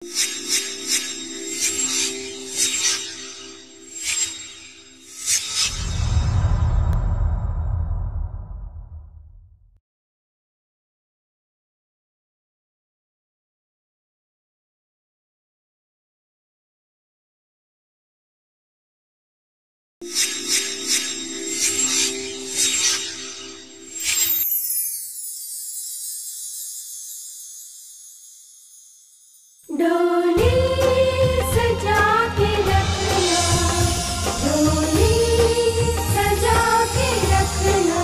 डोली सजा के रखना डोली सजा के रखना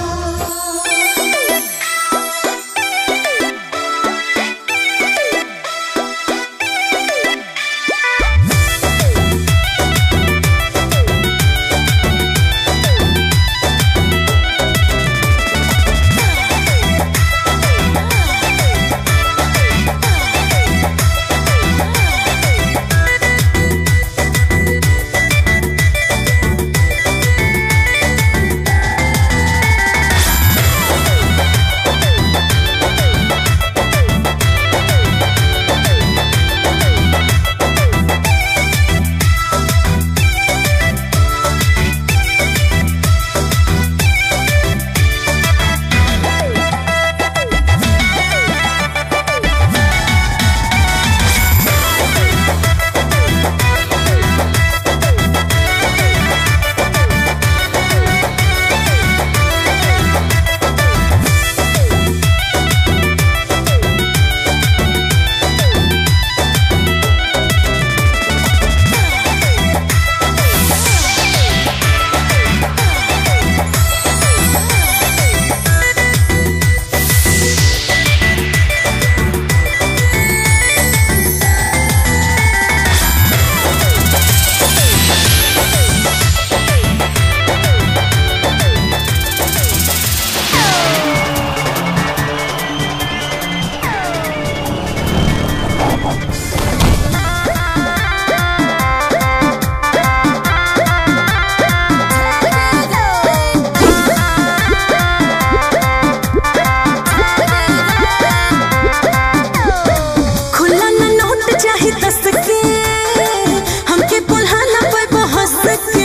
खुला न नोट चाही दस के हमके पुल्हाना पे बहस के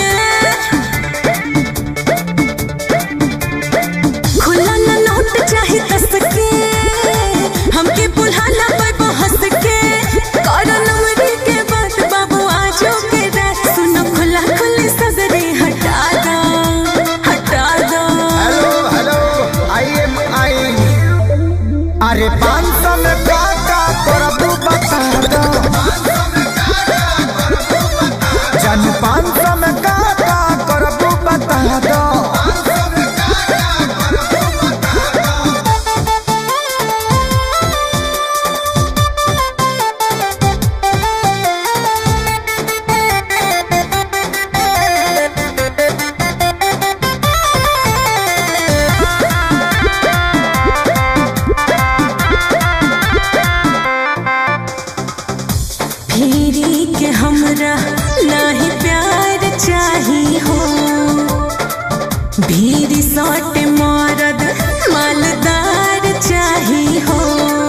खुला न नोट चाही दस के हमके पुल्हाना पे बहस के कर नमरी के बात बाबू आजो के रात सुनो खुला खुली सगरे हटा दो हटा दो hello hello I am I अरे पाँच सौ में का का करबू बता दो जन पाँच सौ में का का करबू बता दो फेरी के हमरा नाही प्यार चाही हो भीरी सौट मरद मालदार चाही हो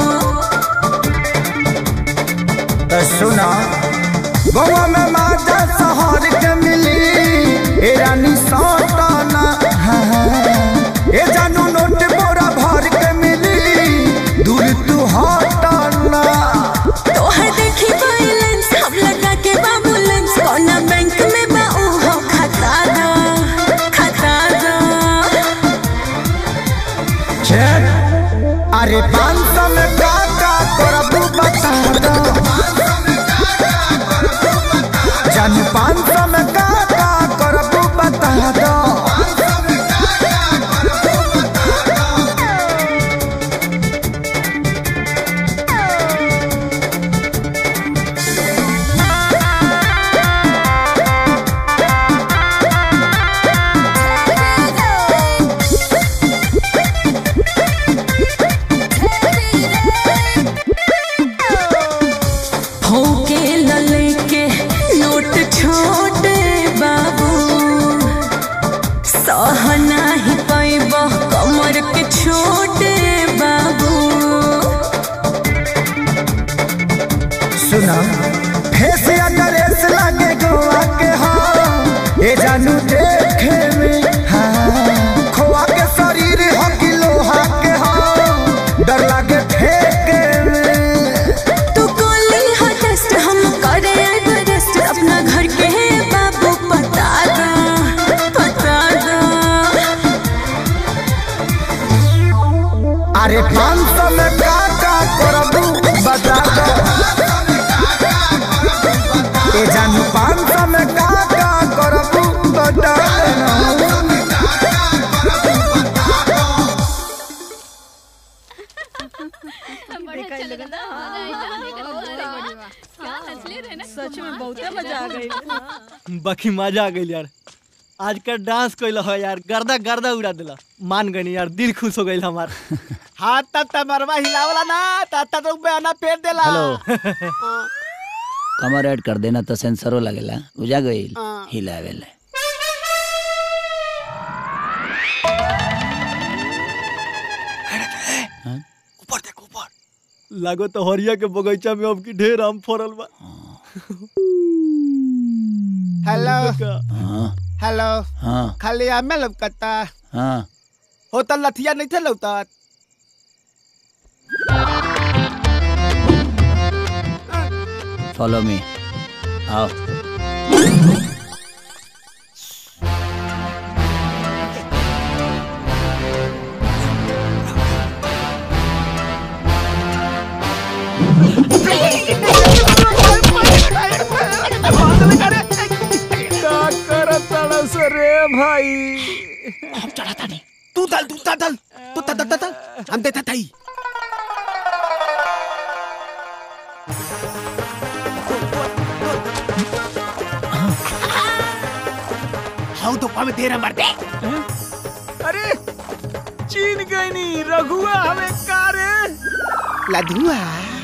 तो सुना गोवा में माजा शहर के मिली ए रानी सौटाना हाँ, हाँ। ए जानू नोट बोरा भर के मिली दूर तू हटाना तोहर देखी बैलेंस हम लगा के बाबूलेंस कोना बैंक में बा उहो खाता दो खाता दो चेक अरे पाँच सौ में का का करबू बता दो जन पाँच सौ में का का करबू बता दो होके लले के नोट छोटे अरे पाँच सौ में का का करबू बता दो ए जानू पाँच सौ में का का करबू बता दो सच में बहुत मजा आ गई बाकी मजा आ गई यार आज का डांस कैल हो यार गर्दा गर्दा उड़ा दिला मान गई यार दिल खुश हो गई हमार हाथ तक तमरवा हिलावला ना तब तक बयाना पेट देला हेलो कमर ऐड कर देना तो सेंसरो लगेला बुझा गईल हाँ। हिलावेला ऊपर देख ऊपर लागो तो हरिया के बगीचा में अब की ढेर आम फरल बा हेलो हाँ हेलो हाँ खाली आमे लौकता हाँ हो त लथिया नहीं थे लौकत फॉलो मी आओ का करत तड़स रे भाई हम चढ़ा था नहीं तू दल तू दल तू दल दल दल हम देता था ही हाउ तो पावे तेरा मरते अरे चीन गई नी रघुआ हमें का रे लधुआ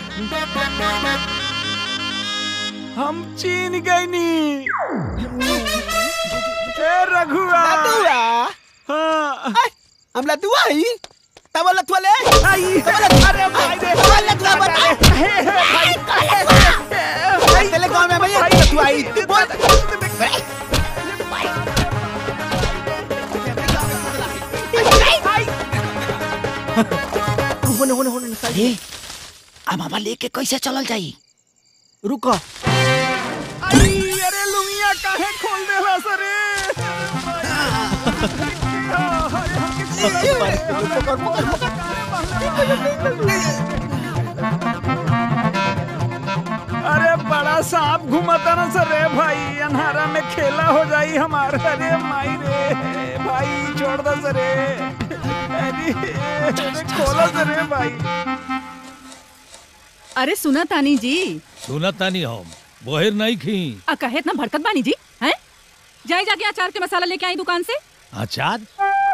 हम चीन गई नी ए रघुआ लधुआ हाँ हम लधुआ ही तब लधुआ ले आई अरे भाई रे लधुआ बता तेरे गांव में भैया लधुआ आई बोल होने होने होने साइड ए अब हमारा लेके कैसे चलल जाई रुको आई अरे लुंगिया काहे खोल देला सरे अरे बड़ा सांप घुमता ना सर रे भाई अंधारा में खेला हो जाई हमारा अरे माई रे भाई छोड़ दो सरे अरे खोलो सरे भाई अरे सुना तानी जी सुनत तानी हम बोहिर नहीं खी आ कहे इतना भड़कत बानी जी हैं जाए जाके अचार के मसाला लेके आई दुकान से अचार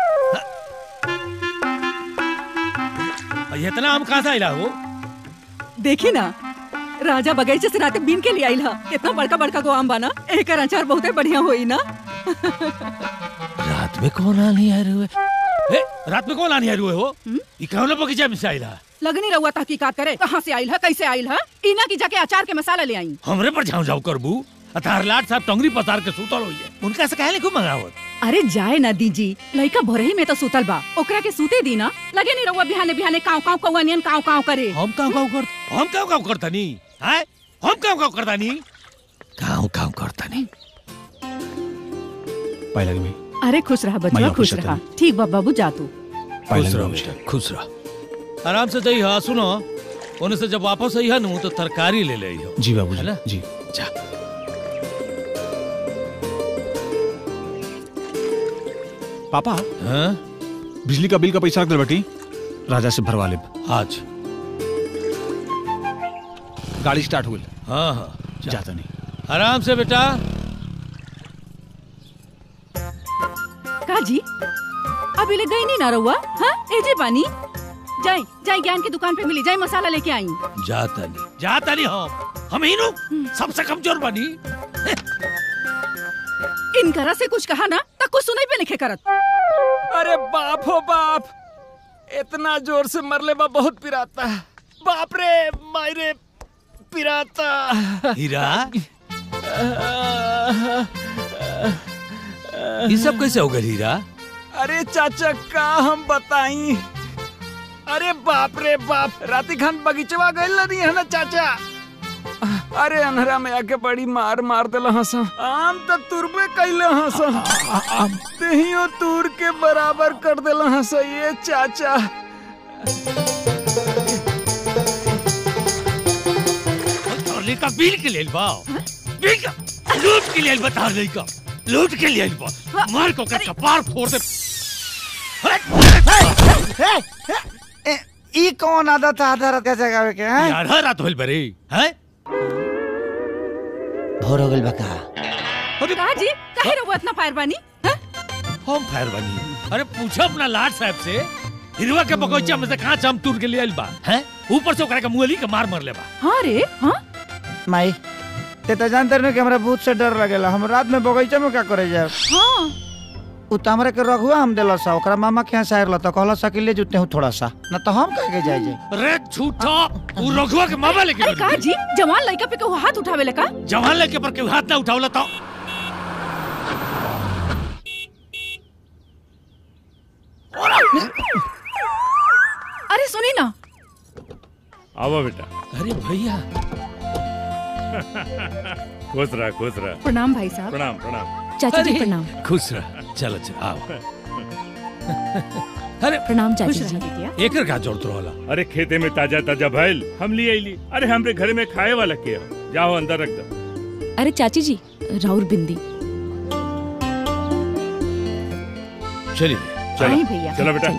इतना हम कहाँ से आइला हो देखी ना राजा बगीचे से राते बीन के लिए आइल हा कितना बड़का बड़का गो आम बाना एक अचार बहुते बढ़िया होई ना रात में कौन आनी आ रहे हुए ए, रात में कौन आनी आ रहे हो ये कौन बगीचा में से आइला लगनी रहुआ तहकीकात करे कहाँ से आइल है कैसे आइल है इना की जाके अचार के मसाला ले आई हमरे पर झाऊ झाऊ करबू अतार लाट साहब टंगरी पतार के सुतल होइए उनका से काहे लिखू मंगावत अरे जाए ना दीजी लइका भोरही में तो सुतल बा ओकरा के सूते दी ना लगे नहीं रहुआ बिहाने बिहाने काव काव कौआ नियन काव काव करे हम काव काव कर हम काव काव करतानी हैं हम काव काव करतानी काव काव करतानी पाए लगे अरे खुश रहा बच्चा मैया खुश खुश रहा ठीक बा बाबू जा तू खुश रहो बेटा खुश रहो आराम से जाइए हाँ सुनो उन्हें से जब वापस आई है नु तो तरकारी ले ले हो जी बाबू है ना? जी जा पापा हाँ बिजली का बिल का पैसा रख दे बेटी राजा से भरवा ले आज गाड़ी स्टार्ट हो गई हाँ हाँ जा। जाता नहीं आराम से बेटा का जी अभी ले गई नहीं ना रहुआ हाँ एजे पानी जाए जाए ज्ञान की दुकान पे मिली जाए मसाला लेके आई जाता नहीं जाता नहीं हम हम ही नु सबसे कमजोर बनी इनकरा से कुछ कहा ना तक कुछ सुनाई पे लिखे करत अरे बाप हो बाप इतना जोर से मरले बा बहुत पिराता बाप रे माई रे पिराता हीरा ये सब कैसे हो गए हीरा अरे चाचा का हम बताई अरे बाप रे बाप राती खान बगीचवा गइल रही है ना चाचा अरे अनहरा में आके बड़ी मार मार दिला हंस आम तो तुरबे कैले हंस दहियो तूर के बराबर कर दिला हंस ये चाचा तार लइका बिल के लेल बा बिल का लूट के लेल बता लइका लूट के लेल बा मार को कर कपार फोड़ दे ई कौन आदत है आधा रात का जगावे के हैं यार हर रात होल बरे हैं भोर हो गइल बा का का जी काहे रहुआ इतना फायर बानी हैं? हम फायर बनी अरे पूछो अपना लाट साहब से हिरवा के बगीचा में से कहाँ चम टूट के लिए आइल बा हैं ऊपर से ओकरा के मुअली के मार मर ले बा हाँ रे हाँ माई ते तो जानते रहे कि हमरा भूत से डर लगेला हम रात में बगीचा में का करे जाए हाँ उ त हमरा के रघुआ हम देला सा ओकरा मामा के यहाँ से आयल त कहला सा कि ले जुते हूँ थोड़ा सा न तो हम कह के जाए जाए अरे झूठा वो रघुआ के मामा लेके अरे गइल का जी जवान लड़का पे केहू हाथ उठावे ले का जवान लेके पर के हाथ ना उठावला तो अरे सुनी ना आओ बेटा अरे भैया खुश रहा खुश रहा प्रणाम भाई साहब प्रणाम प्रणाम चाचा जी अरे, प्रणाम खुश रह चलो चलो आओ अरे प्रणाम चाचा चाचा जी। जी एकर का जरूरत रहला अरे खेते में ताजा ताजा भैल हम लिए आईली अरे हमरे घर में खाए वाला के हो। जाओ अंदर रख दो अरे चाची जी राउर बिंदी चलिए चलो आई भैया, चलो बेटा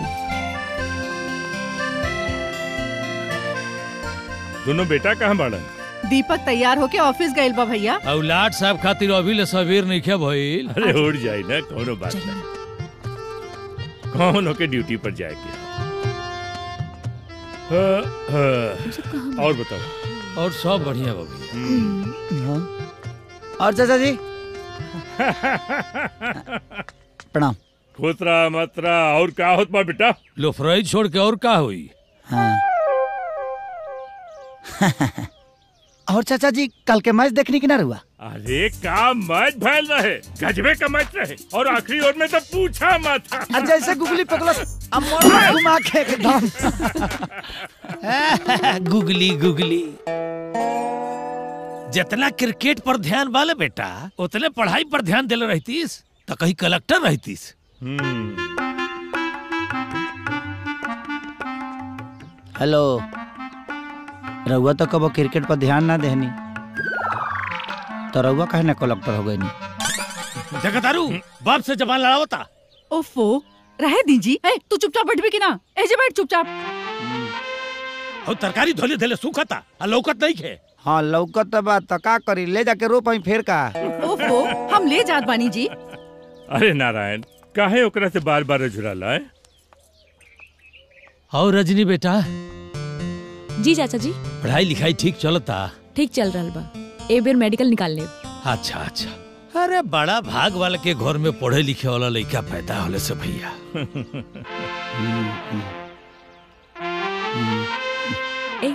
दोनों बेटा कहाँ बाड़न दीपक तैयार होके ऑफिस गइल बा भैया औलाद साहब खातिर अभी ले सवेर नहीं खे भइल अरे उड़ जाए ना कोनो बात नहीं कौन होके ड्यूटी पर जाएगी हाँ, हाँ। और बताओ और सब बढ़िया बा भैया और चाचा जी प्रणाम खुश रहा मत रहा और का होत बा बेटा लोफरई छोड़ के और का हुई हाँ और चाचा जी कल के मैच देखने की ना रुआ अरे का मैच भैल रहे गजबे का मैच रहे और आखिरी ओवर में तो पूछा मत और जैसे गुगली पकड़ा अमर घुमा के एकदम गुगली गुगली जितना क्रिकेट पर ध्यान वाले बेटा उतने पढ़ाई पर ध्यान देले रहतीस तो कहीं कलेक्टर रहतीस हेलो रउआ तो कबो क्रिकेट पर ध्यान ना देहनी तो रउआ कहे ना कलेक्टर हो गई जगतारू बाप से जबान लड़ावता ओफो रहे दीजी ए तू चुपचाप बैठ भी की ना ऐसे बैठ चुपचाप और तरकारी धोले धोले सूखता आ लौकत नहीं खे हाँ लौकत तो बात तो का करी ले जाके रो पाई फिर का ओफो हम ले जात बानी जी अरे नारायण काहे ओकरा से बार बार झुराला है और रजनी बेटा जी चाचा जी पढ़ाई लिखाई ठीक चलता ठीक चल रहा बा ए बेर मेडिकल निकाल ले अच्छा अच्छा अरे बड़ा भाग वाले के घर में पढ़े लिखे वाला लड़का पैदा होले से भैया ए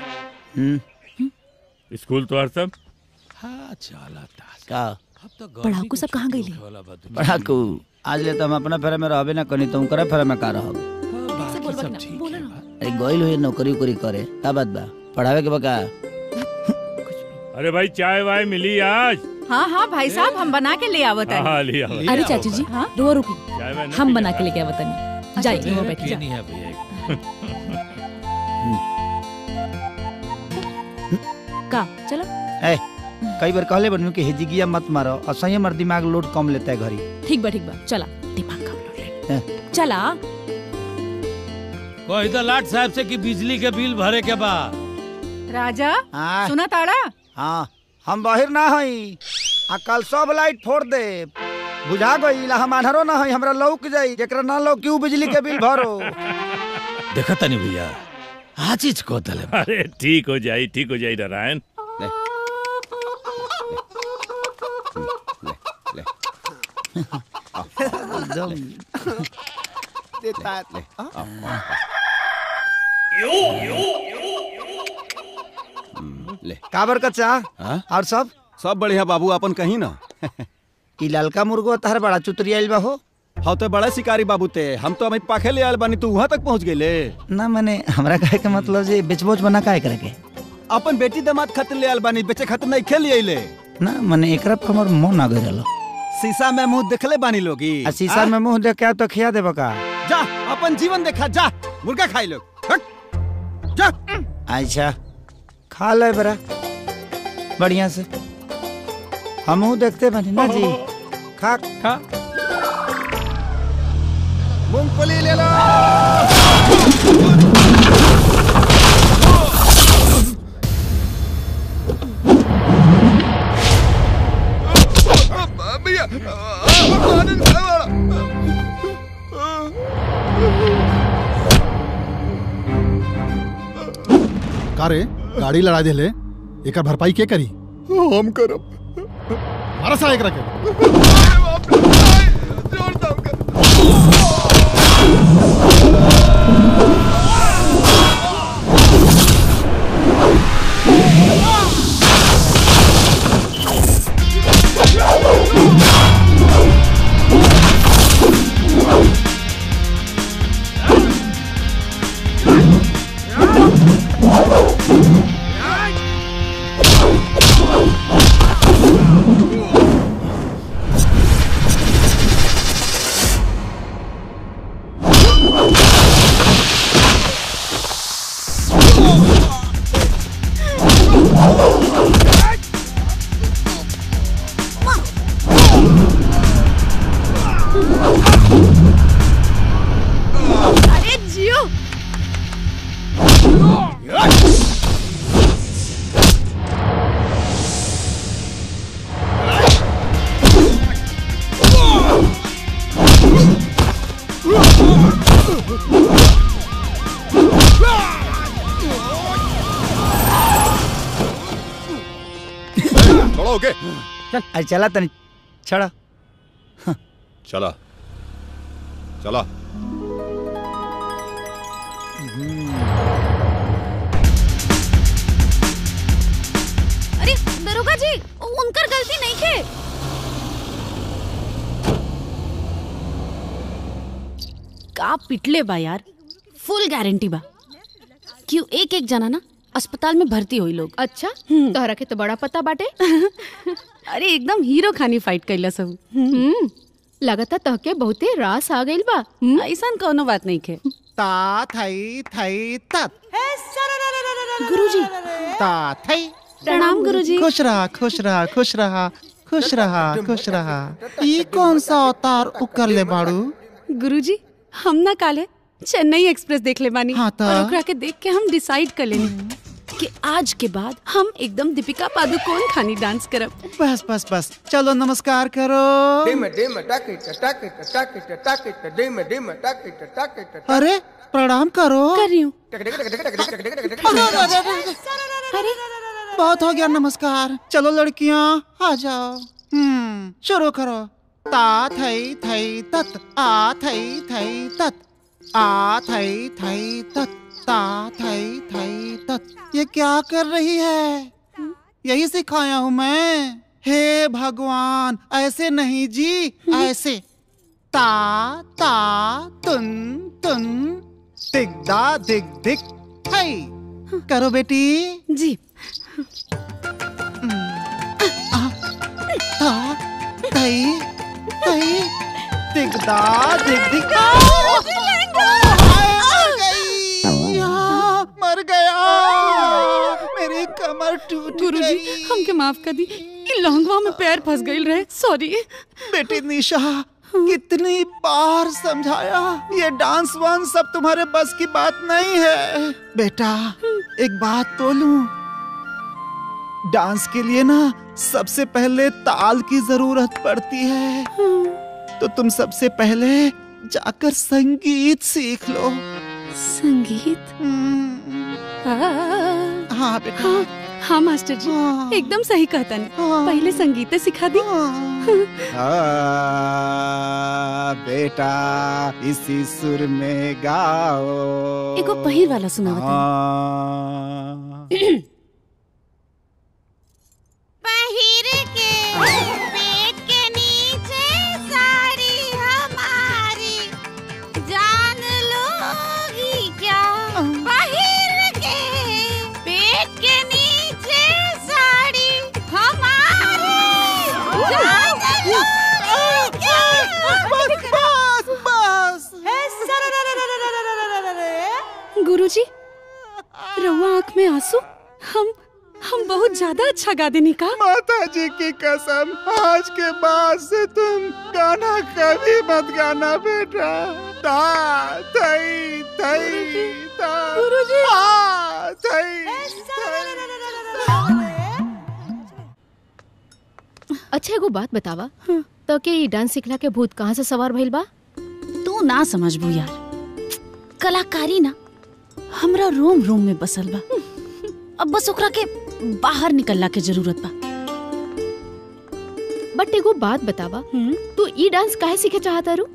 स्कूल तो हर सब हाँ चलता का अब तो पढ़ाकू सब कहाँ गई पढ़ाकू आज ले तो हम अपना फेरे में रहबे ना कनी तुम करे फेरे में का रहब अरे गइल हुई नौकरी उकरी करे का बात बा पढ़ावे के बका अरे भाई चाय वाय मिली आज हाँ हाँ भाई साहब हम बना के ले आवत हाँ, है ले आओ। अरे चाची जी हाँ? रुआ रुकी चाय वाय ना हम पी बना जा। के लेके आवत नहीं जाइए रुआ बैठ जा नहीं है भैया का चलो ए कई बार कहले बनू कि हिजिगिया मत मारो और सही हमार दिमाग लोड कम लेता है घरी ठीक बा ठीक बा चला दिमाग कम लो ले चला कोई तो लाट साहब से कि बिजली के बिल भरे के बा राजा हाँ सुना ताड़ा हाँ हम बाहर ना हई आ कल सब लाइट फोड़ दे बुझा गई हम आन्हरो ना हई हमरा लौक जाई जेकरा ना लौक क्यों बिजली के बिल भरो देखा तनी भैया आज चीज को दले अरे ठीक हो जाई ठीक हो जाई नारायण एकदम काबर का चाह और सब सब बढ़िया बाबू अपन कहीं ना ई ललका मुर्गो तहर बड़ा चुतरियाइल बा हो हाँ तो बड़ा शिकारी बाबू ते हम तो अभी पाखे ले आयल बानी तू वहाँ तक पहुँच गए ना मैंने हमरा कहे के मतलब जे बेचबोच बना काहे करे के अपन बेटी दामाद खातिर ले आयल बानी बेचे खातिर नहीं खेल अले ना मैंने एकरा पर हमर मन आ गइल शीशा में मुंह देखले बानी लोगी आ शीशा में मुंह देख के तो खिया देबा का जा अपन जीवन देखा जा मुर्गा खाई लोग हट। अच्छा खा ले बरा बढ़िया से हमहू देखते बनी ना जी खा खा मूंगफली ले लो भैया का रे गाड़ी लड़ा देले एकर भरपाई के करी हम करब मारा सा एकरा के अरे जियो थोड़ा ओके चल अरे चला तनी छड़ा चला चला अरे दरोगा जी उनकर गलती नहीं है का पिटले बा यार फुल गारंटी बा क्यों एक एक जना ना अस्पताल में भर्ती हुई लोग अच्छा तोहरा के तो बड़ा पता बाटे अरे एकदम हीरो खानी फाइट कैला सब हम्म लगता तहके बहुते रास आ गइल बा ऐसा कोनो बात नहीं खे ता थई थई तत गुरुजी ता थई प्रणाम गुरुजी खुश रहा खुश रहा खुश रहा खुश रहा खुश रहा ई कौन सा अवतार उकर ले बाड़ू गुरुजी हम ना काले चेन्नई एक्सप्रेस देख ले बानी हाँ त? और ओकरा के देख के हम डिसाइड कर लेनी कि आज के बाद हम एकदम दीपिका पादुकोण खानी डांस करब बस बस बस चलो नमस्कार करो अरे प्रणाम करो कर रही हूँ अरे बहुत हो गया नमस्कार चलो लड़कियां आ जाओ हम्म शुरू करो ता थई थई तत आ थई थई तत आ थई थई तत ता थई थई तत ये क्या कर रही है यही सिखाया हूँ मैं हे भगवान ऐसे नहीं जी ऐसे ता ता तुन तुन दिग्दा दिग दिग थई करो बेटी जी ता थई थई दिगदा दिग दिग मर गई यहाँ, मर गया मेरी कमर टूट गुरुजी हमके माफ कर दी इ लहंगवा में पैर फंस गइल रहे सॉरी बेटी निशा कितनी बार समझाया ये डांस वांस सब तुम्हारे बस की बात नहीं है बेटा एक बात बोलूं डांस के लिए ना सबसे पहले ताल की जरूरत पड़ती है तो तुम सबसे पहले जाकर संगीत सीख लो संगीत हाँ बेटा हाँ, हाँ मास्टर जी एकदम सही कहता नहीं पहले संगीत सिखा दी आ, बेटा इसी सुर में गाओ एगो पहिर वाला सुनावत हाँ। पहिर के पेट के नीचे साड़ी हमारी जान लोगी क्या पहिर के पेट के नीचे साड़ी हमारी जान लोगी क्या बस बस गुरुजी रहुआ आँख में आंसू हम हम बहुत ज्यादा अच्छा गा देने का माता जी की कसम आज के बाद से तुम गाना कभी मत गाना बेटा ता थई थई ता गुरुजी आ, थई अच्छा एगो बात बतावा तो के ई डांस सिखला के भूत कहाँ से सवार भइल बा तू ना समझबू यार कलाकारी ना हमरा रोम रोम में बसल बा अब बस ओकरा के बाहर निकलला के जरूरत बा बट एगो बात बतावा तू ई डांस काहे सीखे चाहता रू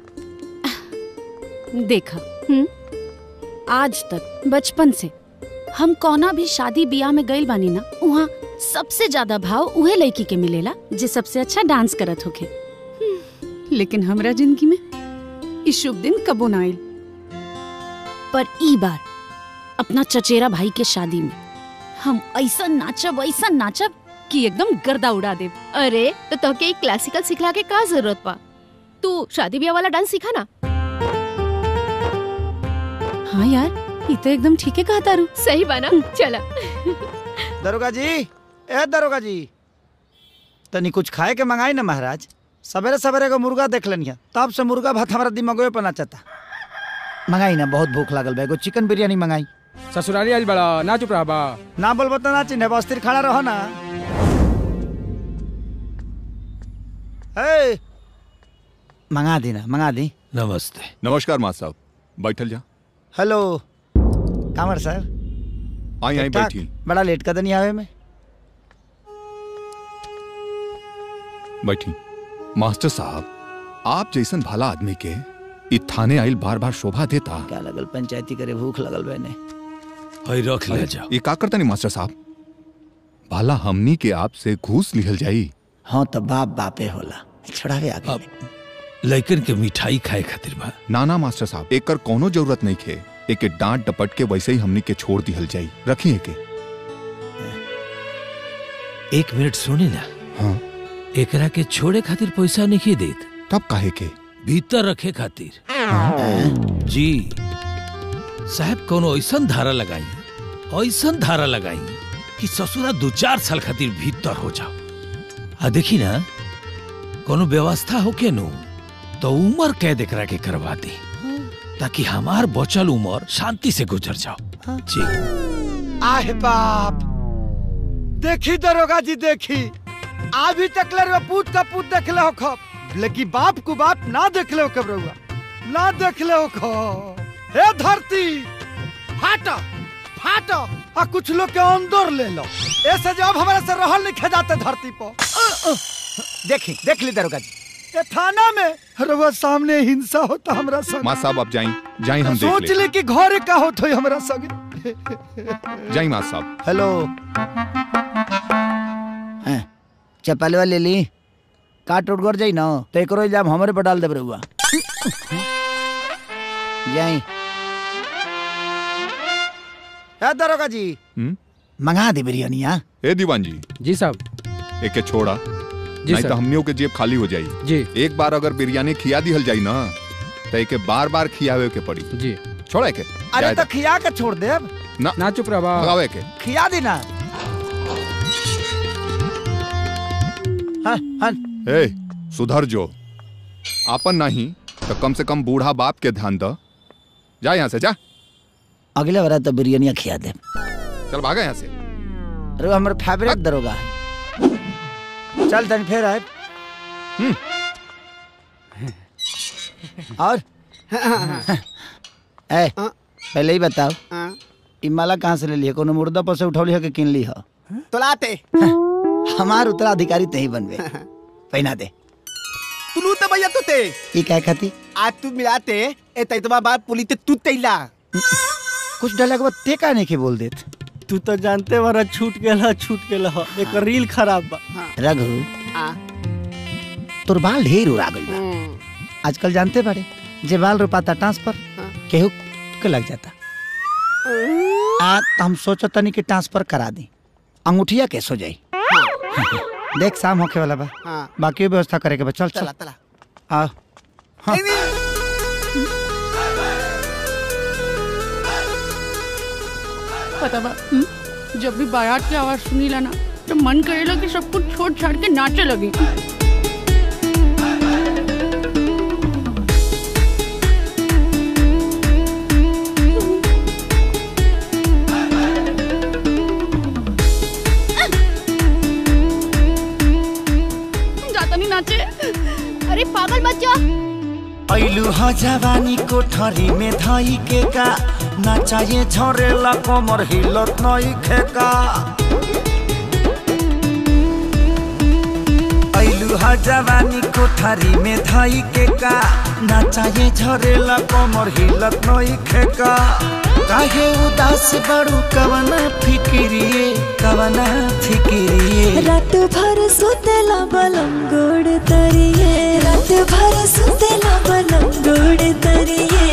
देखा आज तक बचपन से हम कौना भी शादी ब्याह में गइल बानी ना वहाँ सबसे ज्यादा भाव उहे लड़की के मिलेला जे सबसे अच्छा डांस करत होखे लेकिन हमरा जिंदगी में इस शुभ दिन कबो ना आइल पर ई बार अपना चचेरा भाई के शादी में हम ऐसा नाचब ऐसा नाचब कि एकदम गर्दा उड़ा दे अरे तो तोके ई क्लासिकल सिखला के का जरूरत बा तू शादी ब्याह वाला डांस सीखा ना हाँ यार ये तो एकदम ठीक है कहा तारू सही बा ना चला दरोगा जी ए दरोगा जी तनी कुछ खाए के मंगाई ना महाराज सवेरे सवेरे को मुर्गा देख लेनी तब से मुर्गा भात हमारा दिमागो पे नाचता मंगाई ना बहुत भूख लागल बा एगो चिकन बिरयानी मंगाई ससुराली आज बड़ा ना चुप रहा बा ना बोलबो तो ना चिन्ह अस्थिर खड़ा रहो ना ए मंगा दी ना मंगा दी नमस्ते नमस्कार माँ साहब बैठल जा हेलो कामर साहब आई आई ठीक-ठाक? बैठी बड़ा लेट कर नहीं आवे में बैठी मास्टर साहब आप जैसन भला आदमी के इ थाने आइल बार बार शोभा देता क्या लगल पंचायती करे भूख लगल बने हई रख ले जा ये का करता नहीं मास्टर साहब भला हमनी के आपसे घूस लिहल जाई हाँ तो बाप बापे होला छड़ावे आगे लइकन के मिठाई खाए खातिर बा ना ना मास्टर साहब एकर कोनो जरूरत नहीं खे एके डांट डपट के वैसे ही हमनी के छोड़ दिहल जाई रखिए के एक मिनट सुने ना हाँ एकरा के छोड़े खातिर पैसा नहीं देत तब काहे के भीतर रखे खातिर जी साहब कोनो ऐसन धारा लगाई ऐसन धारा लगाई कि ससुरा दो चार साल खातिर भीतर हो जाओ आ देखी ना कोनो व्यवस्था हो के नु तो उम्र कैद एकरा के करवा दी ताकि हमार बचल उम्र शांति से गुजर जाओ जी आह बाप देखी दरोगा जी देखी अभी तक ले पूत का पूत देख ले हो खब लेकिन बाप को बाप ना देख ले हो कब रहुआ ना देख ले हो खब हे धरती फाटा फाटा आ कुछ लोग के अंदर ले लो ऐसे जब हमारे से रहल नहीं खेजाते धरती पर देखी देख ली दरोगा जी ये थाना में रहुआ सामने हिंसा होता हमरा संग माँ साहब आप जाई जाई हम देख सोच ले ले कि घरे का होत होई हमरा संग जाई माँ साहब हेलो चपलवा ले ली काट उठ कर जाई ना तो एक इल्जाम हमारे पर डाल दे रहुआ जाई ए दरोगा जी हम्म? मंगा दे बिरयानी हाँ ए दीवान जी जी साहब एके छोड़ा जी नहीं सर। तो हमनियों के जेब खाली हो जाई जी एक बार अगर बिरयानी खिया दिहल जाई ना तो एके बार बार खियावे के पड़ी जी छोड़ा के अरे तो खिया के छोड़ दे अब ना ना चुप रहा बा भगावे के खिया देना हाँ हाँ ए सुधर जो आपन नहीं तो कम से कम बूढ़ा बाप के ध्यान द जा यहाँ से जा अगले बार तो बिरयानी खिया दे चल भागा यहाँ से अरे हमारे फेवरेट दरोगा है चल तन फिर आए और ए पहले ही बताओ ई माला कहाँ से ले लिया कोनो मुर्दा पर से उठौली है कि किन ली है तोलाते हमार उत्तराधिकारी तही बनबे पहना दे तुलू तो भैया तू ते ई काय खाती आज तू मिलाते ए तैतवा बात पुली ते तू तैला कुछ डला के बाद ते का नहीं के बोल देत तू तो जानते बारा छूट गेला छूट गेला ह। एक रील खराब बा रघु तोर बाल ढेर उड़ा गइल बा आजकल जानते बारे जे बाल रोपाता ट्रांसफर केहू के लग जाता आ तो हम सोचो तनी कि ट्रांसफर करा दी अंगूठिया कैसे हो जाई देख शाम होके वाला बा हाँ। बाकी व्यवस्था करे के बा चल चल चला चला आ हाँ। पता बा हम्म? जब भी बारात की आवाज सुनी ला ना तो मन करेला कि सब कुछ छोड़ छाड़ के नाचे लगी जाता नहीं नाचे अरे पागल बच्चा ऐलू ह जवानी कोठरी में धई के का नाचाए झरेला कमर हिलत नई खेका ऐलू ह जवानी कोठरी में धई के का नाचाए झरेला कमर हिलत नई खेका काहे उदास बड़ू कवना फिकिरिए कवना फिकिरिए रात भर सुतेला बलम गोड़ तरिए रात भर सुतेला बलम गोड़ तरिए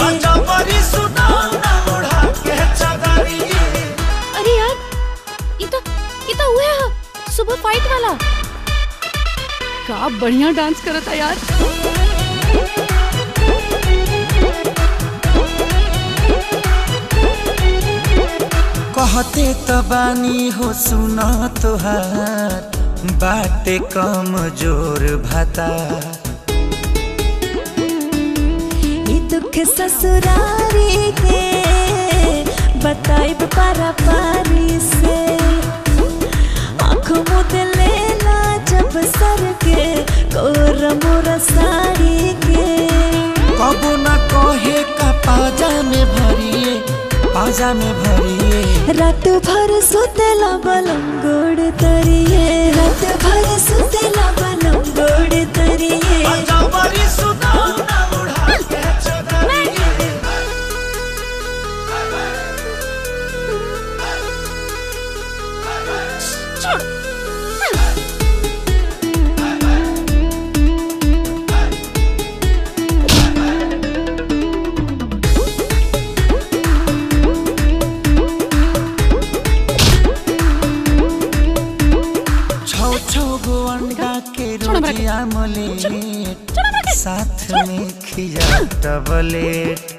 अरे यार ये तो ये तो हुआ है सुबह फाइट वाला का बढ़िया डांस करता यार कहते त बानी हो सुन तोहार बाटे कम जोर भाता ई दुख ससुरारी के बताइब पारा पारी से आँख मुद लेला जब सर के कोर मोर साड़ी के कबो न कहे का पाजा में भरिए पाजा में भरिए रात भर सुतेला बलम गोड़ तरिए रात भर सुतेला बलम गोड़ तरिए छौ छौ गो अंडा के रोटिया मलेट साथ में खिया टबलेट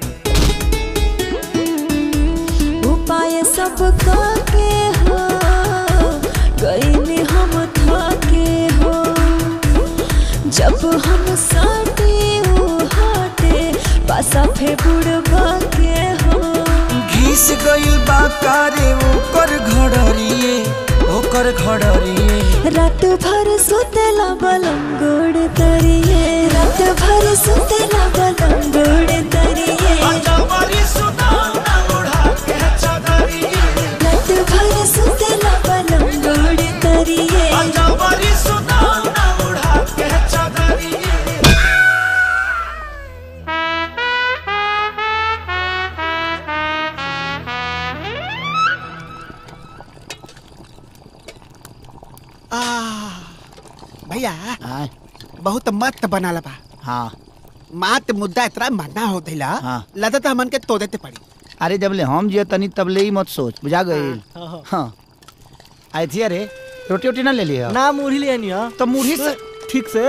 उपाय सब के हो गईले हम थके हो जब हम साटे ओ हाटे पासा फे बुड़बा के हो घिस गइल बा कारे ओकर घड़रिए ओकर घड़रिए रात भर सुतेला बलम गोड़ तरिए रात भर सुतेला बलम गोड़ तरिए रात भर सुतेला बलम गोड़ तरिए आ, भैया बहुत मस्त बनाला बा हाँ मात मुद्दा इतना मरना हो दिला हाँ। लदत हमन के तो देते पड़ी अरे जब ले हम जियो तनी तब ले ही मत सोच बुझा गई हाँ आई थी अरे रोटी वोटी ना ले लिया ना मुरही ले आनी है तो मुरही से ठीक से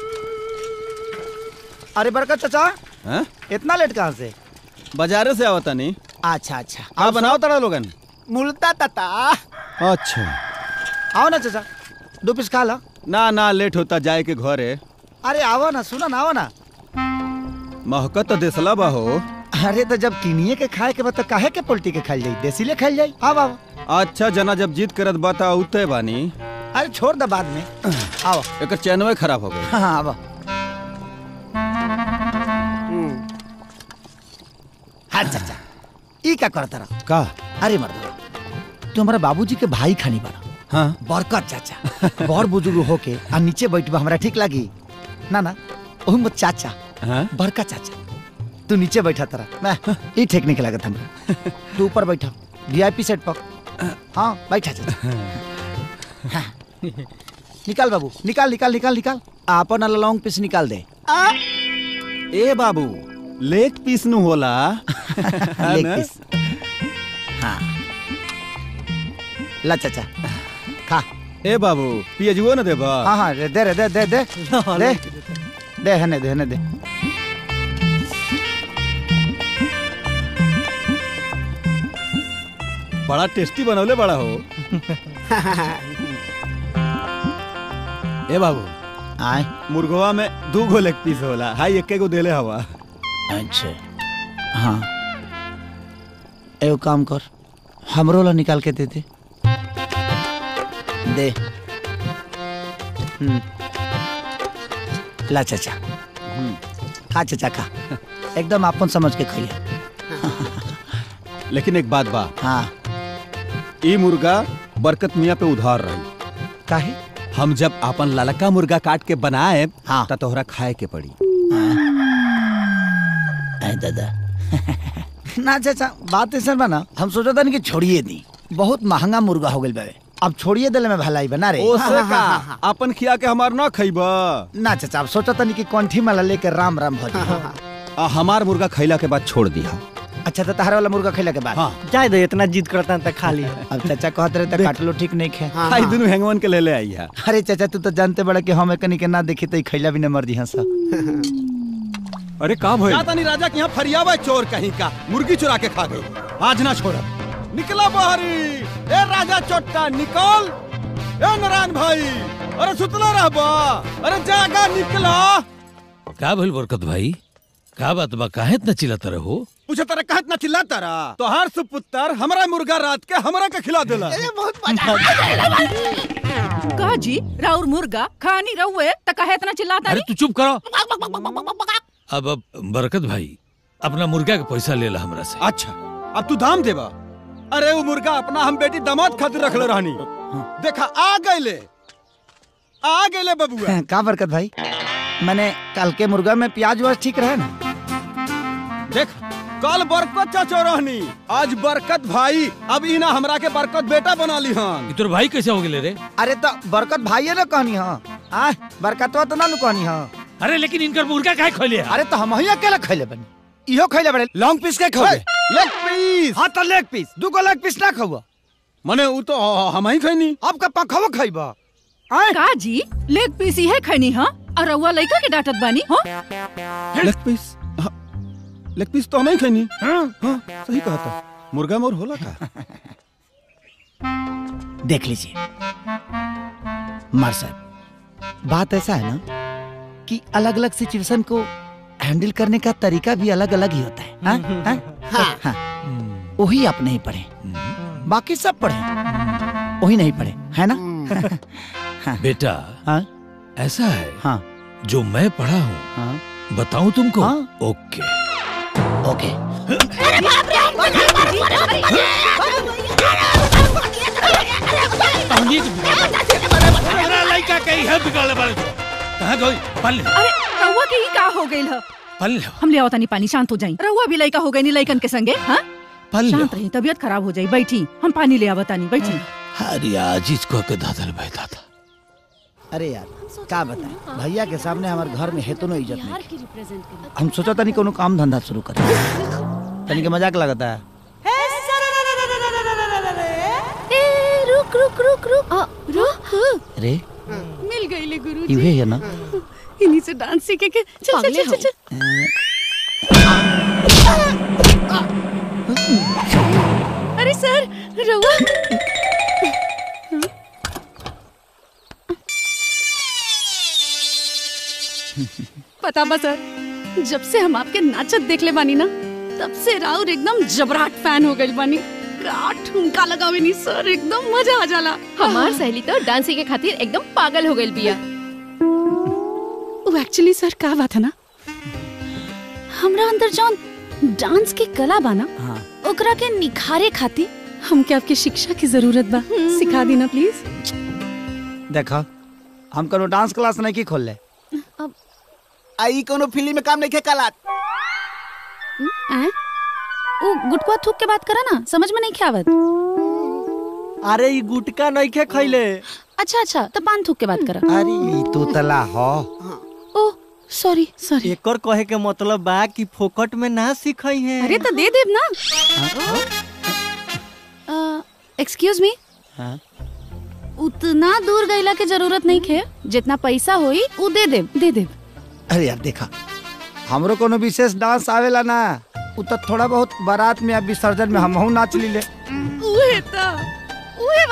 अरे बरकत चाचा हैं? इतना लेट कहाँ से बाजारे से आवता नहीं अच्छा अच्छा हाँ बनाओ तड़ा लोगन मुल्ता तता अच्छा आओ ना चाचा दो पीस खा ला ना ना लेट होता जाए के घरे अरे आओ ना सुनो ना आओ ना महकत तो देसला बा हो अरे तो जब किनिए के खाए के बता काहे के पोल्टी के खाई जाई देसी ले खाई जाई आओ आओ अच्छा जना जब जीत करत बता उते बानी अरे छोड़ दे बाद में आओ एक चैनवे खराब हो गई हाँ हाँ आओ हाँ चाचा ई का करता रहा का अरे मर्द तू हमारा बाबूजी के भाई खानी बड़ा हाँ बरकत चाचा बड़ बुजुर्ग होके आ नीचे बैठबा हमरा ठीक लागी ना ना ओही मत चाचा हाँ बड़का चाचा तू नीचे बैठा तरा ना ई ठीक नहीं लागत हमरा तू ऊपर बैठा वीआईपी सेट पर हाँ बैठा चाचा हाँ। निकाल बाबू निकाल निकाल निकाल निकाल आपन वाला लॉन्ग पीस निकाल दे ए बाबू लेग पीस नु होला है लेग ना? पीस हाँ ला चाचा खा ए बाबू पियजुओ न देबा हाँ हाँ दे दे रे, दे दे दे दे दे हने दे हने दे बड़ा टेस्टी बनौले बड़ा हो ए बाबू आए मुर्गवा में दू गो लेग पीस होला हाई एक गो देले हवा अच्छा हाँ एगो काम कर हमरो ला निकाल के दे दे दे हम्म। ला चाचा हम्म। खा चाचा खा एकदम आपन समझ के खाइए लेकिन एक बात बा हाँ ई मुर्गा बरकत मियाँ पे उधार रही काहे हम जब अपन ललका मुर्गा काट के बनाए हाँ। त तोहरा खाए के पड़ी आए दादा ना चाचा बात ऐसा बा ना हम सोचा था कि छोड़िए दी बहुत महंगा मुर्गा हो गइल बावे अब छोड़िए दिले में भलाई बना रे ओसे का अपन खिया के हमार ना खइबा ना चाचा अब सोचा था कि कंठी माला लेके राम राम भज आ हमार मुर्गा खैला के बाद छोड़ दिया अच्छा तो तहरा वाला मुर्गा खैला के बाद हाँ। जाए दे इतना जिद करता है खा ली अब चाचा कहत रहे तो काट लो ठीक नहीं खे हाई दुनू हैंगवन के ले ले आई है अरे चाचा तू तो जानते बड़ा कि हम एकनी के ना देखी तो ई खैला भी न मर दी हंसा अरे का भइल जाता नहीं राजा के यहाँ फरियावा चोर कहीं का मुर्गी चुरा के खा गई आज ना छोड़ा निकला बाहरी ए राजा चोट्टा निकल ए नारायण भाई अरे सुतला रहबा अरे जागा निकला का भइल बरकत भाई का बात बा काहे इतना चिल्लाता रहो पूछे तारा कहत ना चिल्लाता रहा तो हर सुपुत्र हमरा मुर्गा रात के हमरा के खिला देला का जी राउर मुर्गा खानी रहुए त कहे इतना चिल्लाता अरे नहीं तू चुप करो अब अब बरकत भाई अपना मुर्गा के पैसा ले ला हमरा से अच्छा अब तू दाम देबा अरे वो मुर्गा अपना हम बेटी दामाद खातिर रखले रहनी देखा आ गइले आ गइले बबुआ का बरकत भाई मैंने कल के मुर्गा में प्याज वाज ठीक रहे ना देख कल बरकत चाचो रहनी आज बरकत भाई अब इना हमरा के बरकत बेटा बना ली हन तोर भाई कैसे हो गेले रे अरे तो बरकत भाई ना कहनी हाँ आ बरकतवा तो ना नु कहनी हाँ अरे लेकिन इनकर मुर्गा काहे खोले अरे तो हम ही अकेला खैले बनी इहो खैले बड़े लॉन्ग पीस के खाओ लेग पीस हाँ तो लेग पीस दू गो लेग पीस ना खाओ मने उ तो हम ही खैनी अब का पखवा खाइबा का जी लेग पीस ही है खैनी हाँ और रउआ लइका के डांटत बानी हाँ लेग पीस हाँ, लेग पीस तो हम ही खैनी हाँ हाँ सही कहा था मुर्गा मोर होला का देख लीजिए मार साहब बात ऐसा है ना कि अलग अलग सिचुएशन को हैंडल करने का तरीका भी अलग अलग ही होता है हाँ? हाँ? हाँ। वही आप नहीं पढ़े बाकी सब पढ़े वही नहीं पढ़े है ना हाँ। बेटा हाँ? ऐसा है हाँ जो मैं पढ़ा हूँ हाँ? बताऊं तुमको हाँ? ओके ओके मेरा लड़का कहीं है बिगाड़ने वाले तो कहाँ गई पल ले अरे रउआ के ही का हो गइल ह पल ले हम ले आवतानी पानी शांत हो जाई रउआ भी लइका हो गई नी लइकन के संगे हाँ पल ले शांत रही तबीयत खराब हो जाई बैठी हम पानी ले आवतानी बैठी अरे आज इसको के दादल बैठा था अरे यार का बताएं भैया के सामने हमारे घर में हेतु नो इज्जत नहीं हम सोचा था नहीं कोनो काम धंधा शुरू कर तनी के मजाक लगता है ए, रुक रुक रुक रुक आ, रुक अरे मिल गई ले गुरु इवे है ना इन्हीं से डांस सीखे के चल चल पागले चल चल, चल अरे सर रउआ पता बा सर जब से हम आपके नाचत देख ले बानी ना तब से राउर एकदम जबराट फैन हो गई बानी का ठुमका लगावे नी सर एकदम मजा आ जाला हमार सहेली तो डांस सीखे खातिर एकदम पागल हो गई बिया वो एक्चुअली सर का बात है ना हमरा अंदर जौन डांस की कला बा ना हाँ ओकरा के निखारे खातिर हमके आपके शिक्षा की जरूरत बा सिखा दी ना प्लीज देखा हम कोनो डांस क्लास नहीं की खोल ले आई कोनो फिल्म में काम नहीं खे कलात हैं? वो गुटकुआ थूक के बात करा ना समझ में नहीं ख्यावत अरे ये गुटका नहीं खे खैले अच्छा अच्छा तो पान थूक के बात करा अरे ई तो तला हो ओ सॉरी सॉरी एकर कहे के मतलब बा कि फोकट में ना सिखई है अरे तो दे देब ना एक्सक्यूज मी हाँ? उतना दूर गईला के जरूरत नहीं खे जितना पैसा होई उ दे देब दे देब अरे यार देखा हमरो कोनो विशेष डांस आवेला ना उ तो थोड़ा बहुत बारात में या विसर्जन में हमहू नाच ली ले उहे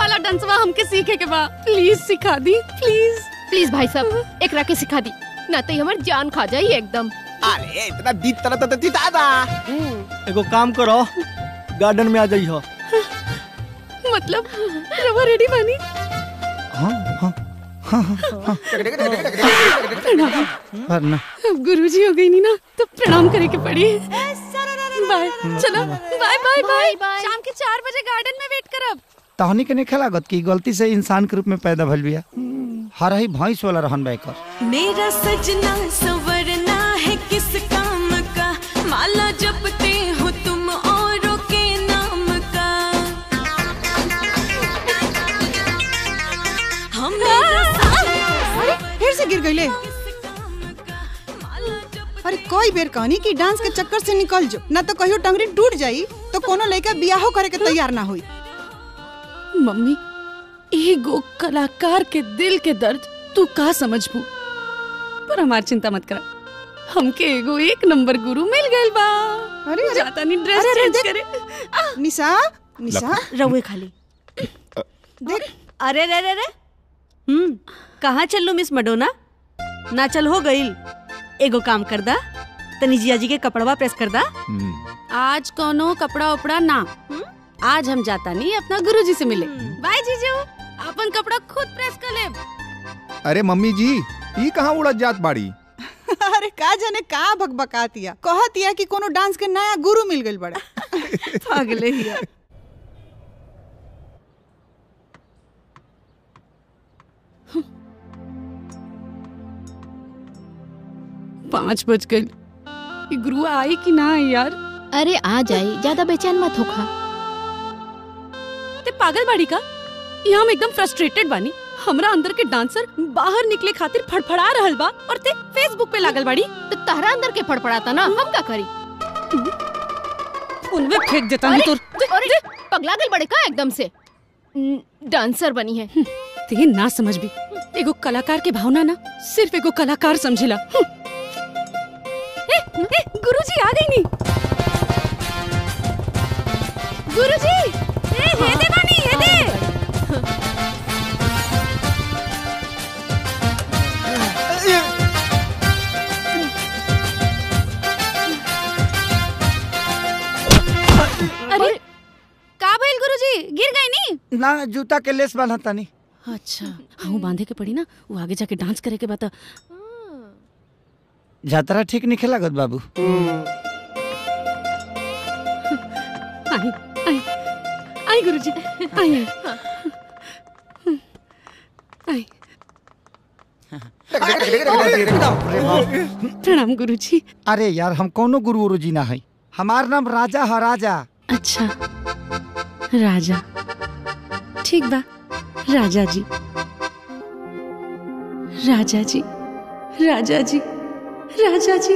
वाला डांसवा हमके सीखे के बा प्लीज सिखा दी प्लीज प्लीज भाई साहब एकरा के सिखा दी ना तो हमर जान खा जाई एकदम अरे इतना दीद तरह तो दादा एगो काम करो गार्डन में आ जाइयो मतलब रवा रेडी बानी हाँ हाँ हाँ हाँ प्रणाम वरना अब गुरुजी हो गई नी ना तो प्रणाम करे के पड़ी बाय चलो बाय बाय बाय शाम के चार बजे गार्डन में वेट करब तहनी के नहीं खेलागत की गलती से इंसान के रूप में पैदा भइल बिया हर ही भैंस वाला रहन बैकर मेरा सजना संवरना है किस काम का माला जपते हो तुम औरों के नाम का हम अरे फिर से गिर गईले अरे कोई बेर कहनी कि डांस के चक्कर से निकल जो ना तो कहियो टंगरी टूट जाई तो कोनो लड़का बियाहो करे के तैयार ना होई मम्मी एगो कलाकार के दिल के दर्द तू का समझबू पर हमार चिंता मत कर हमके एगो एक नंबर गुरु मिल गइल बा अरे अरे जाता नहीं ड्रेस अरे, अरे, चेंज देख। करे निशा निशा रउए खाली देख अरे रे रे रे हम्म कहाँ चल मिस मडोना ना चल हो गईल एगो काम कर दा तनी जिया जी के कपड़वा प्रेस कर दा आज कोनो कपड़ा उपड़ा ना आज हम जाता नहीं अपना गुरुजी से मिले बाय जीजू अपन कपड़ा खुद प्रेस कर ले अरे मम्मी जी ई कहाँ उड़त जात बाड़ी अरे का जाने का भकभकातिया कहतिया कि कोनो डांस के नया गुरु मिल गइल बड़ा पागले हिया पाँच बज गए ये गुरु आई कि ना आई यार अरे आ जाई ज्यादा बेचैन मत होखा ते पागल बाड़ी का यहाँ हम एकदम फ्रस्ट्रेटेड बानी हमरा अंदर के डांसर बाहर निकले खातिर फड़फड़ा रहल बा और ते फेसबुक पे लागल बाड़ी तो तहरा अंदर के फड़फड़ाता ना हम का करी उनमें फेंक देता नहीं अरे, तो अरे पगला गल बड़े का एकदम से न, डांसर बनी है ते ना समझ भी एगो कलाकार के भावना ना सिर्फ एगो कलाकार समझिला ए, ए, गुरुजी आ गई नी गुरुजी ए हे दे बानी हे दे अरे का भइल गुरुजी गिर गई नी ना जूता के लेस बांधता नहीं अच्छा हाँ बांधे के पड़ी ना वो आगे जाके डांस करे के बता जातरा ठीक नहीं खेलागत बाबू आई आई आई गुरुजी आई आई प्रणाम गुरुजी अरे यार हम कोनो गुरु गुरु जी ना है हमार नाम राजा है राजा अच्छा राजा ठीक बा राजा जी राजा जी राजा जी राजा जी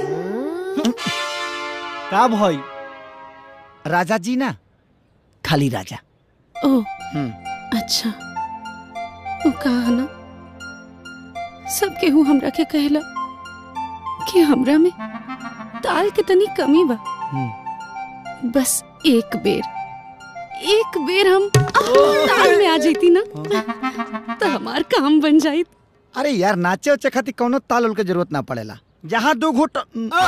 का भाई राजा जी ना खाली राजा ओ हम्म अच्छा वो कहा ना सब केहू हमरा के कहला कि हमरा में ताल के तनी कमी बा बस एक बेर एक बेर हम ताल में आ जाती ना तो हमार काम बन जाई अरे यार नाचे उचे खातिर कोनो ताल उल के जरूरत ना पड़ेला जहाँ दो घुट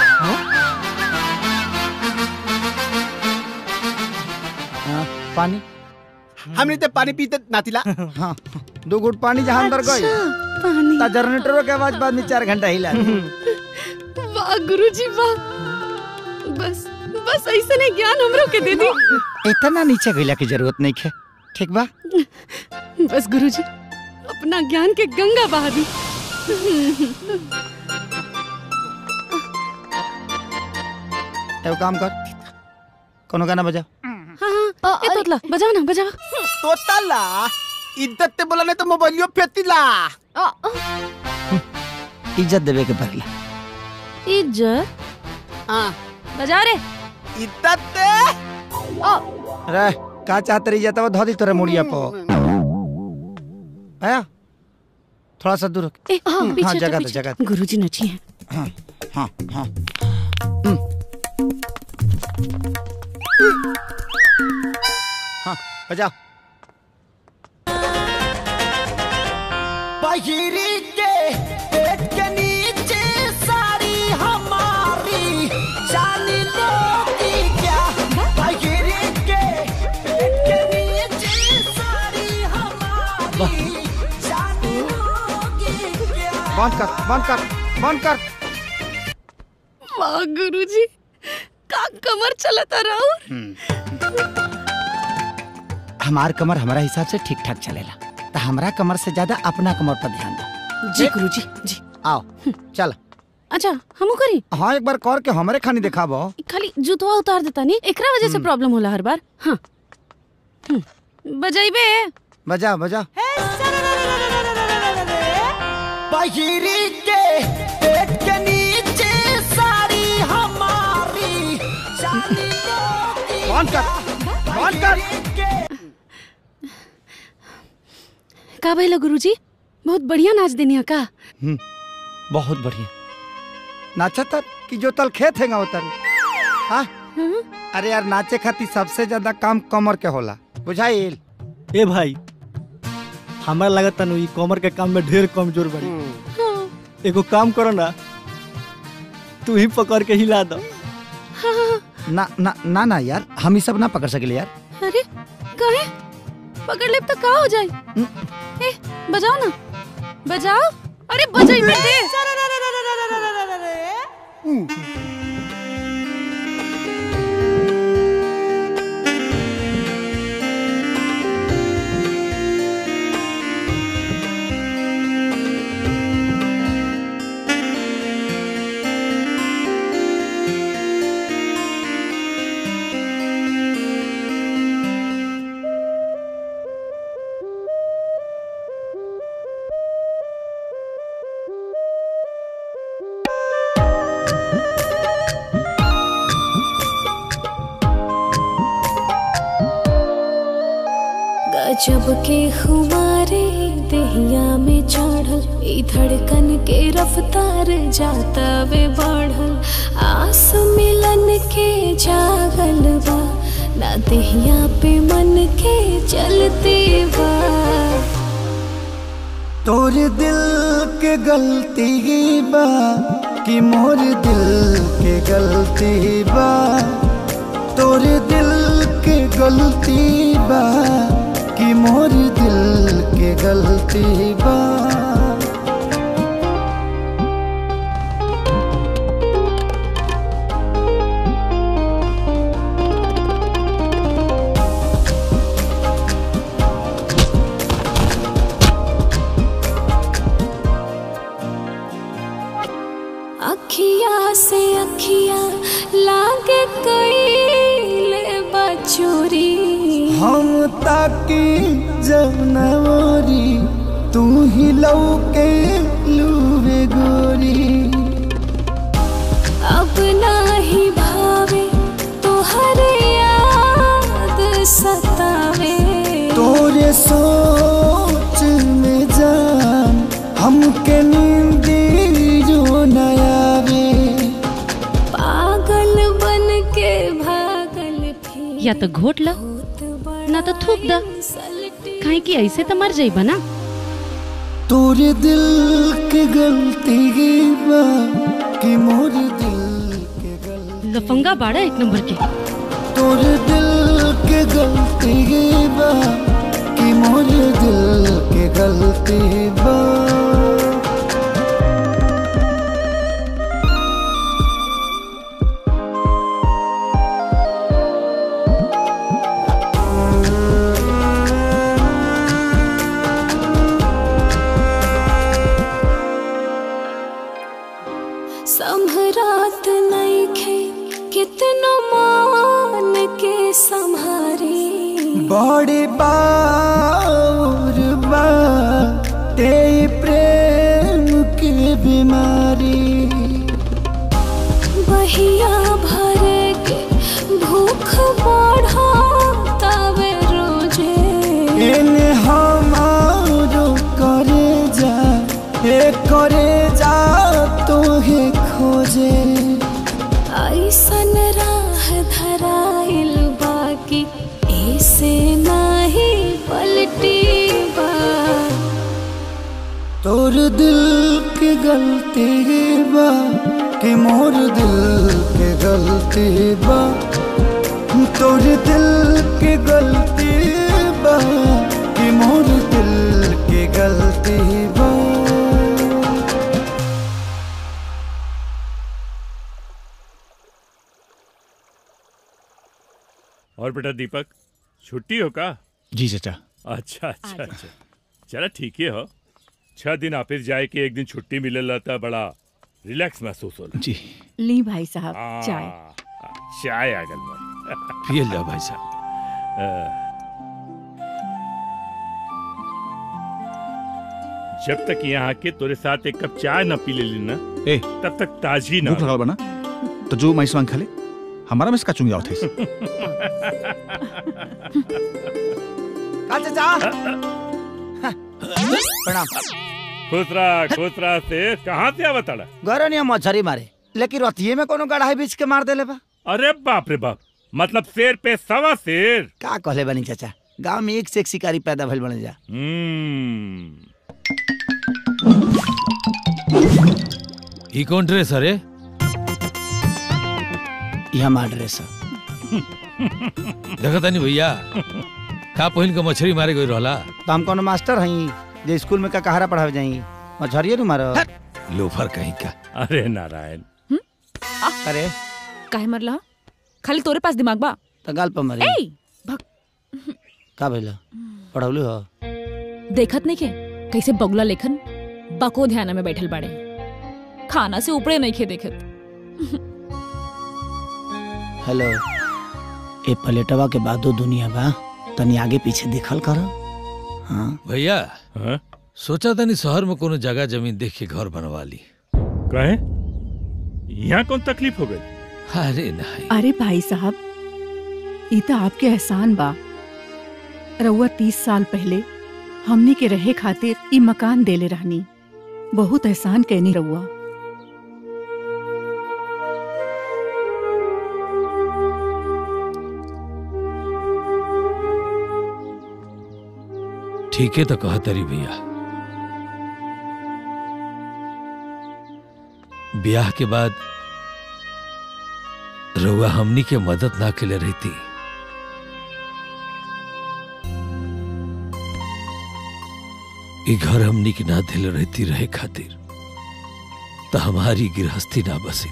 हाँ, पानी हमने तो पानी पीते नातिला हाँ दो घुट पानी जहाँ अंदर गई पानी ता जनरेटरों के आवाज बाद में चार घंटा हिला दी। वाह गुरुजी वाह बस बस ऐसे ने ज्ञान हमरो के दे दी इतना नीचे गईला की जरूरत नहीं है ठीक बा बस गुरुजी अपना ज्ञान के गंगा बहा दी एगो काम कर कोनो गाना बजा हाँ हाँ ए तोतला बजाओ ना बजाओ तोतला इज्जत ते बोला नहीं तो मोबाइलियो फेतिला इज्जत देवे के पड़ेला इज्जत हाँ बजा रे इज्जत ते रे का चाहते रही जाता वो धो दी तोरे मुड़िया पो आया थोड़ा सा दूर रख। ए हाँ पीछे हाँ हटो, जगह दे पीछे। जगह दे। गुरुजी नची है हाँ हाँ हाँ हाँ बजाओ पहिरी के पेट के नीचे साड़ी हमारी जानी लोगी क्या पहिरी के पेट के नीचे साड़ी हमारी जानी लोगी क्या बंद कर बंद कर बंद कर वाह गुरुजी का कमर चलता रहो हमार कमर हमारा हिसाब से ठीक ठाक चलेला तो हमारा कमर से ज्यादा अपना कमर पर ध्यान दो जी गुरुजी जी आओ चल अच्छा हमू करी हाँ एक बार कर के हमारे खानी दिखाबो खाली जूतवा उतार देता नहीं एकरा वजह से प्रॉब्लम होला हर बार हाँ हम्म, बजाइबे बजा बजा पहिरी के पेट के नीचे साड़ी हमारी जानी लोगी बंद कर बंद कर का भइला गुरुजी बहुत बढ़िया नाच देनी का हम्म, बहुत बढ़िया नाचा तर कि जो तल खेत हैगा उतर हाँ अरे यार नाचे खातिर सबसे ज्यादा काम कमर के होला बुझाइल ए भाई हमरा लगता नु ई कमर के काम में ढेर कमजोर बड़ी एगो काम करो ना तू ही पकड़ के हिला दो ना ना ना ना यार हम ये सब ना पकड़ सकेले यार अरे कहे पकड़ ले तो का हो जाए ए बजाओ ना बजाओ अरे बजाइबे दे गजब के खुमारे दहिया में चढ़ल ई धड़कन के रफ्तार जाता वे बढ़ल आस मिलन के जागल बा ना दहिया पे मन के चलते बा तोर दिल के गलती बा कि मोर दिल के गलती बा तोर दिल के गलती बा कि मोर दिल के गलती बा अखिया से अखिया लागे कैले बचोरी हम ताकी जब नवरी तू ही लौके लूबे गोरी अब नाही भावे तोहर याद सतावे तोरे सोच में जान हमके नींदी जो नयावे पागल बन के भागल फिर या तो घोट ला ना तो थूक दा काहे कि ऐसे तो मर जाइबा ना तोरे दिल के गलती बा कि मोर दिल लफंगा बाड़ा एक नंबर के तोरे दिल के गलती बा कि मोर दिल के गलती बा संभरात नइखे कितनो मान के संभारी बड़ी बार बा ते प्रेम के बीमारी बहिया भर के भूख बढ़ा तवे रोजे एने हमारो करे जा ए करे जा तोहे खोजे ऐसन राह धराइल बाकी ऐसे नाही पलटी बा तोर दिल की गलती बा कि मोर दिल के गलती बा तोर दिल की गलती बा कि मोर दिल की गलती बा और बेटा दीपक छुट्टी हो का जी चाचा अच्छा अच्छा अच्छा चला ठीक है हो छह दिन ऑफिस जाए के एक दिन छुट्टी मिले था बड़ा रिलैक्स महसूस होला जी ली भाई साहब हाँ, चाय चाय आ गल मन पिए लो भाई साहब जब तक यहाँ के तोरे साथ एक कप चाय न पी लेली ना ए तब तक ताजी ना भूख लगल बना तो जो माइस मांग खा ले हमारा में इसका चुंगी आवत है का चाचा प्रणाम खुश रहा खुश रहा से कहाँ से आवत आला गरे नहीं मछरी मारे लेकिन रतिये में कोनो गढ़ाई बीच के मार देले बा अरे बाप रे बाप मतलब शेर पे सवा शेर का कहले बनी चाचा गांव में एक से एक शिकारी पैदा भइल बने जा हम्म ई कौन ड्रेस अरे ये हमार ड्रेस देखा तानी भैया का पहिन के मछली मारे गई रहला तो हम कोनो मास्टर हई जे स्कूल में का कहारा पढ़ावे जाई मछरिये नु मारो लोफर कहीं का अरे नारायण अरे काहे मरला खाली तोरे पास दिमाग बा तो गाल पर मरी ए भग का भइला पढ़ौली हो देखत नहीं के कैसे बगुला लेखन बको ध्यान में बैठल बाड़े खाना से ऊपरे नहीं खे देखत हेलो ए प्लेटवा के बादो दुनिया बा तनी आगे पीछे देखल कर हाँ भैया सोचा तनी शहर में कोनो जगह जमीन देख के घर बनवा ली कहे यहाँ कौन तकलीफ हो गई अरे नहीं अरे भाई साहब ई तो आपके एहसान बा रउआ तीस साल पहले हमनी के रहे खातिर ई मकान देले रहनी बहुत एहसान कहनी रउआ ठीक है तो कहा तरी भैया ब्याह के बाद रउआ हमनी के मदद ना के लिए रहती ई घर हमनी की ना दिल रहती रहे खातिर तो हमारी गृहस्थी ना बसी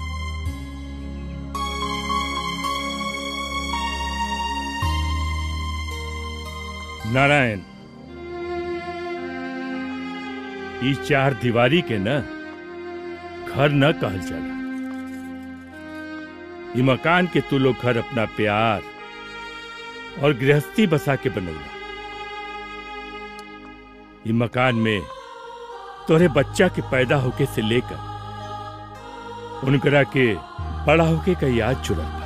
नारायण ई चार दीवारी के न घर न कहल जाला ई मकान के तू लोग घर अपना प्यार और गृहस्थी बसा के बनौला ई मकान में तोरे बच्चा के पैदा होके से लेकर उनकरा के बड़ा होके का याद जुड़ल बा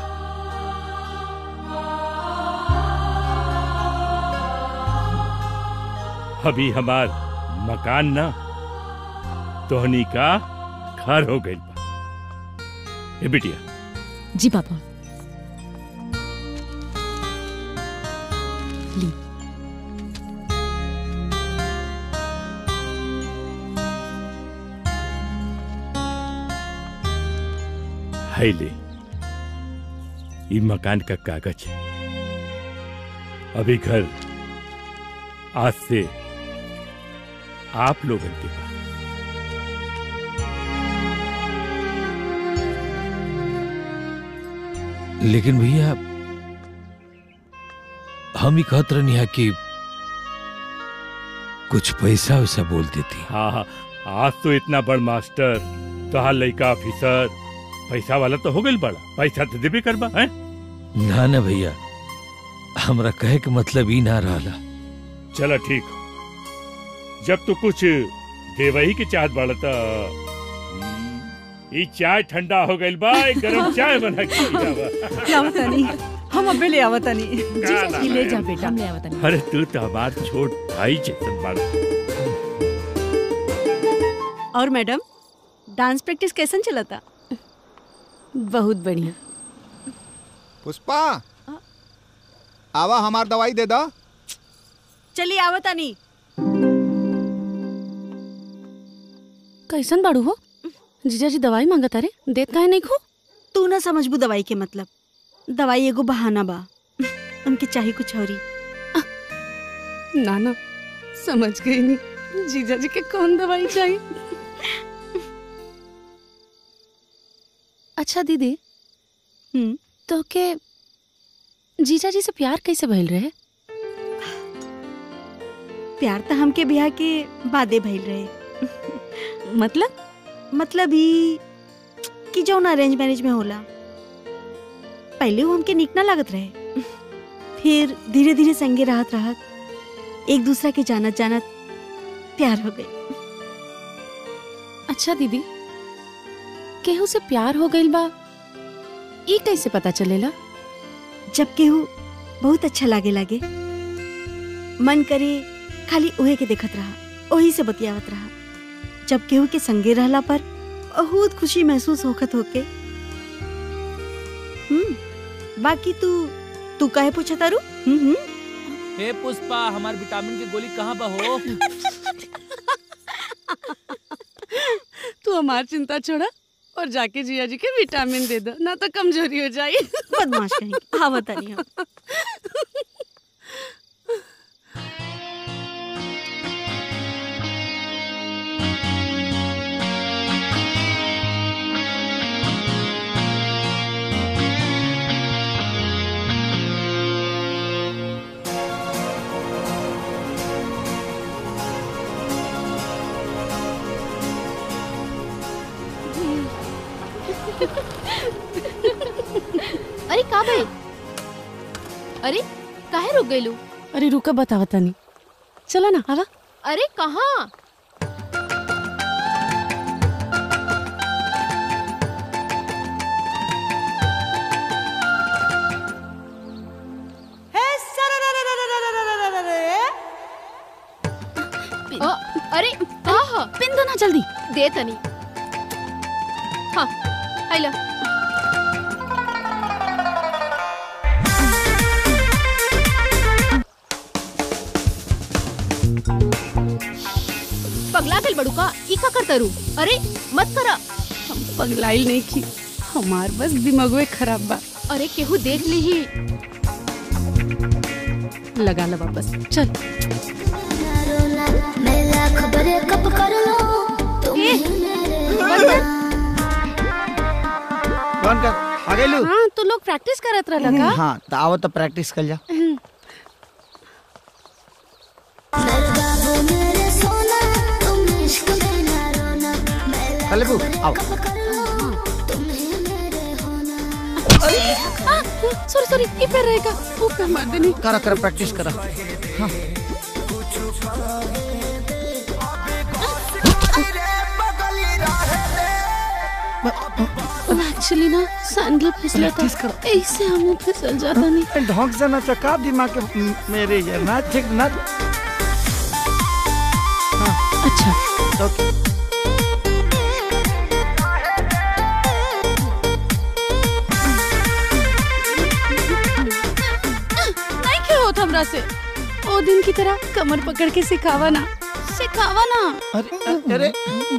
अभी हमार मकान ना तोहनी का घर हो गई बा ए बिटिया जी पापा ली है ले ये मकान का कागज है अभी घर आज से आप लोगों के पास लेकिन भैया हम ही कहत रहनी है कि कुछ पैसा वैसा बोल देती हाँ हाँ आज तो इतना बड़ मास्टर तोहार लड़का ऑफिसर पैसा वाला तो हो गई बड़ा पैसा तो देबे करबा हैं ना ना भैया हमरा कहे के मतलब ई ना रहला चलो ठीक हो जब तू कुछ देवही के चाहत बाड़ा त ई चाय ठंडा हो गइल बा एक गरम चाय बना के पियावा। आवतानी हम अबे ले आवतानी का ना जी ले जा है? बेटा हम ले आवतानी अरे तू तो हमार छोट भाई जैसन बाड़ा और मैडम डांस प्रैक्टिस कैसन चला था बहुत बढ़िया पुष्पा आवा हमार दवाई दे दा चलिए आवतानी कैसन बाड़ू हो जीजा जी दवाई मांगत अरे देत काहे नहीं खो तू ना समझबू दवाई के मतलब दवाई एगो बहाना बा उनके चाही कुछ औरी ना ना समझ गई नहीं जीजा जी के कौन दवाई चाहिए अच्छा दीदी हम्म तो के जीजा जी से प्यार कैसे भइल रहे प्यार तो हमके ब्याह के बादे भइल रहे मतलब मतलब ही कि जौन अरेंज मैरिज में होला पहले वो हमके निक ना लागत रहे फिर धीरे धीरे संगे रहत रहत एक दूसरा के जानत जानत प्यार हो गई अच्छा दीदी केहू से प्यार हो गइल बा ई कैसे पता चलेला जब केहू बहुत अच्छा लागे लागे मन करे खाली उहे के देखत रहा ओही से बतियावत रहा जब केहू के संगे रहला पर बहुत खुशी महसूस होखत होके हम्म बाकी तू तू काहे पूछा तारू हम्म हम्म हे पुष्पा हमार विटामिन की गोली कहाँ बा हो तू हमार चिंता छोड़ा और जाके जिया जी के विटामिन दे दो ना तो कमजोरी हो जाए बदमाश कहीं हाँ बता नहीं हम अरे का भाई अरे काहे रुक गइलू अरे रुका बतावा तनी चलो ना आवा अरे कहाँ अ, अरे कहाँ पिन दो ना जल्दी दे तनी हाँ आइला पगला गल बड़ू का ई का करता रू अरे मत करा हम पगलाइल नहीं की हमार बस दिमागवे खराब बा अरे केहू देख ली ही लगा ला वापस चल खबरें कब कर लो तुम कौन कर आ गइलू हाँ तो लोग प्रैक्टिस करत रहला का हाँ तो आओ तो प्रैक्टिस कर जा मेरे सोना तुम इश्क में ना रोना चले बू आओ सॉरी सॉरी ये पे रहेगा वो पे मार देनी करा करा प्रैक्टिस करा हाँ एक्चुअली ना सैंडल फिसला था ऐसे हम फिसल जाता नहीं ढंग से ना चका दिमाग के मेरे ये ना ठीक ना अच्छा ओके नहीं क्यों होता हमरा से ओ दिन की तरह कमर पकड़ के सिखावा ना सिखावा ना अरे अरे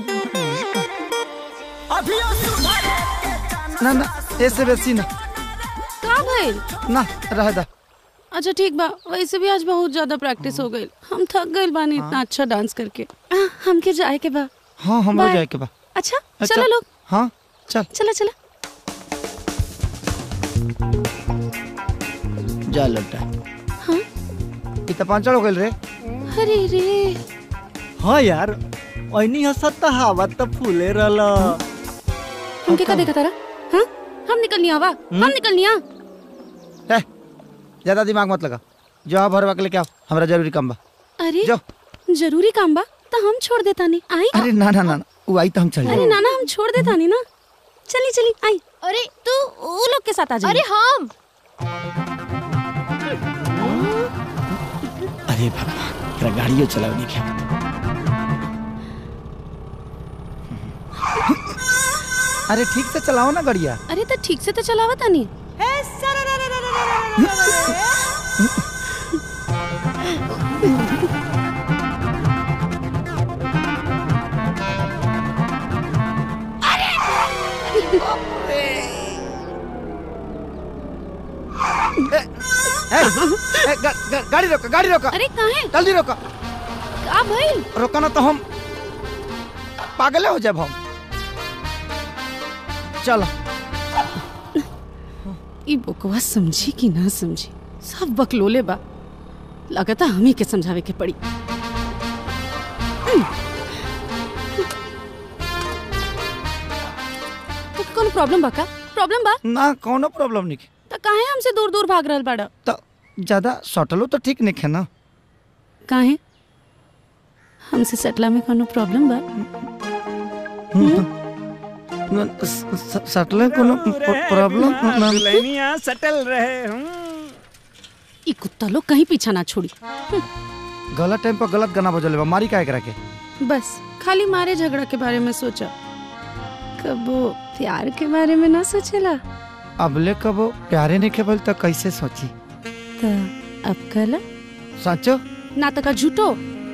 ना ना ऐसे वैसी ना का भइल ना रह दा अच्छा ठीक बा वैसे भी आज बहुत ज्यादा प्रैक्टिस हो गई हम थक गए बानी इतना अच्छा डांस करके आ, हमके जाए के बा हाँ हम हो बाय। जाए के बा अच्छा अच्छा। चलो लोग हाँ चल चला चला जा लौटा हाँ ये तो पांचड़ हो गइल रे अरे रे हाँ यार ऐनी हसत त हवा त फूले रहल हमके का देखा तारा हाँ हम निकलनी आवा हम निकलनी आ ए, ज्यादा दिमाग मत लगा जो हाँ भरवा के लेके आओ हमरा जरूरी काम बा अरे जो जरूरी काम बा तो हम छोड़ देता नहीं आई अरे ना ना ना ना, वो आई तो हम चल अरे जाए नाना हम छोड़ देता नहीं ना चली चली आई अरे तू वो लोग के साथ आ जा अरे हम अरे भगवान तेरा गाड़ियों चलाओ नहीं क्या अरे ठीक से चलाओ ना गाड़िया अरे तो ठीक से तो चलावा तानी गाड़ी रोका गाड़ी रोका अरे काहे जल्दी रोका का भइल रोका ना तो हम पागले हो जाब हम चलो ई बकवा समझी कि ना समझी सब बकलोले बा लगता हमी के समझावे के पड़ी तो कौन प्रॉब्लम बा का प्रॉब्लम बा ना कोनो प्रॉब्लम नहीं तो काहे हमसे दूर दूर भाग रहल बाड़ा तो ज्यादा सटलो तो ठीक नहीं है ना काहे हमसे सटला में कोनो प्रॉब्लम बा न- स- स- सटले कोनो प्रॉब्लम ना दुल्हनिया सटल रहे हूँ ई कुत्ता लोग कहीं पीछा ना छोड़ी गलत टाइम पर गलत गाना बजले बा मारी काहे करा के बस खाली मारे झगड़ा के बारे में सोचा कबो प्यार के बारे में ना सोचेला अबले कबो प्यारे नहीं खेबल तो कैसे सोची तो अब कला सचो ना तो का झूठो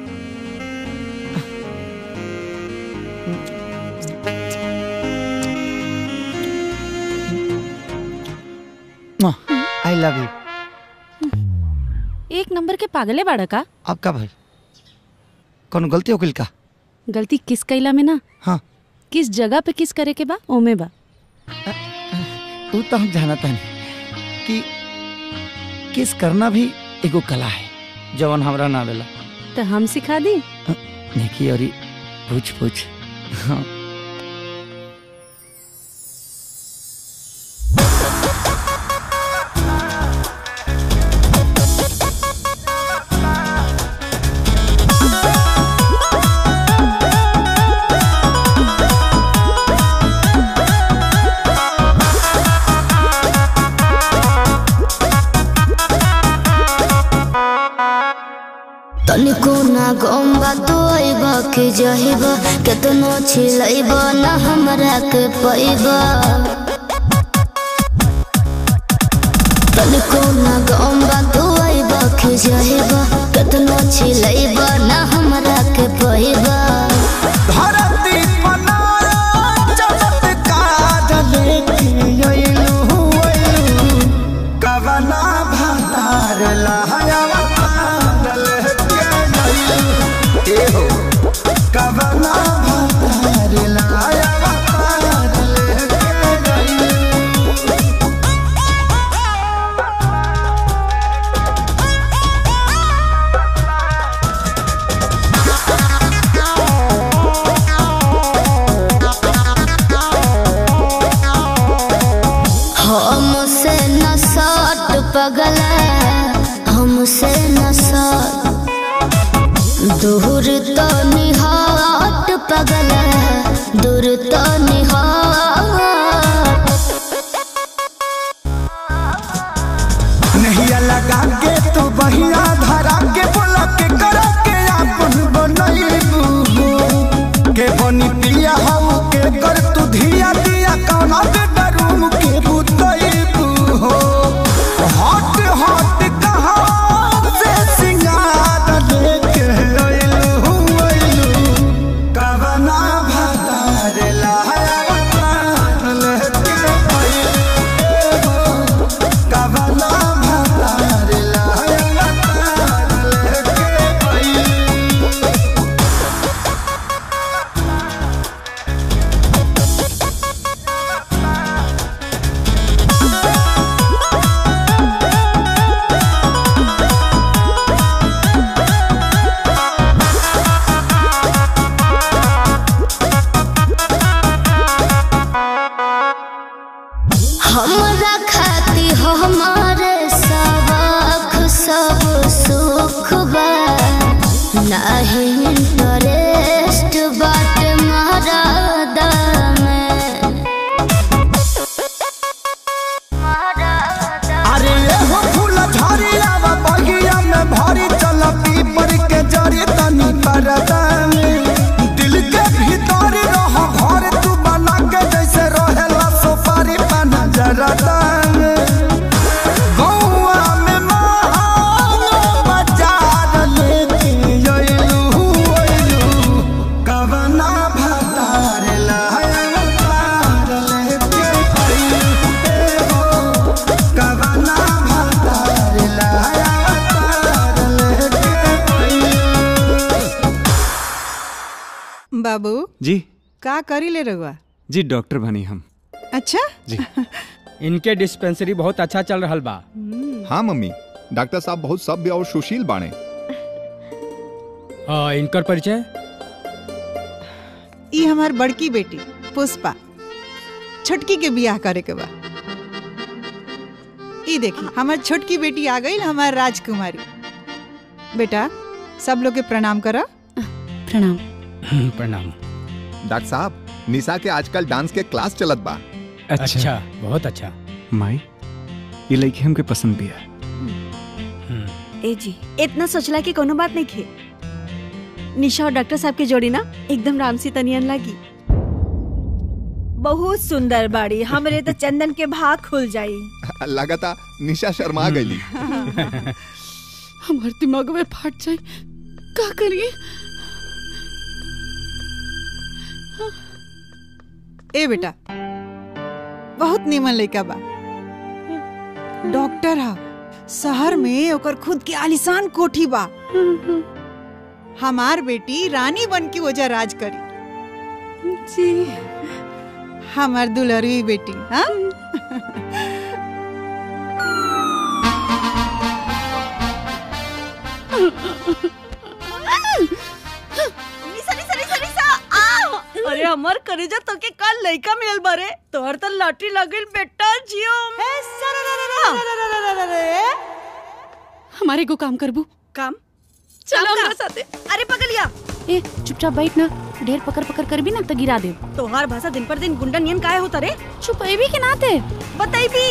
आई लव यू एक नंबर के पागले बाड़ा का अब का भाई कोनो गलती हो गइल का गलती किस कैला में ना हाँ किस जगह पे किस करे के बा ओमे बा वो तो हम जानता नहीं कि किस करना भी एगो कला है जवन हमरा ना आवेला तो हम सिखा दी देखी और पूछ पूछ हाँ तनिको ना गम्बा तो अइब के जहिब केतनो छिलैब ना हमरा के पैब तनिको ना गम्बा तो अइब के जहिब केतनो छिलैब ना हमरा के पैब धरती बनाया चमत्कार लेके अइलू अइलू कवना भातार लहया अवतार लेके अइलू ए हो कवना भातार लहया अवतार लेके अइलू हमसे न सट पगला हमसे न सट दूर तो निहाट पगला दूर तो निहाट नहिया लगा के तू बहिया धरा के बोला के करा के आपन बनैबू के बनी पिया हम के कर तू धिया दिया कौना के डरूम के बुतैबू हो हट हट कहाँ से सिंगार लेके अइलू अइलू कवना भतार लाया अवतार लेके अइलू कवना भतार लाया अवतार लेके अइलू हमरा खाती हमारे सबक सब सुख बा नाही इंटरेस्ट बाट महारादा में अरे ये हो फूल झरिया वा बगिया में भरी चल पीपर के जरी तनी परदा में दिल के भीतर रह घर तू बना के जैसे रहेला सोपारी पाना जरदा में गौआ में महान बाजार लेके अइलू अइलू बाबू जी का करी ले रहुआ जी डॉक्टर बनी हम अच्छा जी इनके डिस्पेंसरी बहुत अच्छा चल रहा बा हाँ मम्मी डॉक्टर साहब बहुत सभ्य और सुशील बाणे हाँ इनकर परिचय ई हमार बड़की बेटी पुष्पा छोटकी के बियाह करे के बा ई देखी हमार छोटकी बेटी आ गई हमार राजकुमारी बेटा सब लोग के प्रणाम करा प्रणाम प्रणाम डॉक्टर साहब निशा के आजकल डांस के क्लास चलत बा अच्छा बहुत अच्छा माई ये लड़की हमके पसंद भी है ए जी इतना सोचला कि कोनो बात नहीं खे निशा और डॉक्टर साहब की जोड़ी ना एकदम रामसी तनियन लगी बहुत सुंदर बाड़ी हमरे तो चंदन के भाग खुल जाई लगाता निशा शर्मा गई हमार दिमाग में फाट जाए का करिए ए बेटा बहुत निमन लड़का बा डॉक्टर हा शहर में ओकर खुद के आलिशान कोठी बा हमार बेटी रानी बन के वजह राज करी जी हमार दुलरवी बेटी हाँ निशा निशा निशा निशा आ अरे हमर करेजा तो के कल लइका मिलल बारे तोहर तो लॉटरी लगल बेटा जियो हमारे को काम करबू काम चलो हमरा साथे अरे पगलिया ए चुपचाप बैठ ना ढेर पकड़ पकड़ कर भी ना तो गिरा दे तोहार भाषा दिन पर दिन गुंडा नियन काहे होता रे छुपैबी के नाते बताई भी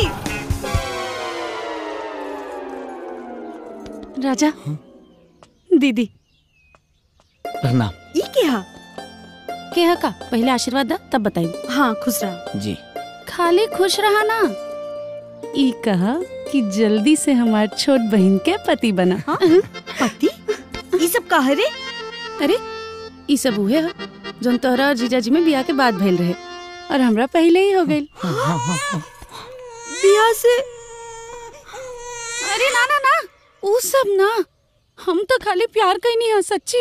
राजा दीदी प्रणाम ई के हा के हा का पहले आशीर्वाद दा तब बताई हाँ खुश रहा जी खाली खुश रहा ना ई कहा कि जल्दी से हमार छोट बहन के पति बना हाँ? पति ई सब कहा रे अरे ई सब उहे है जोन तोहरा और जीजाजी में बियाह के बाद भइल रहे और हमरा पहले ही हो गइल बियाह से अरे ना ना ना ऊ सब ना हम तो खाली प्यार कहीं नहीं है सच्ची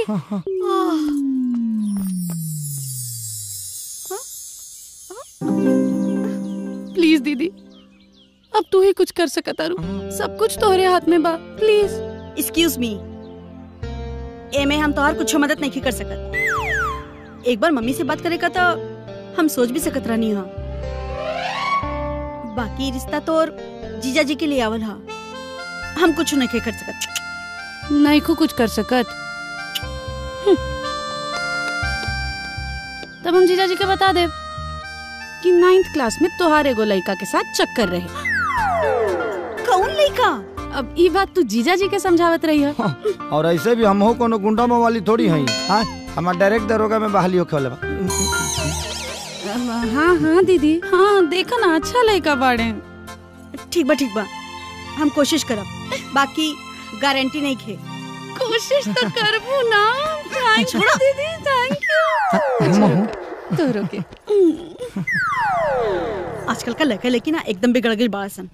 प्लीज दीदी अब तू ही कुछ कर सकता तारू सब कुछ तोहरे हाथ में बा प्लीज एक्सक्यूज मी एमे हम तोहार कुछ मदद नहीं कर सकत एक बार मम्मी से बात करे का तो हम सोच भी सकत रहनी हा बाकी रिश्ता तोर जीजा जी के लिए आवल हा हम कुछ नहीं कर सकत नहीं को कुछ कर सकत हम्म। तब हम जीजा जी के बता दे कि नाइन्थ क्लास में तोहार एगो लड़का के साथ चक्कर रहे कौन लड़का अब ई बात तू जीजा जी के समझावत रही है और ऐसे भी हम हो कोनो गुंडा वाली थोड़ी हई हाँ हमार डायरेक्ट दरोगा में बहाली होखे वाला बा हाँ हाँ दीदी हाँ देखो ना अच्छा लड़का बाड़े ठीक बा ठीक बा हम कोशिश करब बाकी गारंटी नहीं खे कोशिश तो करबू ना थैंक यू दीदी थैंक यू तो रुके आजकल का लड़का लेकिन ना एकदम बिगड़ गई बड़ा सन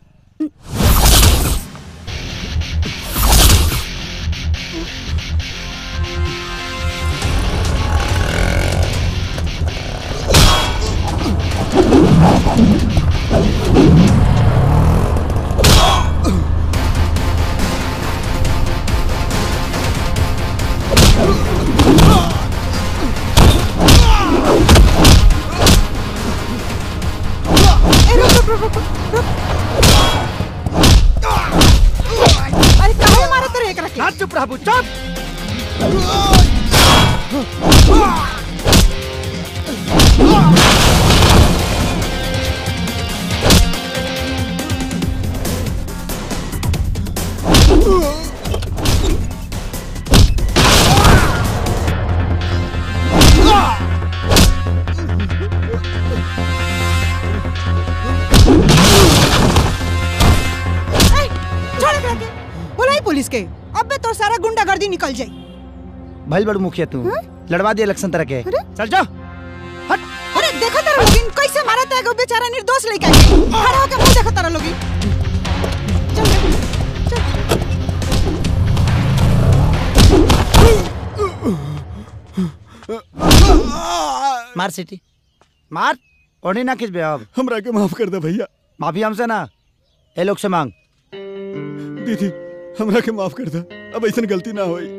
ए रुक रुक रुक रुक अरे काहे मारत रे एकरा के चुप रह चुप ए, छोड़ एकरा के बुलाई पुलिस के अबे तो सारा गुंडागर्दी निकल जाई भइल बड़ मुखिया तू लड़वा दिया इलेक्शन तरह के चल जा अरे देखो तारा लोगिन कैसे मारत है एगो बेचारा निर्दोष लइका के खड़ा होके मुंह देखो तारा लोगिन मार सीटी मार ओढ़ी ना खिंच बे अब हमरा के माफ कर दे भैया माफी हमसे ना ए लोग से मांग दीदी हमरा के माफ कर दे अब ऐसा गलती ना होई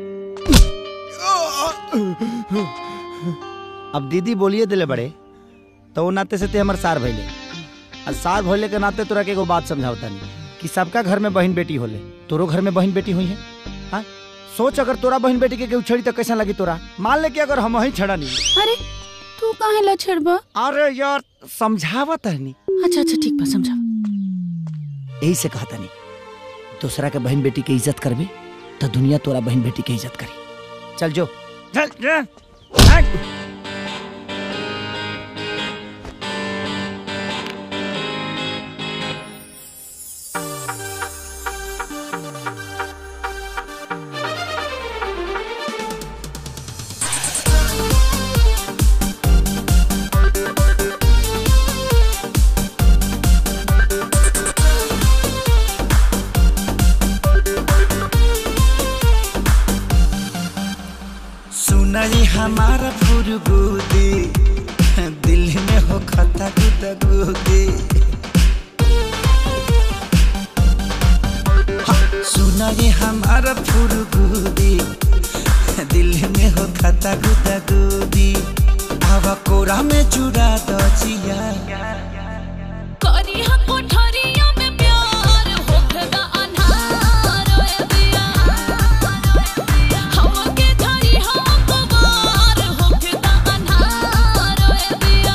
अब दीदी बोलिए दिले बड़े तो वो नाते से ते हमर सार भइले और सार भइले के नाते तोरा के एगो बात समझावता नहीं कि सबका घर में बहन बेटी होले तोरो घर में बहन बेटी हुई है हाँ सोच अगर तोरा बहन बेटी के केहू छड़ी तो कैसा लगी तोरा मान ले कि अगर हम ही छड़ा नहीं अरे तू काहे ला छड़बा अरे यार समझावत है नहीं अच्छा अच्छा ठीक बा समझा यही से कहता नहीं दूसरा के बहन बेटी के इज्जत करबे तो दुनिया तोरा बहन बेटी के इज्जत करी चल जो चल जा सुनाई हमारा फुरगुदी दिल में हो खता गुदगुदी सुनाई हमारा फुरगुदी दिल में हो खता गुदगुदी हवा कोरा में चुरा दो जिया करी हम कोठरिया में प्यार होखदा अन्हार ओए दिया हमके धरी हम कुमार होखदा अन्हार ओए दिया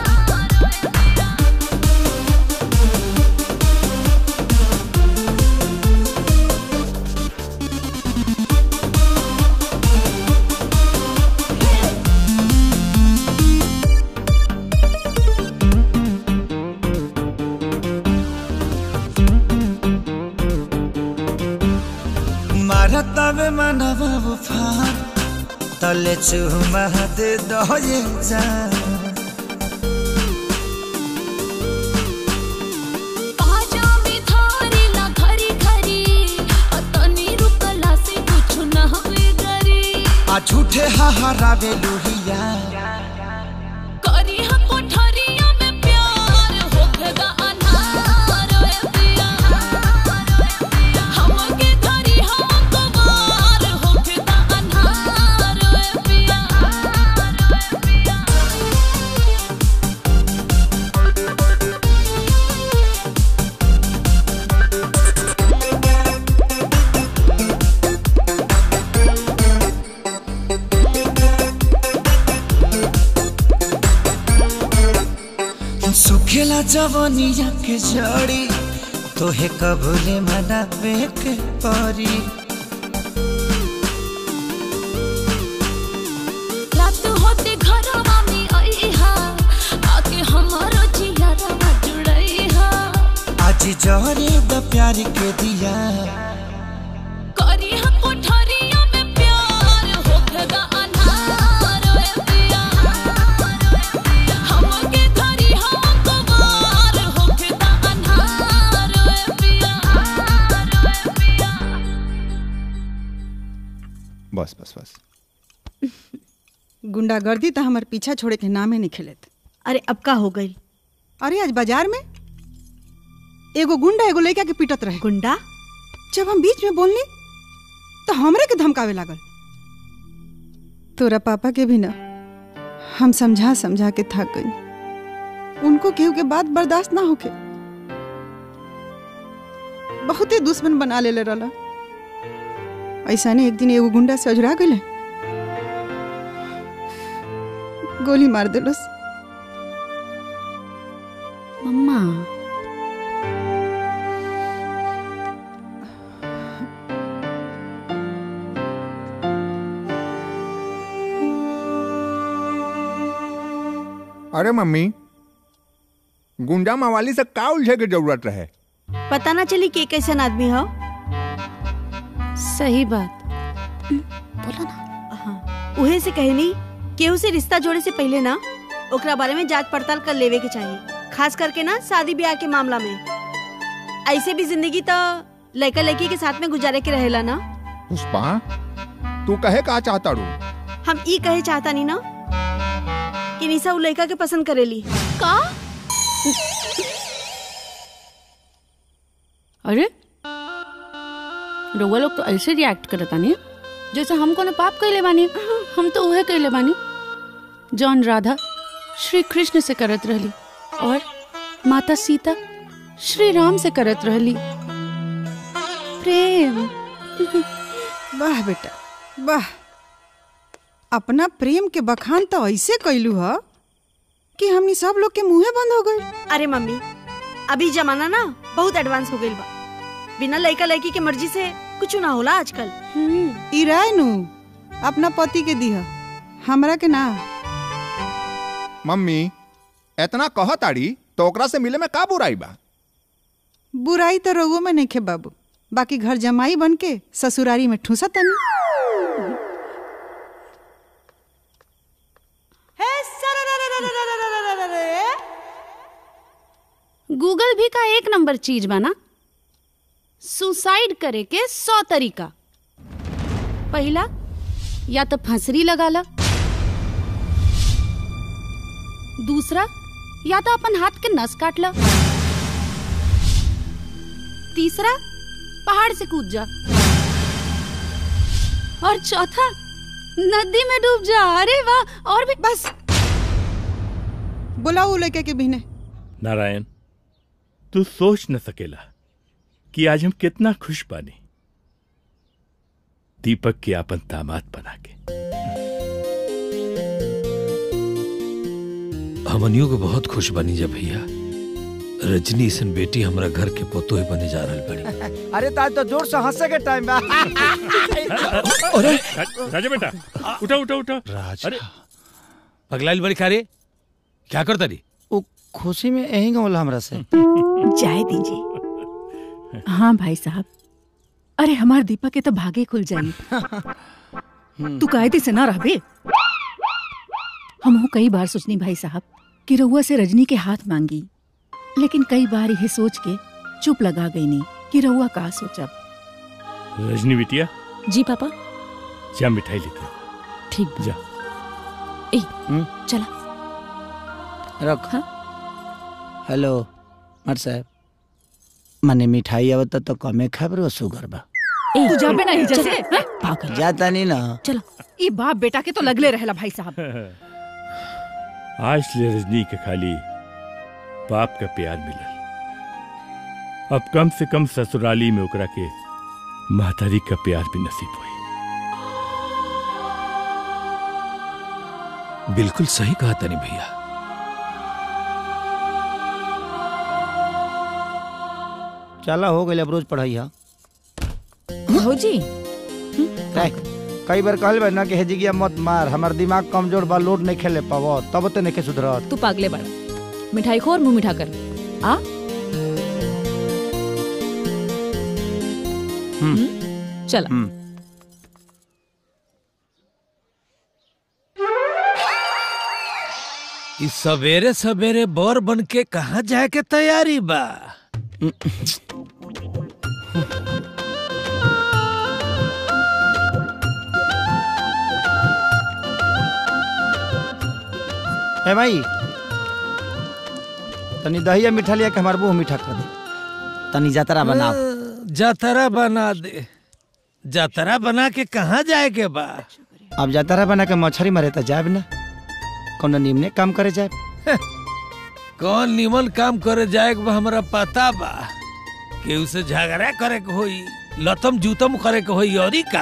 मारा तबे मनवा उफान तले चुमा दे दो ये जान पाजा में थारी ला खरी खरी अतनी रुकला से कुछ न हवे गरी आ झूठे हाहारावे लुहिया करी हम कोठरिया में प्यार होखदा अन्हार ओए दिया हमके धरी हम कुमार होखदा अन्हार ओए दिया सुखेला जवनिया के जड़ी तोहे कबूले मनावे के परी रात होते घरवा में आईहा आके हमारो जियारा जुड़ईहा आज जहरे द प्यार के दिया करी हम कोठरिया में प्यार होखदा अन्हार ओए दिया हमके धरी हम कुमार होखदा अन्हार ओए दिया बस बस बस गुंडागर्दी तो हमार पीछा छोड़े के नामे नहीं खेलत अरे अब का हो गई अरे आज बाजार में एगो गुंडा एगो लड़का के पीटत रहे गुंडा जब हम बीच में बोलनी तो हमरे के धमकावे लागल तोरा पापा के भी ना हम समझा समझा के थक गई उनको केहू के बात बर्दाश्त ना होके बहुते दुश्मन बना ले रहला ऐसा ने एक दिन एगो गुंडा से अजुरा गए गोली मार दिलस मम्मा अरे मम्मी गुंडा मवाली से का उलझे के जरूरत रहे पता ना चली के कैसन आदमी हो सही बात उहे से कहनी केहू से रिश्ता जोड़े से पहले ना ओकरा बारे में जांच पड़ताल कर लेवे के चाहिए खास करके ना शादी ब्याह के मामला में ऐसे भी जिंदगी तो लड़का लड़की के साथ में गुजारे के रहेला ना पुष्पा तू कहे का चाहता रू हम ई कहे चाहता नहीं ना कि निशा उ लड़का के पसंद करेली का अरे रउआ लोग तो ऐसे रिएक्ट करता नहीं जैसे हम कोनो पाप कैले बानी हम तो उहे कैले बानी जौन राधा श्री कृष्ण से करत रहली और माता सीता श्री राम से करत रहली प्रेम वाह बेटा वाह अपना प्रेम के बखान तो ऐसे कैलू ह कि हमनी सब लोग के मुंहे बंद हो गए अरे मम्मी अभी जमाना ना बहुत एडवांस हो गई बा बिना लड़का लड़की के मर्जी से कुछ ना होला आजकल ई राय नु अपना पति के दिह हमरा के ना मम्मी इतना कह ताड़ी तो ओकरा से मिले में का बुराई बा बुराई तो रोगों में नहीं खे बाबू बाकी घर जमाई बन के ससुरारी में ठूसा तनी गूगल भी का एक नंबर चीज बना सुसाइड करे के सौ तरीका पहला या तो फंसरी लगा ला दूसरा या तो अपन हाथ के नस काट ला तीसरा पहाड़ से कूद जा और चौथा नदी में डूब जा अरे वाह और भी बस बुलाओ लड़के के बिहने नारायण तू सोच न सकेला कि आज हम कितना खुश बानी दीपक के अपन दामाद बना के हमनियों के बहुत खुश बनी जा भैया रजनी सन बेटी हमरा घर के पोतो ही बने जा रहल बड़ी अरे ताज तो जोर से हंसे के टाइम बा अरे राजा बेटा उठा उठा उठा अरे पगलाइल बड़ी खारे क्या करता री वो खुशी में यही गौला हमरा से जाए दीजिए हाँ भाई साहब अरे हमार दीपक के तो भागे खुल जाई तू कायदे से ना रहबे हम कई बार सोचनी भाई साहब कि रउआ से रजनी के हाथ मांगी लेकिन कई बार यह सोच के चुप लगा गई नहीं कि रउआ का सोचब रजनी बिटिया जी पापा जा मिठाई लेके आ। ठीक जा ए चला रख हेलो मर साहब मने मिठाई आवत तो कमे खबर सुगर बा तू जाबे नहीं जैसे हैं? पागल जाता नहीं ना चलो ई बाप बेटा के तो लगले रहला भाई साहब आज ले रजनी के खाली बाप का प्यार मिलल अब कम से कम ससुराली में ओकरा के महतारी का प्यार भी नसीब हुई बिल्कुल सही कहा तनी भैया चला हो गई अब रोज पढ़ाई हा भौजी काय? कई बार कहल बा ना कि हेजी गिया मत मार हमार दिमाग कमजोर बा लोड नहीं खेले पावो तब तो नहीं सुधरत तू पागले बड़ा मिठाई खो और मुंह मिठा कर आ चला इस सवेरे सवेरे बर बन के कहाँ जाए के तैयारी बा ए भाई तनी दहिया मीठा लिया के हमार मुंह मीठा कर दे तनी जातरा बनाओ जातरा बना दे जातरा बना के कहाँ जाए के बा अब जातरा बना के मछरी मारे तो जाब ना कोनो निमने काम करे जाए कौन निमन काम करे जाए के बा हमरा पता बा केहू से झगड़ा करे के होई लतम जूतम करे के होई औरी का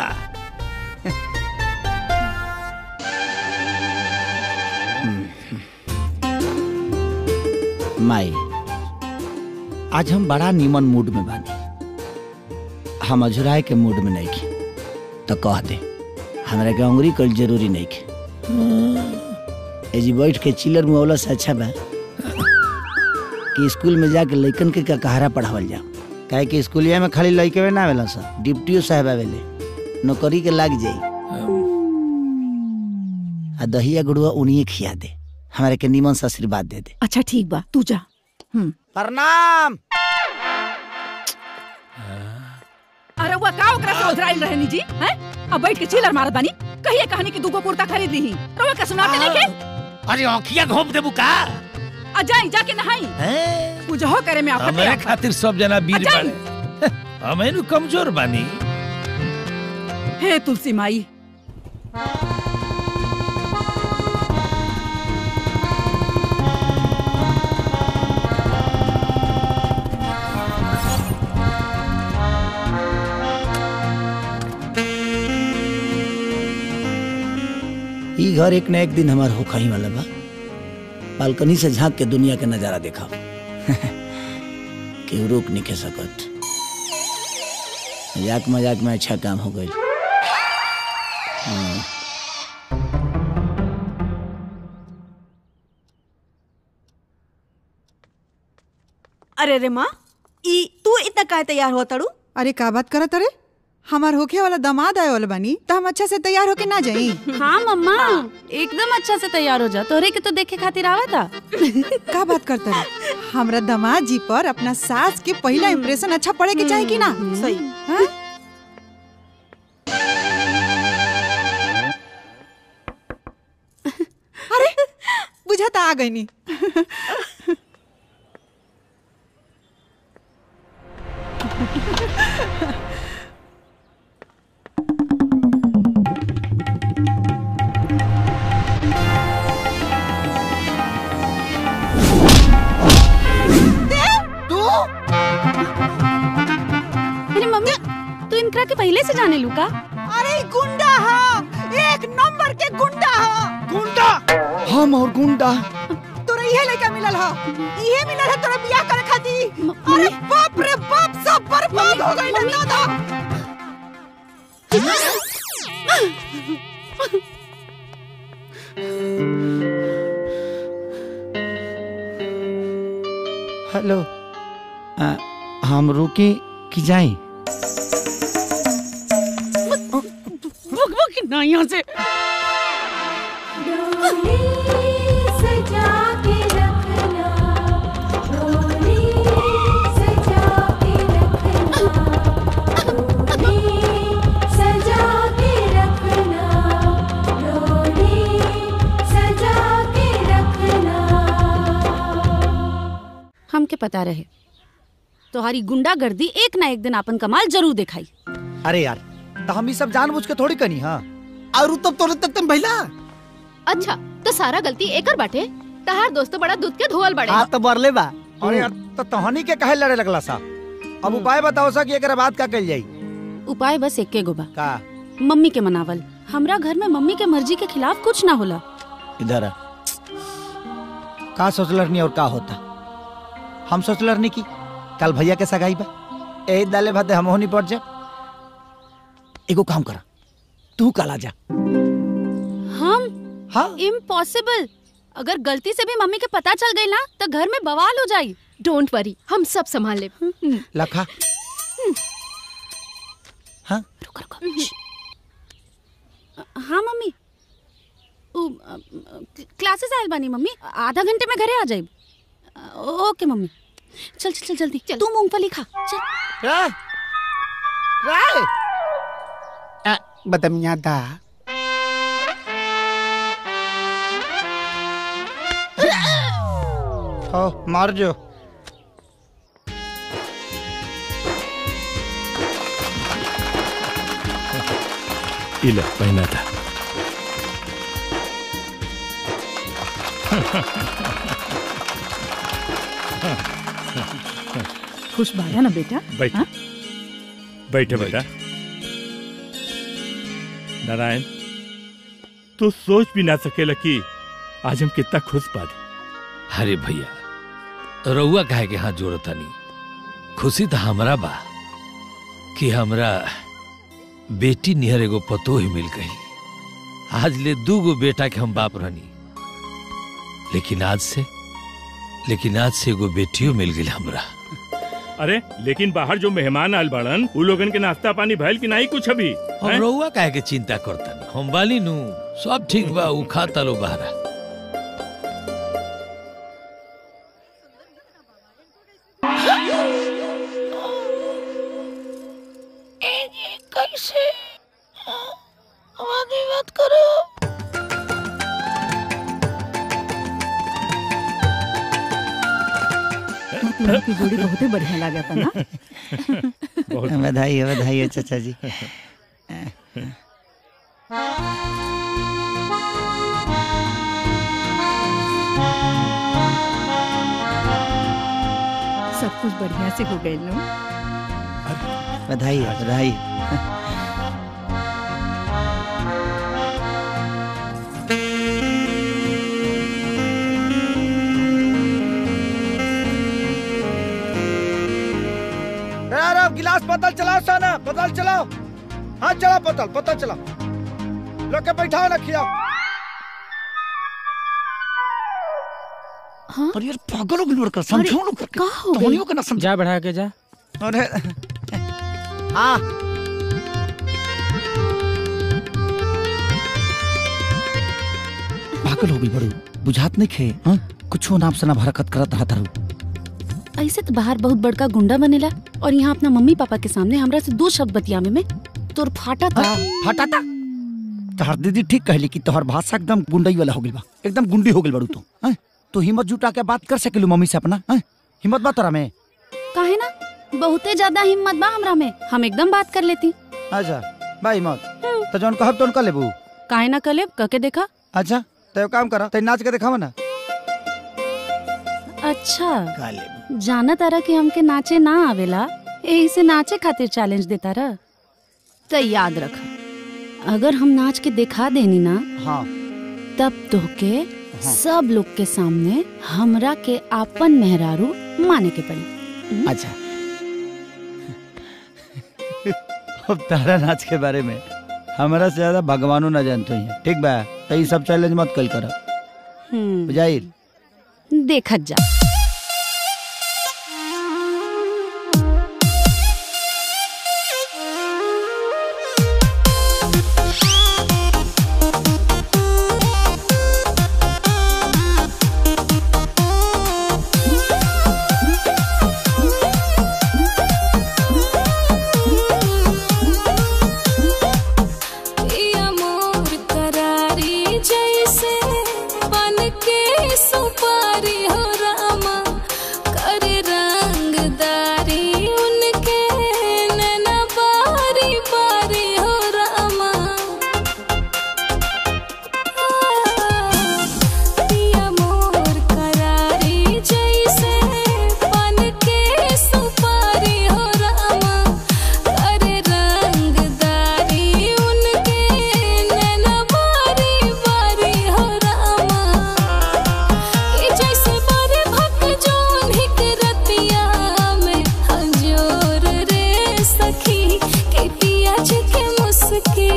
माई आज हम बड़ा नीमन मूड में बानी हम अझुराए के मूड में नहीं खे तो कह दे हमरा के अंगुरी कल जरूरी नहीं खे एजी बैठ के चिलर मुआवला से अच्छा बा कि स्कूल में जाके लइकन के का कहारा पढ़ावल जाओ काहे कि स्कूलिया में खाली लइके ना आवेला सा डिप्टियो साहब आवेले नौकरी के लाग जाई आ दहिया गुड़ुआ उन्हीं खिया दे हमारे के नीमन से आशीर्वाद दे दे अच्छा ठीक बा तू जा हम्म प्रणाम अरे वो का ओकरा से उधराइल रहनी जी हैं अब बैठ के चिल्लर मारत बानी कहिए कहानी की दूगो कुर्ता खरीद ली रवा का सुनाते नहीं के अरे आँखिया घोप देबू का आ जाई जाके नहाई पूजा हो करे में आपका हमारे खातिर सब जना वीर अजाई। बाड़े हमें नु कमजोर बानी हे तुलसी माई ई घर एक न एक दिन हमार होखा ही वाला बा बालकनी से झांक के दुनिया के नजारा देखा केहू रोक नहीं के सकत मजाक मजाक में अच्छा काम हो गई अरे रे माँ ई तू इतना काहे तैयार हो तड़ू अरे का बात करत अरे हमार होखे वाला दामाद आए वाला बानी तो हम अच्छा से तैयार होके ना जाई हाँ मम्मा एकदम अच्छा से तैयार हो जा तोरे के तो देखे खातिर आवा था का बात करता है हमरा दामाद जी पर अपना सास के पहला इम्प्रेशन अच्छा पड़े के चाहे कि ना सही हाँ? अरे बुझाता आ गई नी तू अरे मम्मी तू इनकरा के पहले से जाने लू का अरे गुंडा हा एक नंबर के गुंडा हा गुंडा हम और गुंडा तोरा इहे लड़का मिलल हा इहे मिलल है तोरा बियाह करे खातिर अरे बाप रे बाप सब बर्बाद हो गइल है दादा हेलो आ, हम रुकी कि जाई भुक भुक ना यहाँ से हमके पता रहे तुम्हारी गुंडागर्दी एक ना एक दिन अपन कमाल जरूर दिखाई अरे यार तो हम ये सब जानबूझ के थोड़ी कनी हाँ और तब तोरे तक तुम भैला अच्छा तो सारा गलती एकर बाटे तहार दोस्त बड़ा दूध के धोवल बड़े हाँ तो बरले बा अरे यार तो तहनी के कहे लड़े लगला सा अब उपाय बताओ सा कि एकरा बाद का कल जाई उपाय बस एके गो बा का मम्मी के मनावल हमरा घर में मम्मी के मर्जी के खिलाफ कुछ ना होला इधर आ। का सोचलरनी और का होता हम सोचलरनी की कल भैया के सगाई बा ए दाले भाते हम होनी पड़ जा एगो काम करा तू कल आ जा हम हाँ इम्पॉसिबल अगर गलती से भी मम्मी के पता चल गई ना तो घर में बवाल हो जाई डोंट वरी हम सब संभाल ले लखा हाँ रुको रुको हाँ मम्मी उ, अ, अ, क्लासेस आयल बानी मम्मी आधा घंटे में घरे आ जाइब ओके मम्मी चल चल चल जल्दी तू मूंगफली खा चल राय राय बदमिया दा हो मार जो इला पहना था खुश बाया ना बेटा बैठ हाँ? बैठे बेटा नारायण तू सोच भी ना सकेला कि आज हम कितना खुश बानी अरे भैया रउआ काहे के हाथ जोड़ता नहीं खुशी तो हमरा बा कि हमरा बेटी निहर एगो पतो ही मिल गई आज ले दू गो बेटा के हम बाप रहनी लेकिन आज से लेकिन आज से एगो बेटियों मिल गई हमरा अरे लेकिन बाहर जो मेहमान आल बाड़न उ लोगन के नाश्ता पानी भइल कि नहीं कुछ अभी हम हैं? रउआ काहे के चिंता करता हम बाली नु सब ठीक बा उ खाता लो बहरा कैसे आवाज मत कर तीनों की जोड़ी बहुते बढ़िया लगा था ना बधाई है बधाई है चाचा जी सब कुछ बढ़िया से हो गए लो बधाई है बधाई है यार अब गिलास पतल चलाओ साना पतल चलाओ हाँ चलाओ पतल पतल चलाओ लोग के बैठाओ ना खिलाओ हाँ? अरे यार पागल हो गई लड़का समझो लोग करके का हो तोहनी को ना समझ जा बढ़ा के जा अरे हाँ पागल हो गई बड़ू बुझात नहीं खे हाँ कुछ नाम से ना हरकत करत रहा तारू ऐसे तो बाहर बहुत बड़का गुंडा बनेला और यहाँ अपना मम्मी पापा के सामने हमरा से दो शब्द बतियावे में तोर फाटा था हटा था तोहर दीदी ठीक कहली कि तोहर भाषा एकदम गुंडई वाला हो गइल बा एकदम गुंडी हो गइल बड़ू तू हैं तू हिम्मत जुटा के बात कर सकेलू मम्मी से अपना हैं हिम्मत बा तोरा में काहे ना बहुते ज्यादा हिम्मत बा हमरा में हम एकदम बात कर लेती अच्छा बा हिम्मत तो जौन कहब तौन कर लेबू काहे ना कलेब कके देखा अच्छा तो एगो काम करा ते नाच के दिखावा ना अच्छा जाना तारा कि हमके नाचे ना आवेला यही से नाचे खातिर चैलेंज देता रहा तो याद रख अगर हम नाच के दिखा देनी ना हाँ तब तोहके सब लोग के सामने हमरा के आपन मेहरारू माने के पड़ी अच्छा अब तारा नाच के बारे में हमारा से ज्यादा भगवानो ना जानते हैं ठीक बा तो ये सब चैलेंज मत कल कर हम्म, बुझाइल देखत जा पिया मोर करारी जैसे बन के सुपारी हो रामा कर रंगदारी उनके नैना बारी बारी हो रामा पिया मोर करारी जैसे बन के सुपारी हो रामा कर रंगदारी उनके नैना बारी बारी हो रामा कि जैसे बारे भक जोन हिक रतिया में हंजोर रे सखी के पियाज के मुस्की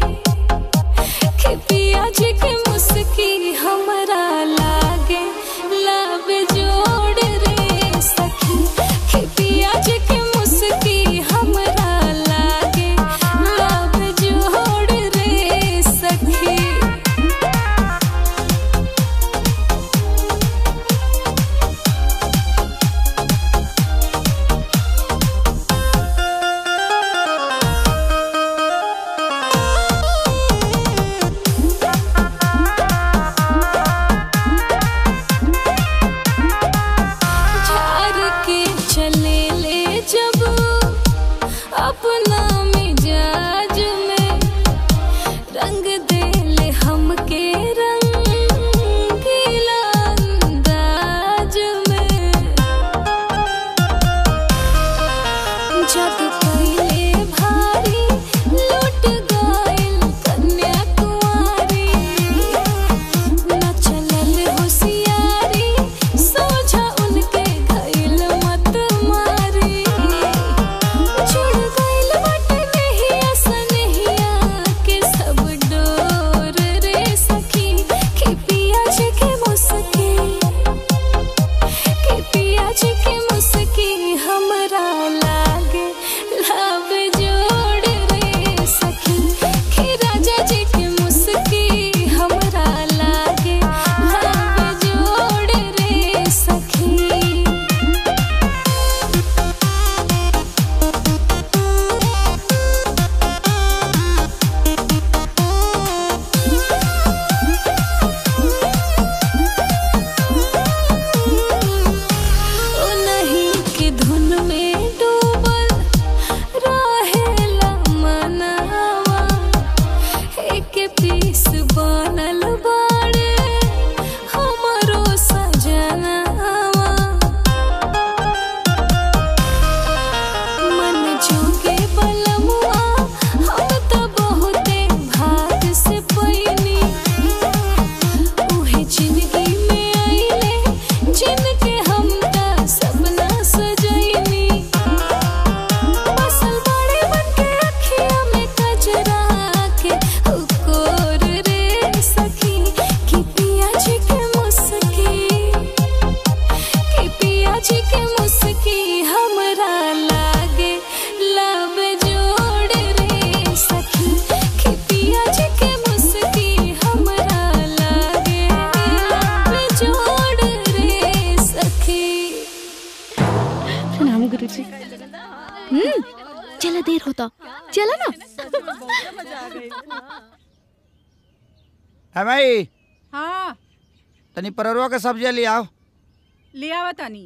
के पियाज के मुस्की हमरा लागे लाभ जोड़ रे सखी के पियाज के मुस्की हमरा लागे लाभ जोड़ रे सखी चला देर होता चला ना है भाई हाँ तनी परवरवा के सब्जी ले आओ ले आवा तानी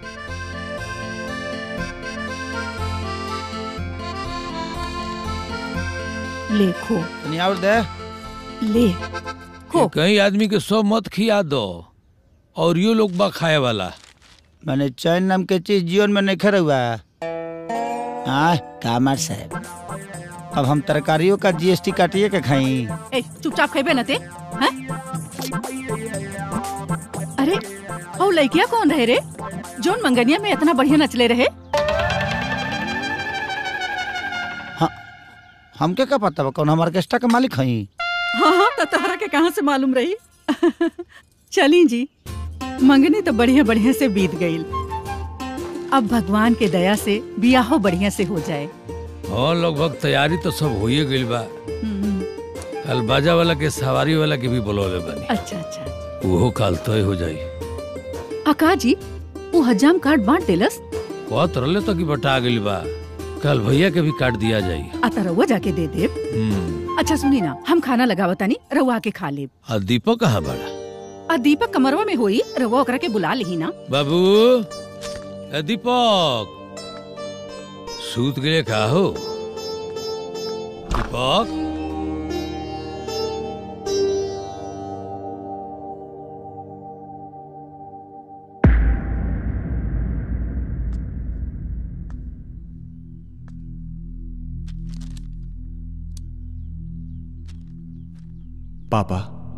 ले खो तनी और दे ले कि कहीं आदमी के सब मत खिया दो और यो लोग बा खाए वाला मैंने चैन नाम के चीज जीवन में नहीं खड़ा हुआ हाँ कामर साहब अब हम तरकारियों का जीएसटी काटिए के खाई ए चुपचाप खेबे न ते हैं अरे ओ लइकिया कौन रहे रे जोन मंगनिया में इतना बढ़िया नचले रहे हमके का पता बा कौन हम ऑर्केस्ट्रा के मालिक हई हाँ हाँ तो तहरा के कहाँ से मालूम रही चली जी मंगनी तो बढ़िया बढ़िया से बीत गई अब भगवान के दया से बियाहो बढ़िया से हो जाए हाँ लगभग तैयारी तो सब होइए गइल बा कल बाजा वाला के सवारी वाला के भी बुलौले बानी अच्छा अच्छा वो काल तय हो जाई अका जी वो हजाम कार्ड बांट देलस कहत रहले तो कि बटा गइल बा कल भैया के भी काट दिया जाई आता रउआ जाके दे देब हम्म अच्छा सुनी ना हम खाना लगावतानी रउआ के खा लेब आ दीपक कहाँ बड़ा आ दीपक कमरवा में होई रउआ ओकरा के बुला लिही ना बाबू ए दीपक सूत गए का हो दीपक पापा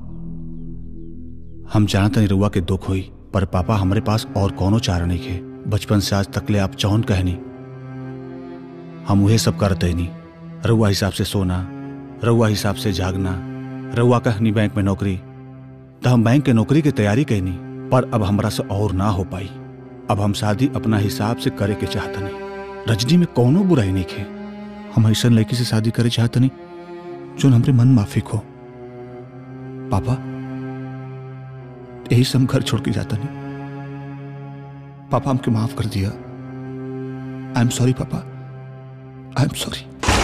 हम जानत नहीं रुआ के दुख हुई पर पापा हमारे पास और कौनो चारा नहीं खे बचपन से आज तकले आप जौन कहनी हम उहे सब करते नहीं रउआ हिसाब से सोना रउआ हिसाब से जागना रउआ कहनी बैंक में नौकरी तो हम बैंक के नौकरी की तैयारी कहनी पर अब हमरा से और ना हो पाई अब हम शादी अपना हिसाब से करे के चाहतनी रजनी में कौनो बुराई नहीं खे हम ऐसा लड़की से शादी करे चाहतनी जो हमरे मन माफिक हो पापा यही से हम घर छोड़ के जाता नहीं पापा हमके माफ कर दिया आई एम सॉरी पापा आई एम सॉरी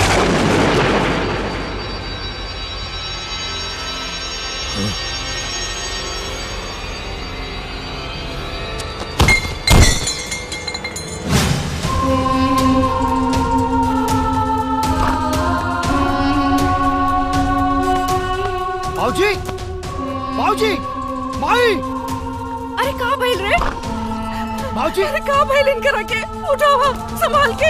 बाबूजी बाबूजी माई अरे कहाँ भइल रे बाबूजी अरे कहाँ भइल इनकरा के उठावा संभाल के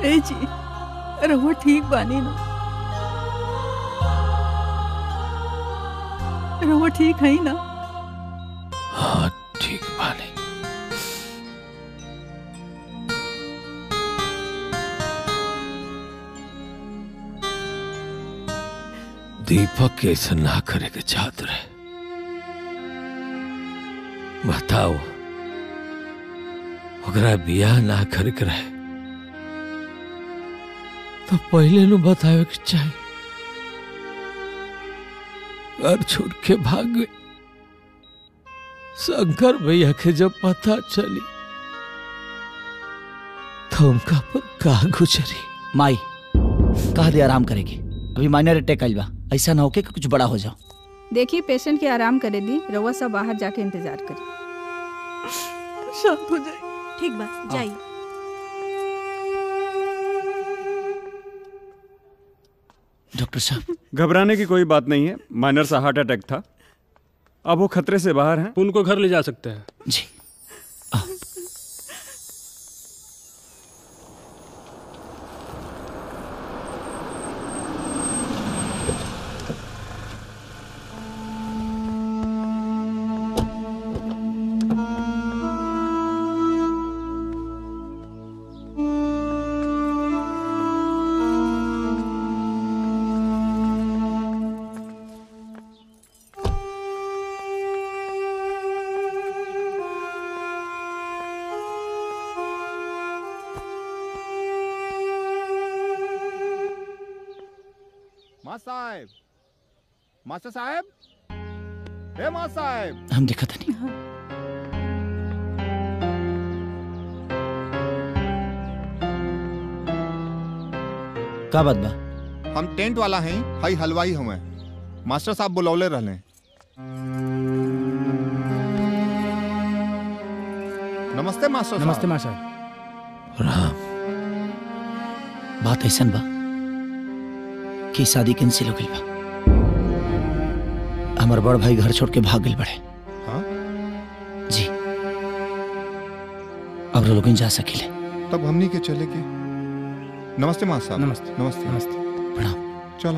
ए जी रहुआ ठीक बानी ना रहुआ ठीक है ना हाँ ठीक बानी दीपक के ऐसा ना करे के चाहत रहे बताओ ओकरा बियाह ना करे के रहे तो पहले नु बतावे के चाहिए घर छोड़ के भाग गए शंकर भैया के जब पता चली तो उनका पर का गुजरी माई कहा दे आराम करेगी अभी माइनर अटैक आइल बा ऐसा ना होके कि कुछ बड़ा हो जाओ देखिए पेशेंट के आराम करे दी रउआ सब बाहर जाके इंतजार करी शांत हो जाए ठीक बा जाइए डॉक्टर साहब घबराने की कोई बात नहीं है माइनर सा हार्ट अटैक था अब वो खतरे से बाहर हैं उनको घर ले जा सकते हैं जी माँ साहब मास्टर साहब हे माँ साहब हम देखा था नहीं का बात बा हम टेंट वाला हैं हई हलवाई हमें मास्टर साहब बुलौले रहले नमस्ते मास्टर नमस्ते साहब मास्टर राम बात ऐसा बा कि शादी कैंसिल हो गई बा हमार बड़ भाई घर छोड़ के भाग गए बड़े हाँ? जी अब लोग जा सकिले तब हमनी के चले के नमस्ते मास्टर साहब नमस्ते नमस्ते नमस्ते चलो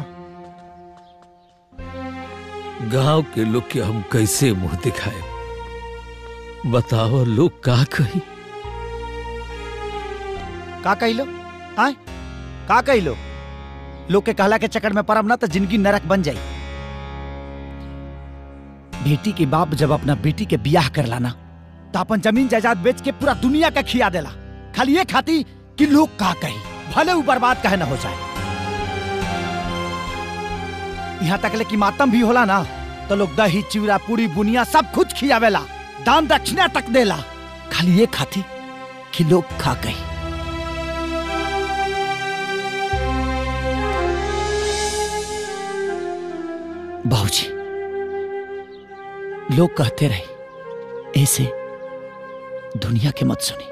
गांव के लोग के हम कैसे मुंह दिखाए बताओ लोग का कही का कहिलो आय का कहिलो लोग के कहला के चक्कर में परम ना तो जिंदगी नरक बन जाई बेटी के बाप जब अपना बेटी के बियाह कर लाना तो अपन जमीन जायदाद बेच के पूरा दुनिया का खिया देला खाली ये खाती कि लोग का कही भले वो बर्बाद कहे ना हो जाए यहाँ तक ले कि मातम भी होला ना तो लोग दही चिवड़ा पूरी बुनिया सब खुद खियावेला दान दक्षिणा तक देला खाली ये खाती कि लोग खा गई बाबूजी लोग कहते रहे ऐसे दुनिया के मत सुनी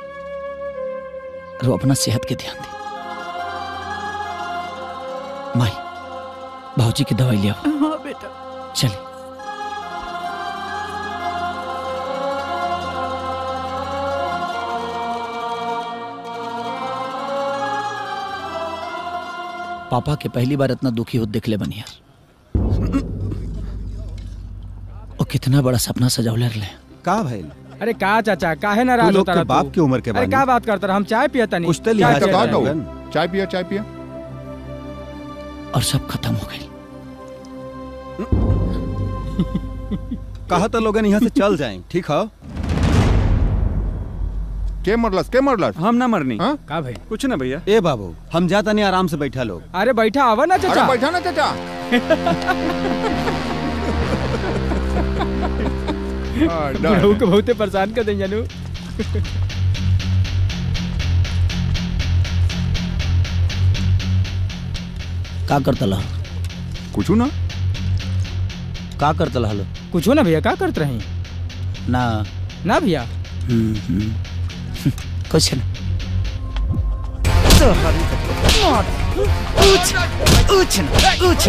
रो अपना सेहत के ध्यान दे माई बाबूजी की दवाई ले आओ हाँ बेटा चले पापा के पहली बार इतना दुखी हो देख ले बनी यार वो कितना बड़ा सपना सजावले रहे का भइल अरे का चाचा काहे नाराज लोग होता के रहा बाप की उम्र के अरे बानी। का बात करता रहा हम चाय पिया तनी कुछ तो चाय लिहाज पिया करो। तनी। चाय पिया चाय पिया और सब खत्म हो गई कहा तो लोगन यहाँ से चल जाए ठीक है के मरलस के मरलस हम ना मरनी का भाई कुछ ना भैया ए बाबू हम जाता नहीं आराम से बैठा लोग अरे बैठा आवा ना चाचा अरे बैठा ना चाचा हाँ, डर। बुढ़ऊ को बहुते परेशान कर दें जानू का करता ला कुछ ना का करता ला लो कुछ ना भैया का करते रही ना ना भैया हम्म, हम्म। कुछ ना उछ उछ उछ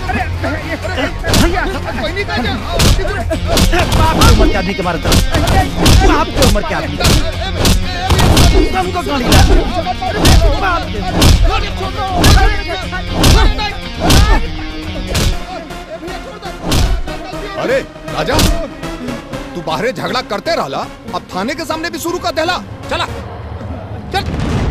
बाप की उम्र के आदमी के मारे बाप की उम्र के आदमी हमको गाड़ी ला बाप राजा तू बाहरे झगड़ा करते रहला अब थाने के सामने भी शुरू कर देला चला चल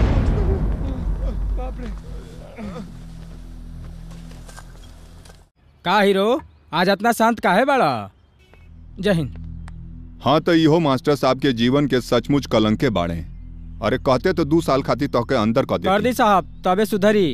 का हीरो आज इतना शांत काहे बड़ा जय हिंद हाँ तो इहो मास्टर साहब के जीवन के सचमुच कलंके बाड़े अरे कहते तो दू साल खातिर तोके अंदर कर कर दे दी साहब तबे सुधरी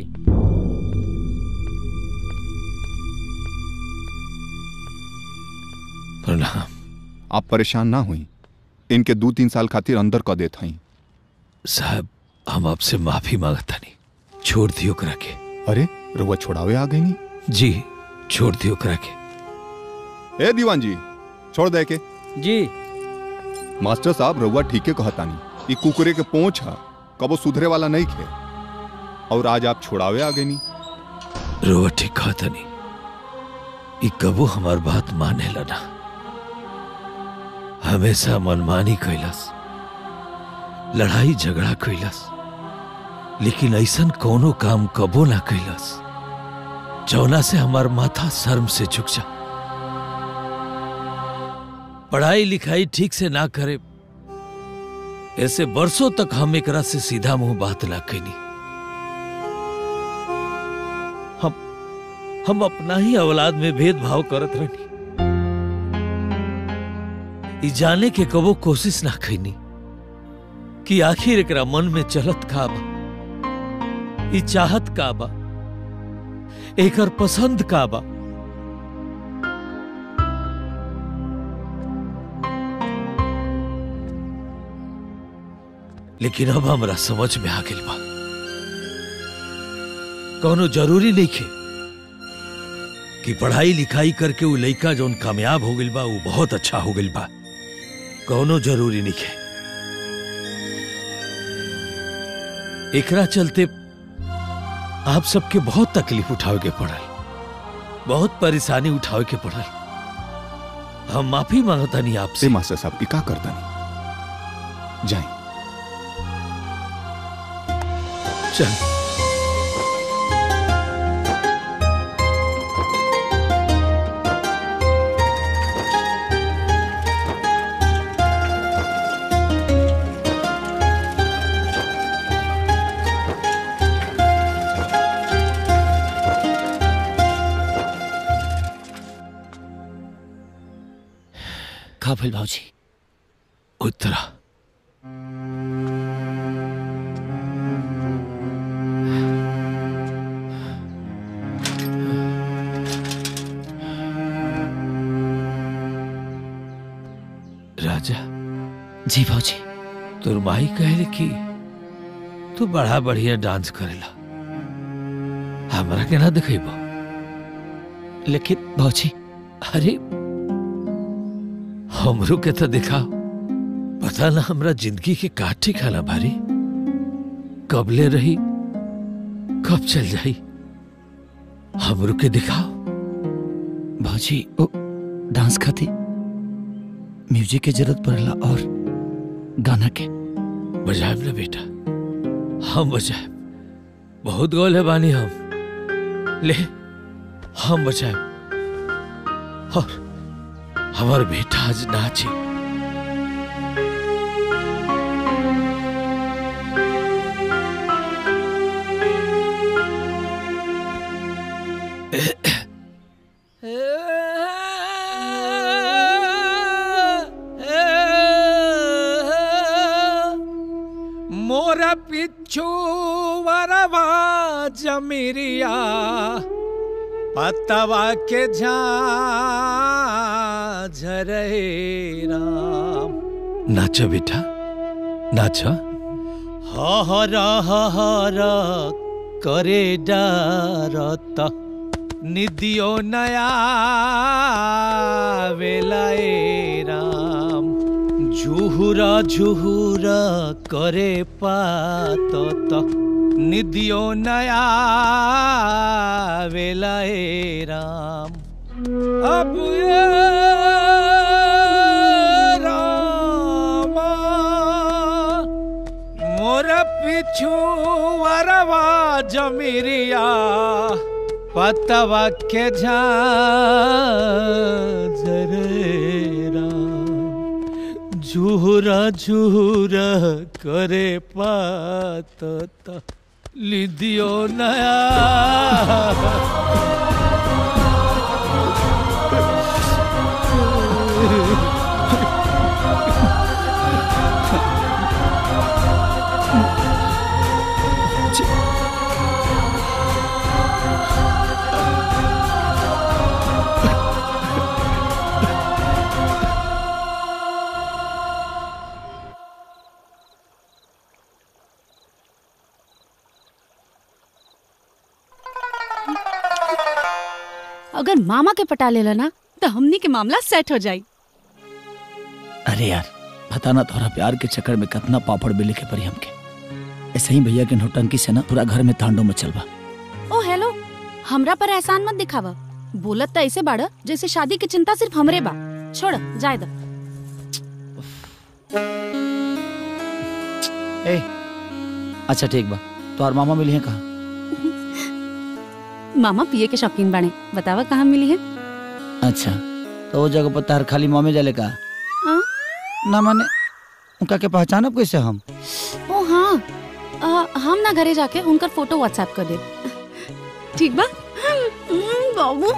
प्रणाम आप परेशान ना हुई इनके दो तीन साल खातिर अंदर कर देत हई साहब हम आपसे माफी मांगता नहीं छोड़ दियो करा के अरे रुआ छोड़ावे आ गई जी छोड़ दियो करा के ए दीवान जी छोड़ दे के जी मास्टर साहब रउआ ठीके कहतानी ई कुकुरे के पोंछ है कबो सुधरे वाला नहीं खे और आज आप छोड़ावे आ गई रोवा ठीक कहता नहीं ई कबो हमार बात माने ना हमेशा मनमानी कैलस लड़ाई झगड़ा कैलस लेकिन ऐसन कोनो काम कबो ना कैलस जौना से हमार माथा शर्म से झुक जा पढ़ाई लिखाई ठीक से ना करे ऐसे बरसों तक हम एकरा से सीधा मुंह बात ना कैनी हम हम अपना ही औलाद में भेदभाव करत रहनी ई जाने के कबो कोशिश ना कैनी कि आखिर एकरा मन में चलत का बा ई चाहत का बा एकर पसंद का बा लेकिन अब हमरा समझ में आ गइल बा कौनो जरूरी नहीं खे कि पढ़ाई लिखाई करके वो लइका जौन कामयाब हो गइल बा वो बहुत अच्छा हो गइल बा कौनो जरूरी नहीं खे एकरा चलते आप सबके बहुत तकलीफ उठावे के पड़ल बहुत परेशानी उठावे के पड़ल हम माफी मांगता नहीं आपसे ए मास्टर साहब ई का करता नहीं जाए चल का भइल भाजी उत्तरा राजा जी भाजी तोर माई कहले कि तू बड़ा बढ़िया डांस करेला हमरा के ना दिखेबो लेकिन भाजी अरे हमरो के तो दिखाओ पता ना हमरा जिंदगी के का ठिकाना भारी कब ले रही कब चल जाई हमरो के दिखाओ भाजी ओ डांस खाती म्यूजिक के जरूरत पड़ेला और गाना के बजाएब ना बेटा हम बजाएब बहुत गोल है बानी हम ले हम बजाएब और हमार बेटा आज नाचे मोरा पिच्छु वरवा जमिरिया पतवा के झरे राम नाचा बेटा नाचा हर हर करे डरत निदियो नया वेलाए राम झुहुरा झुहुरा करे पात निदियो नया वेलाए राम अब ये रामा मोर पिछु वरवा जमिरिया पतवा के झाजरेरा झूरा झूरा करे पात लिदियो नया अगर मामा के पटा लेला ना तो हमनी के मामला सेट हो जाई अरे यार पता ना तोहरा प्यार के चक्कर में कितना पापड़ बेले के परी हमके ऐसे ही भैया के नौटंकी से ना पूरा घर में तांडव मचल बा ओ हेलो हमरा पर एहसान मत दिखावा बोलत तो ऐसे बाड़ जैसे शादी की चिंता सिर्फ हमरे बा छोड़ जाए दो ए अच्छा ठीक बा तोहर मामा मिली है कहाँ मामा पिए के शौकीन बाड़े बतावा कहाँ मिली है अच्छा तो वो जगह पर तार खाली मामे जाले का हाँ? ना माने उनका के पहचानब कैसे हम ओ हाँ आ, हम ना घरे जाके उनकर फोटो व्हाट्सएप कर दे ठीक बा हम्म, बाबू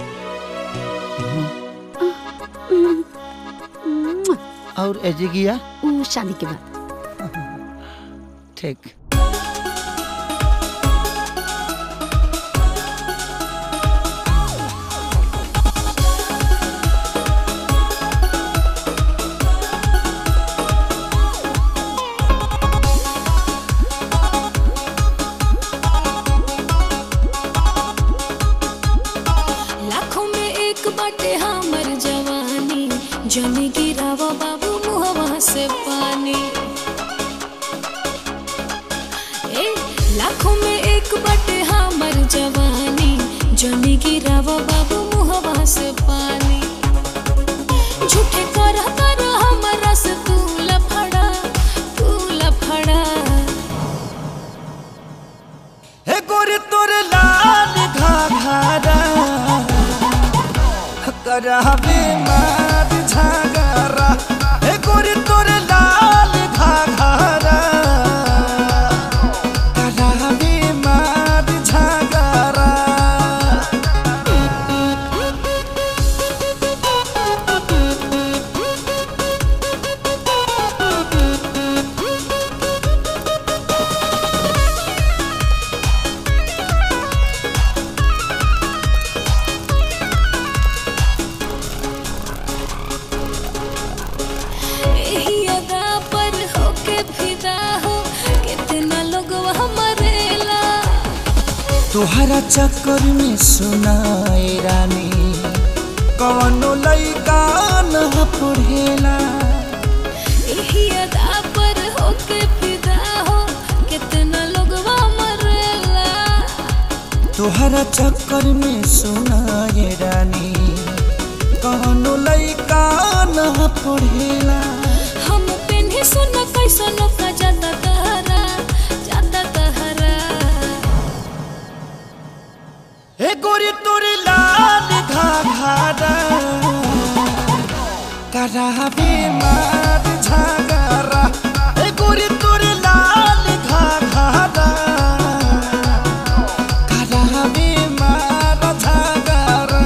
और एजी गिया ऊ शादी के बाद ठीक लाखों में एक बाटे हमर जवानी जने गिरावा बाबू मुहवा से पानी ए लाखों में एक बाटे हमर जवानी जने गिरावा बाबू मुहवा से पानी झूठे कर कर हमरा से तू लफड़ा तू लफड़ा हे गोरे तोरे लाल घाघरा करावे मार झगरा हे गोरे तोरे लाल घाघरा करावे मार झगरा एही अदा पर होके फिदा हो कितना लोग मरेला तोहरा चक्कर में सुनाए रानी कवनो लइका न पढ़ेला एही अदा पर होके फिदा हो कितना लोग मरेला तोहरा चक्कर में सुनाए रानी कवनो लइका न पढ़ेला हम पेन्ही सुन कैसन का जाता तहरा जाता तहरा हे गोरी तोरे लाल घाघरा करावे मार झगरा हे गोरी तोरे लाल घाघरा करावे मार झगरा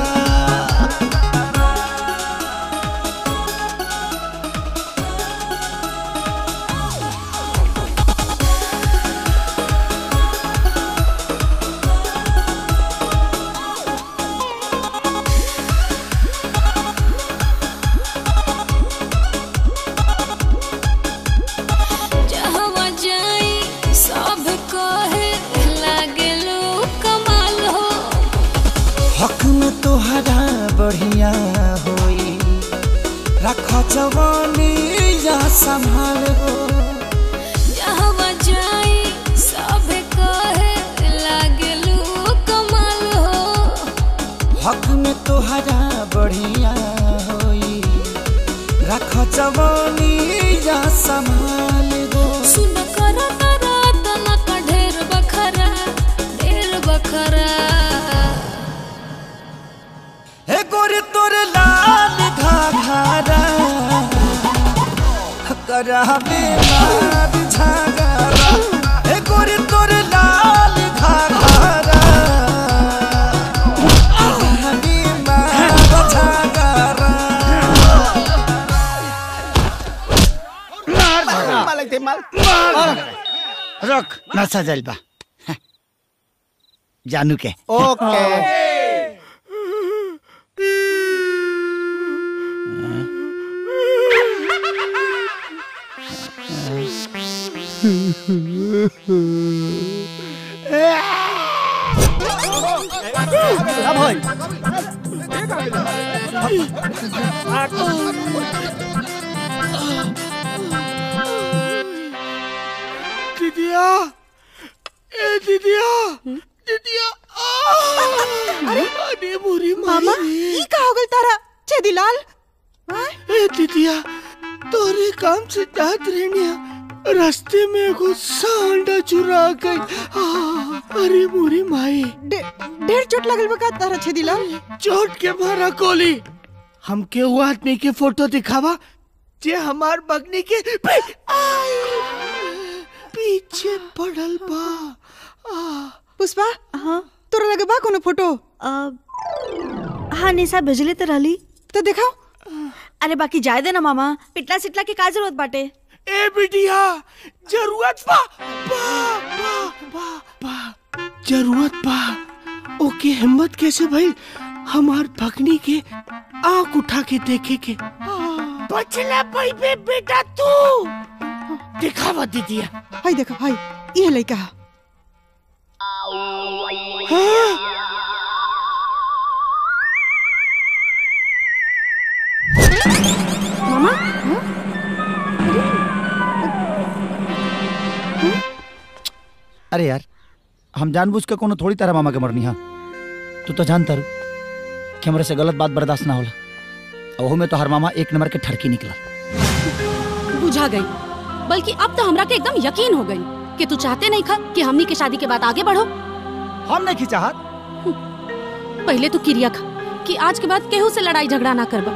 जहवा जाई सब कहे लागे लो कमाल हो हक में तोहरा बढ़िया होई रख जवानी या संभाल हो जहवा जाई सब कहे लागे लो कमाल हो हक में तोहरा बढ़िया होई रख जवानी या संभाल हो सुन कर करा तना का ढेर बखरा ढेर बखरा करहबे मार झगड़ा ए गोरी तोर लाल घाघरा करहबे मार झगड़ा मार झगड़ा मार रख नशा जाइल बा जानू के ओके अब होई दीदिया ए दीदिया दीदिया अरे अरे बुरी मामा ई का हो गल तारा छेदीलाल ए दीदिया तोरे काम से जात रहनिया रास्ते में एगो सांडा चुरा गई आ, अरे मोरी माई ढेर चोट लगल बा का तारा छेदीलाल चोट के मारा कोली हमके वो आदमी के फोटो दिखावा जे हमार बगनी के पी- आई, पीछे पड़ल बा पुष्पा हाँ तोरा लगे बा कोनो फोटो हाँ निशा भेजले तो रहली तो दिखाओ अरे बाकी जाए दे ना मामा पिटला सिटला के का जरूरत बाटे ए बिटिया जरूरत बा बा बा बा बा जरूरत बा ओके हिम्मत कैसे भाई हमार भगनी के आंख उठा के देखे के बचला भाई बे बेटा तू दिखावा दीदिया हाय देखो हाय ये लइका हा। मामा अरे यार हम जानबूझ के कोनो थोड़ी तरह मामा के मरनी हा तू तो जानता रू कि हमरे से गलत बात बर्दाश्त ना होला और ओहू में तो हर मामा एक नंबर के ठरकी निकला बुझा गई बल्कि अब तो हमरा के एकदम यकीन हो गई कि तू चाहते नहीं खा कि हमनी के शादी के बाद आगे बढ़ो हम नहीं चाहत पहले तू किरिया खा कि आज के बाद केहू से लड़ाई झगड़ा ना करबा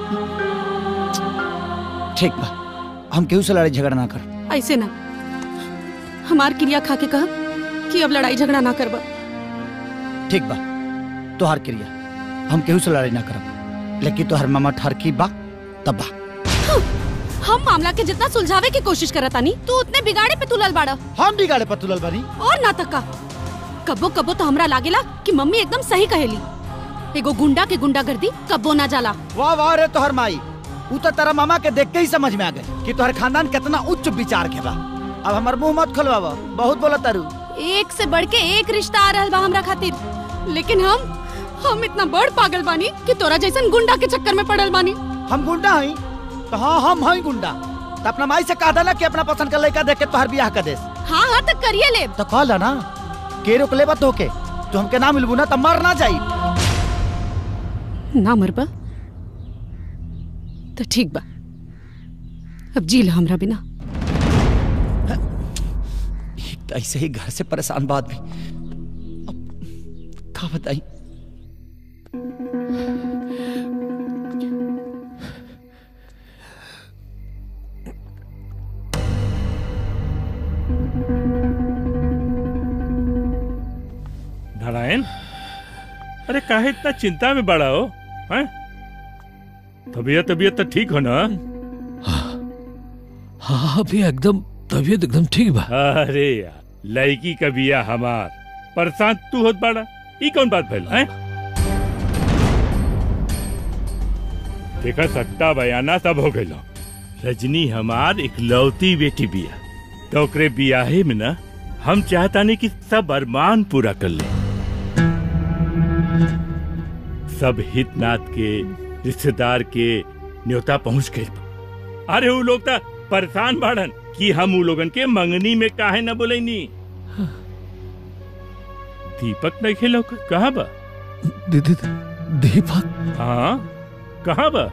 ठीक बा हम केहू से लड़ाई झगड़ा ना कर ऐसे ना हमार क्रिया खा के कह कि अब लड़ाई झगड़ा ना करबा ठीक बा तोहार क्रिया हम केहू से लड़ाई ना करब लेकिन तोहर मामा ठरकी बा तब बा हम मामला के जितना सुलझावे की कोशिश करत तानी तू उतने बिगाड़े पे तुलल बाड़ा हम बिगाड़े पे तुलल बानी और ना तका कबो कबो तो हमरा लागेला कि मम्मी एकदम सही कहेली एगो गुंडा के गुंडागर्दी कबो ना जाला वाह वाह रे तोहर माई ऊ तो तेरा मामा के देख के ही समझ में आ गए कि तोहर खानदान कितना उच्च विचार के बा अब हमर मुंह मत खोलवावा बहुत बोला तारू एक से बढ़ के एक रिश्ता आ रहल बा हमरा खातिर लेकिन हम हम इतना बड़ पागल बानी कि तोरा जैसन गुंडा के चक्कर में पड़ल बानी हम गुंडा हई तो हाँ हम हई गुंडा तो अपना माई से कह देना कि अपना पसंद का लड़का देख के तोहर बियाह कर देस हाँ हाँ तो करिए ले तो कह ना के रोक ले बत होके तो हमके ना मिलबू ना तो मर ना जाई ना मरबा तो ठीक बा अब जी ला हमरा बिना तो ऐसे ही घर से परेशान बात भी अब का बताई नारायण अरे काहे इतना चिंता में बड़ा हो हैं तबीयत तबीयत तो ठीक हो ना हाँ अभी एकदम तबीयत एकदम ठीक बा अरे यार लड़की का बिया हमार परेशान तू होत बड़ा ई कौन बात भइल हैं देखा सट्टा बयाना सब हो गइल रजनी हमार इकलौती बेटी बिया तो ओकरे बियाहे में ना हम चाहतानी कि सब अरमान पूरा कर ले सब हितनाथ के रिश्तेदार के न्योता पहुंच गए अरे वो लोग तो परेशान बाड़न कि हम उ लोगन के मंगनी में काहे न बोलेनी दीपक नहीं खेलो कहाँ बा दीदी दीपक हाँ कहाँ बा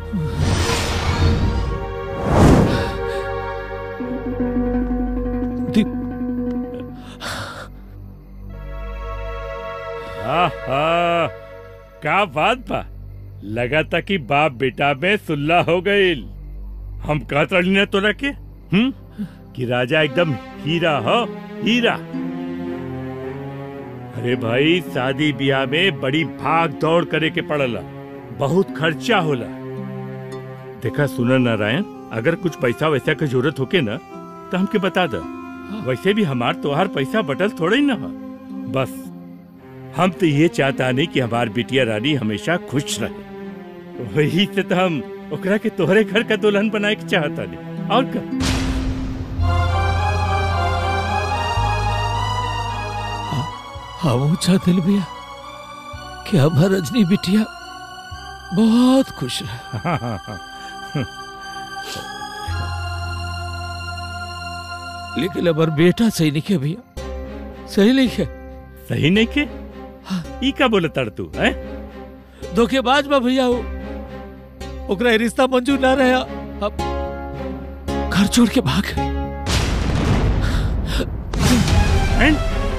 आहा का बात बा लगा था कि बाप बेटा में सुल्ला हो गई हम कहत रही ना तोरा के हम्म कि राजा एकदम हीरा हो हीरा अरे भाई शादी ब्याह में बड़ी भाग दौड़ करे के पड़ला बहुत खर्चा होला देखा सुना नारायण अगर कुछ पैसा वैसा के जरूरत होके ना तो हमके बता द वैसे भी हमार तोहार पैसा बटल थोड़ा ही ना हो बस हम तो ये चाहता नहीं कि हमार बिटिया रानी हमेशा खुश रहे वही से तो हम ओकरा के तोहरे घर का दुल्हन बनाए के चाहता नहीं और का हम चाहते भैया कि हमार रजनी बिटिया बहुत खुश रहे लेकिन हमार बेटा सही नहीं है भैया सही नहीं है सही नहीं के ई का बोले तड़ तू है धोखेबाज बा भैया वो ओकरा ये रिश्ता मंजूर ना रहा अब घर छोड़ के भाग गई हैं?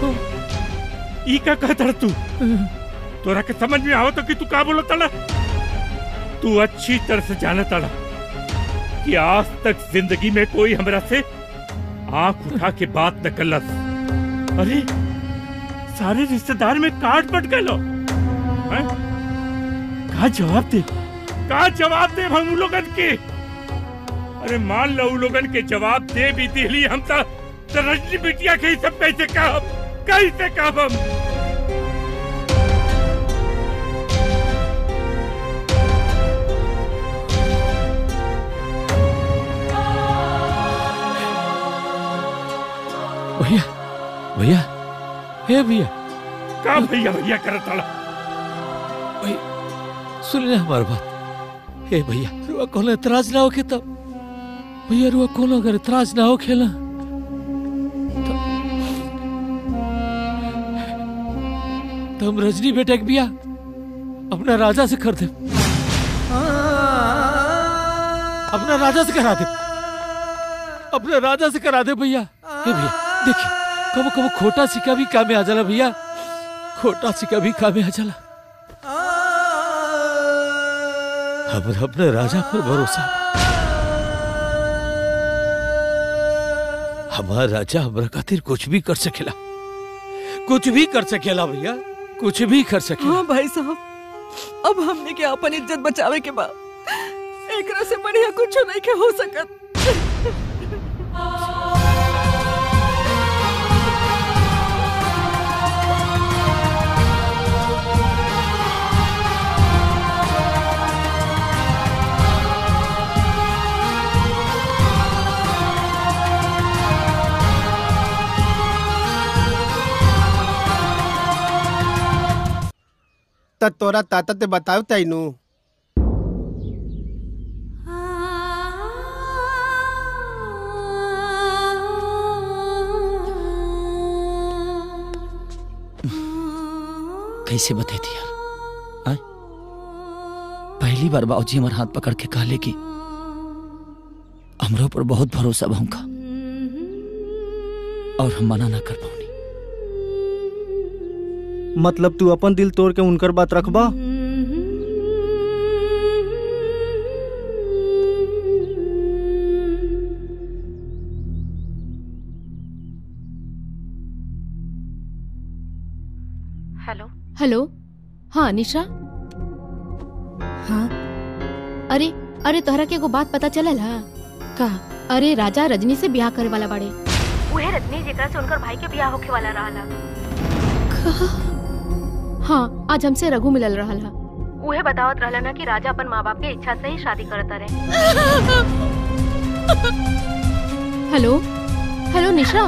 ई का कह तड़ तू तोरा के समझ में आओ तो कि तू का बोला तड़ा तू अच्छी तरह से जाने तड़ा कि आज तक जिंदगी में कोई हमरा से आंख उठा के बात न कलस अरे सारे रिश्तेदार में काट पट गए लो हैं? का जवाब दे का जवाब दे हम उन लोगन के अरे मान लो उन लोगन के जवाब दे भी दिली हम तो तो रजनी बिटिया के ही सब कैसे कहब कैसे कहब हम भैया भैया हे भैया का भैया भैया करत तड़ा सुन ले हमारी बात हे भैया रुआ कोनो एतराज ना हो के तब भैया रुआ कोनो अगर एतराज ना हो खेला तो हम रजनी बेटे के बिया अपना राजा से कर दे अपना राजा से करा दे अपने राजा से करा दे भैया हे भैया देखिए कबो कबो खोटा सिक्का भी काम में आ जाला भैया खोटा सिक्का भी काम में आ जाला हमरा अपने राजा पर भरोसा हमारा राजा हमरा खातिर कुछ भी कर सकेला कुछ भी कर सकेला भैया कुछ भी कर सकेला हाँ भाई साहब अब हमने के अपन इज्जत बचावे के बाद एकरा से बढ़िया कुछ नहीं के हो सकत त तोरा ताता ते बताव तैनू कैसे बतेती यार आय? पहली बार बाबूजी हमारे हाथ पकड़ के कहले कि हमरो पर बहुत भरोसा बा उनका और हम मना ना कर पाऊनी मतलब तू अपन दिल तोड़ के उनकर बात रखबा हेलो हेलो हाँ निशा हाँ अरे अरे तोहरा के एगो बात पता चलल हा का अरे राजा रजनी से ब्याह करे वाला बाड़े उहे रजनी जेकरा से उनकर भाई के बियाह होखे वाला रहला हाँ आज हमसे रघु मिलल रहल हा उहे बतावत रहला ना कि राजा अपन माँ बाप के इच्छा से ही शादी करता रहे हेलो हेलो निशा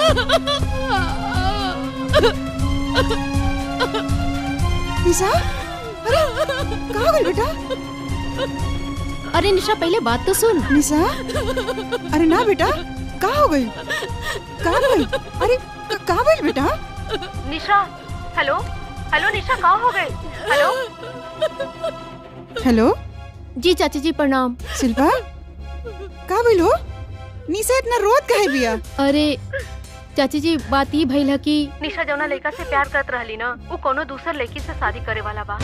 निशा अरे कहाँ हो गई बेटा अरे निशा पहले बात तो सुन निशा अरे ना बेटा कहाँ हो गई कहाँ गई अरे क- कहाँ गई बेटा निशा हेलो हेलो निशा कहाँ हो गए हेलो हेलो जी चाची जी प्रणाम शिल्पा कहाँ गई हो निशा इतना रोत कहे बिया अरे चाची जी बात ई भइल है कि निशा जौना लड़का से प्यार करत रहली ना वो कोनो दूसर लड़की से शादी करे वाला बा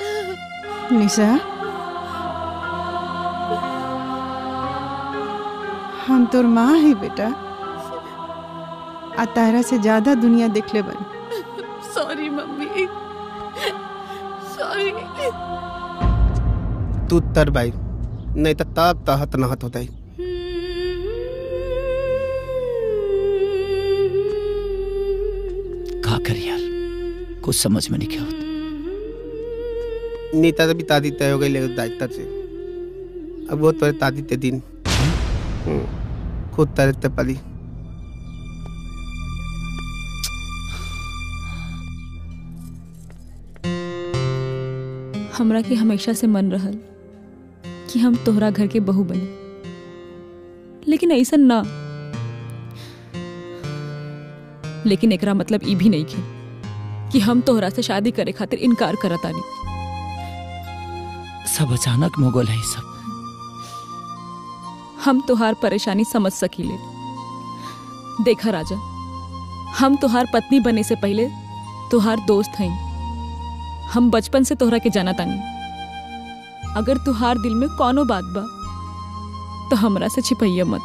निशा हम तोर माँ है बेटा आ तारा से ज्यादा दुनिया देख ले बन सॉरी मम्मी सॉरी तू तर भाई नहीं तो तब तहत नहत होता का कर यार कुछ समझ में नहीं क्या होता नीता तो भी तादी तय हो गई लेकिन दायित्व से अब वो तोरे तादी ते दिन हम्म, खुद तरह ते पली हमरा के हमेशा से मन रहल कि हम तोहरा घर के बहू बने लेकिन ऐसा ना लेकिन एकरा मतलब ई भी नहीं खे कि हम तोहरा से शादी करे खातिर इनकार करत आनी सब अचानक मुगल है ये सब हम तुहार परेशानी समझ सकीले देखा राजा हम तुहार पत्नी बने से पहले तुहार दोस्त हई हम बचपन से तोहरा के जाना तानी अगर तुहार दिल में कौनो बात बा तो हमरा से छिपैया मत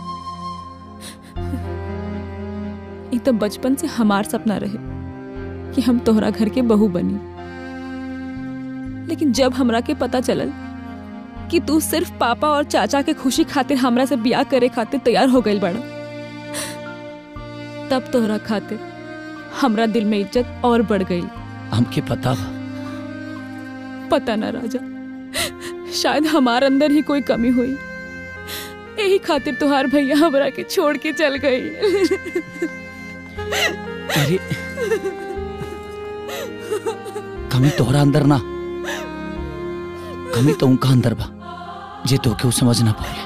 ई तो बचपन से हमार सपना रहे कि हम तोहरा घर के बहू बनी लेकिन जब हमरा के पता चलल कि तू सिर्फ पापा और चाचा के खुशी खातिर हमरा से ब्याह करे खातिर तैयार हो गई बड़ा तब तोहरा खातिर हमरा दिल में इज्जत और बढ़ गई हमके पता बा पता ना राजा शायद हमार अंदर ही कोई कमी हुई यही खातिर तुहार भैया हमरा के छोड़ के चल गई अरे कमी तोहरा अंदर ना कमी तो उनका अंदर बा जे तो क्यों समझ ना पाए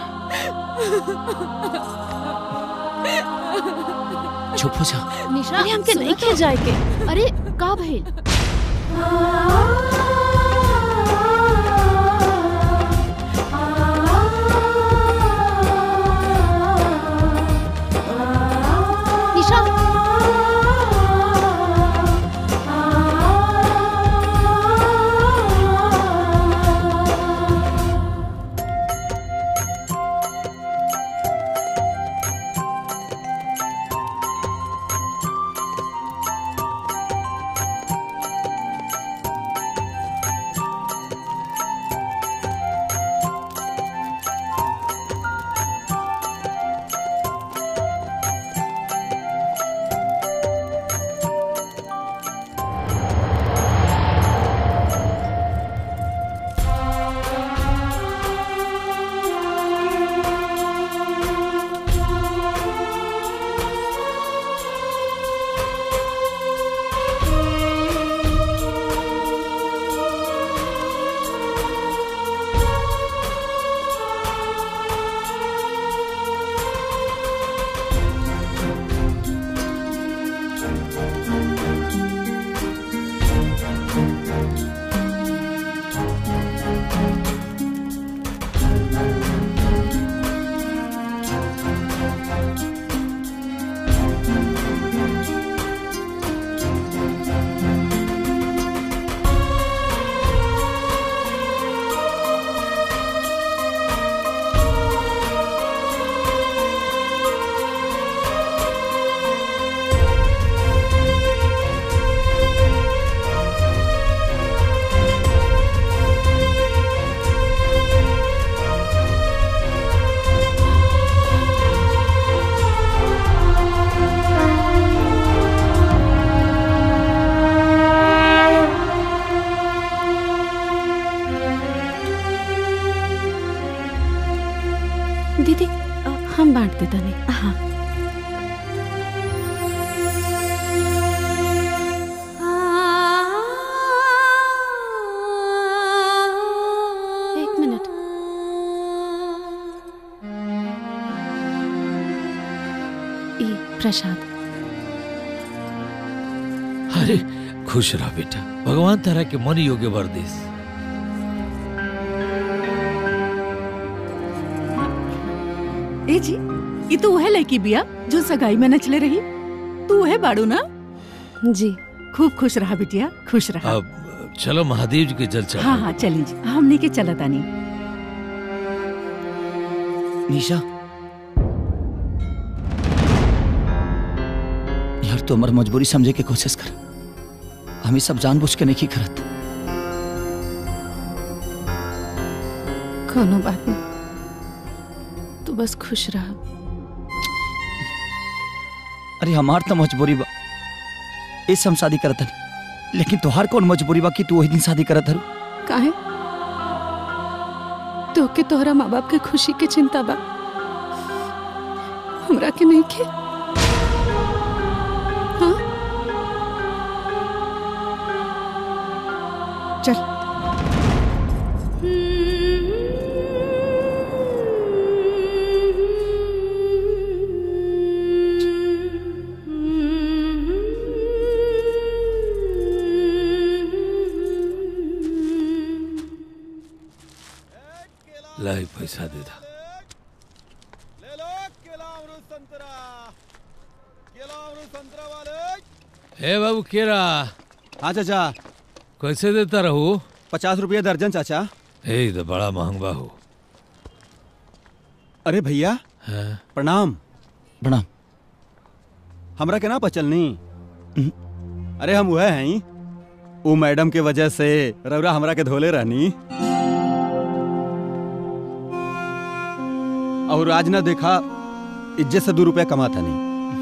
चुप हो जा निशा अरे हमके सुनो नहीं तो। खे जाए के अरे का भइल निशा दीदी अ, हम बांट देता नहीं हाँ एक मिनट ई प्रसाद अरे खुश रह बेटा भगवान तारा के मन योग्य वर देस ए जी ये तो वह लड़की बिया जो सगाई में नचले रही तू वह बाड़ू ना जी खूब खुश रहा बिटिया खुश रहा अब चलो महादेव जी के जल चढ़ा हाँ हाँ चली जी हमने के चला तानी निशा यार तू हमार मजबूरी समझे के कोशिश कर हम ई सब जानबूझ के नहीं करत कोनो बात नहीं तू बस खुश रह अरे हमार तो मजबूरी बा इस हम शादी करत हनी लेकिन तोहार कौन मजबूरी बा कि तू वही दिन शादी करत हरु काहे तो के तोहरा माँ बाप के खुशी के चिंता बा हमरा के नहीं के चल लाई पैसा दे दा ए बाबू केरा हाँ चाचा कैसे देता रहू पचास रुपया दर्जन चाचा ए तो बड़ा महंगा हो अरे भैया हाँ? प्रणाम प्रणाम हमरा के ना पचल नी अरे हम वह हैं वो मैडम के वजह से रौरा हमरा के धोले रहनी और आज ना देखा इज्जत से दो रुपया कमाता नहीं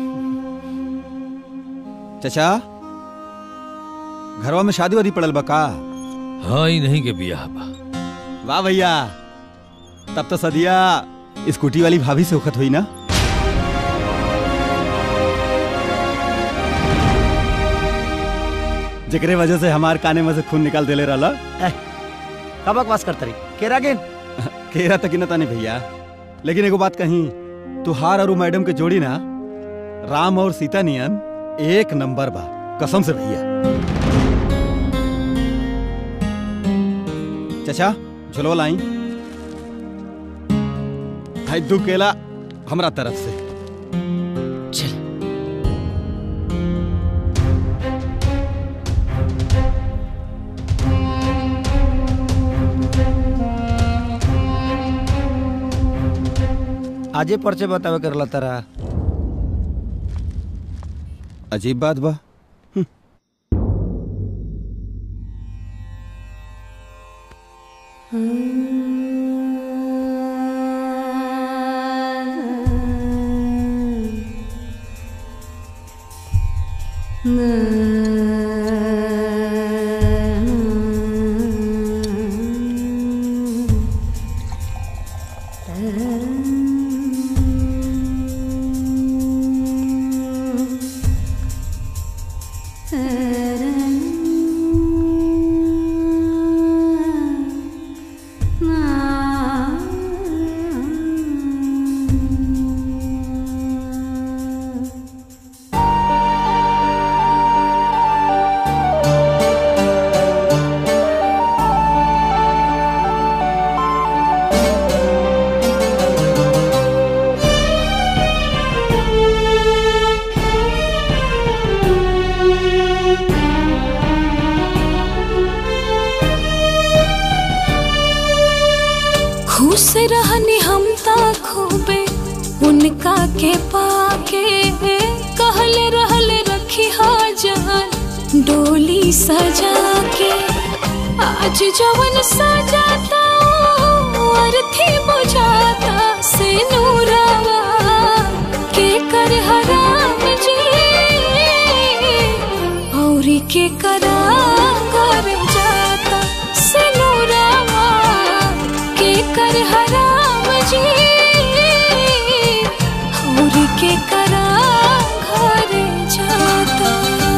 चाचा घरवा में शादी वादी पड़ल बा का हाँ ही नहीं के बियाह बा वाह भैया तब तो सदिया स्कूटी वाली भाभी से उखत हुई ना जेकरे वजह से हमार काने में से खून निकाल देले रहला का बकवास करता रही केरा गेन केरा तक न ताने भैया लेकिन एगो बात कही तुहार और उ मैडम के जोड़ी ना राम और सीता नियन एक नंबर बा कसम से भैया चाचा झुलवा लाई भाई दू केला हमरा तरफ से आजे पर्चे बतावे करला तारा अजीब बात बा खुश रहनी हम ता खूबे उनका के पाके कहले रहले रखी जान डोली सजा के आज जवन सजाता अर्थी बुझाता से नूरावा के कर हराम जी औरी के करा कर जाता से नूरावा के कर हराम जी और के करा घर जाता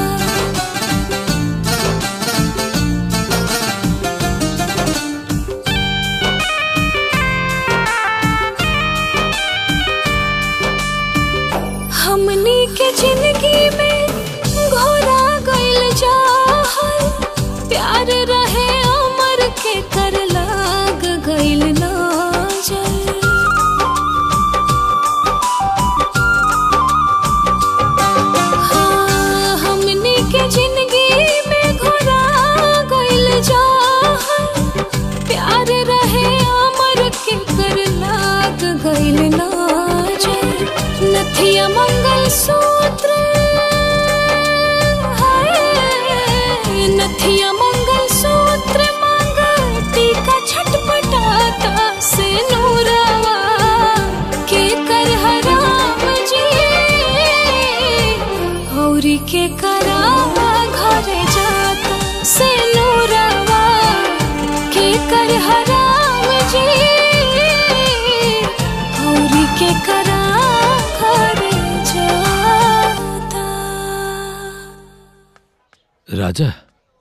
हमनी के जिंदगी में घोरा गइल जाहल प्यार रहे अमर के कर लाग गइल ना जल हाँ, हमनी के जिंदगी में घोरा गइल ना जाए नथिया मंगल सूत्र हाय नथिया मंगल सूत्र मांग टीका छटपटाता से नूरावा के कर हराम जी गौरी के करावा घरे जाता से नूरावा के कर हराम जी गौरी के करा घरे जाता राजा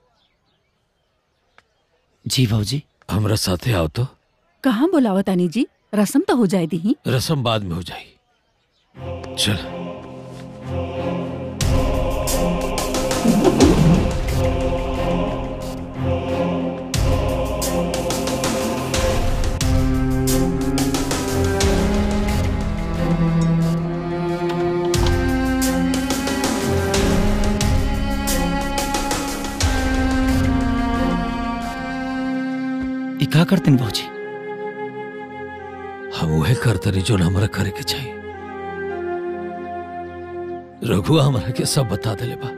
जी भाजी हमरा साथे आओ तो कहाँ बोलावा तानी जी रसम तो हो जाए दी रसम बाद में हो जाई चल ई का करते भाजी हम वह करतनी जो हमरा करे के चाहिए रघुआ हमरा के सब बता देले बा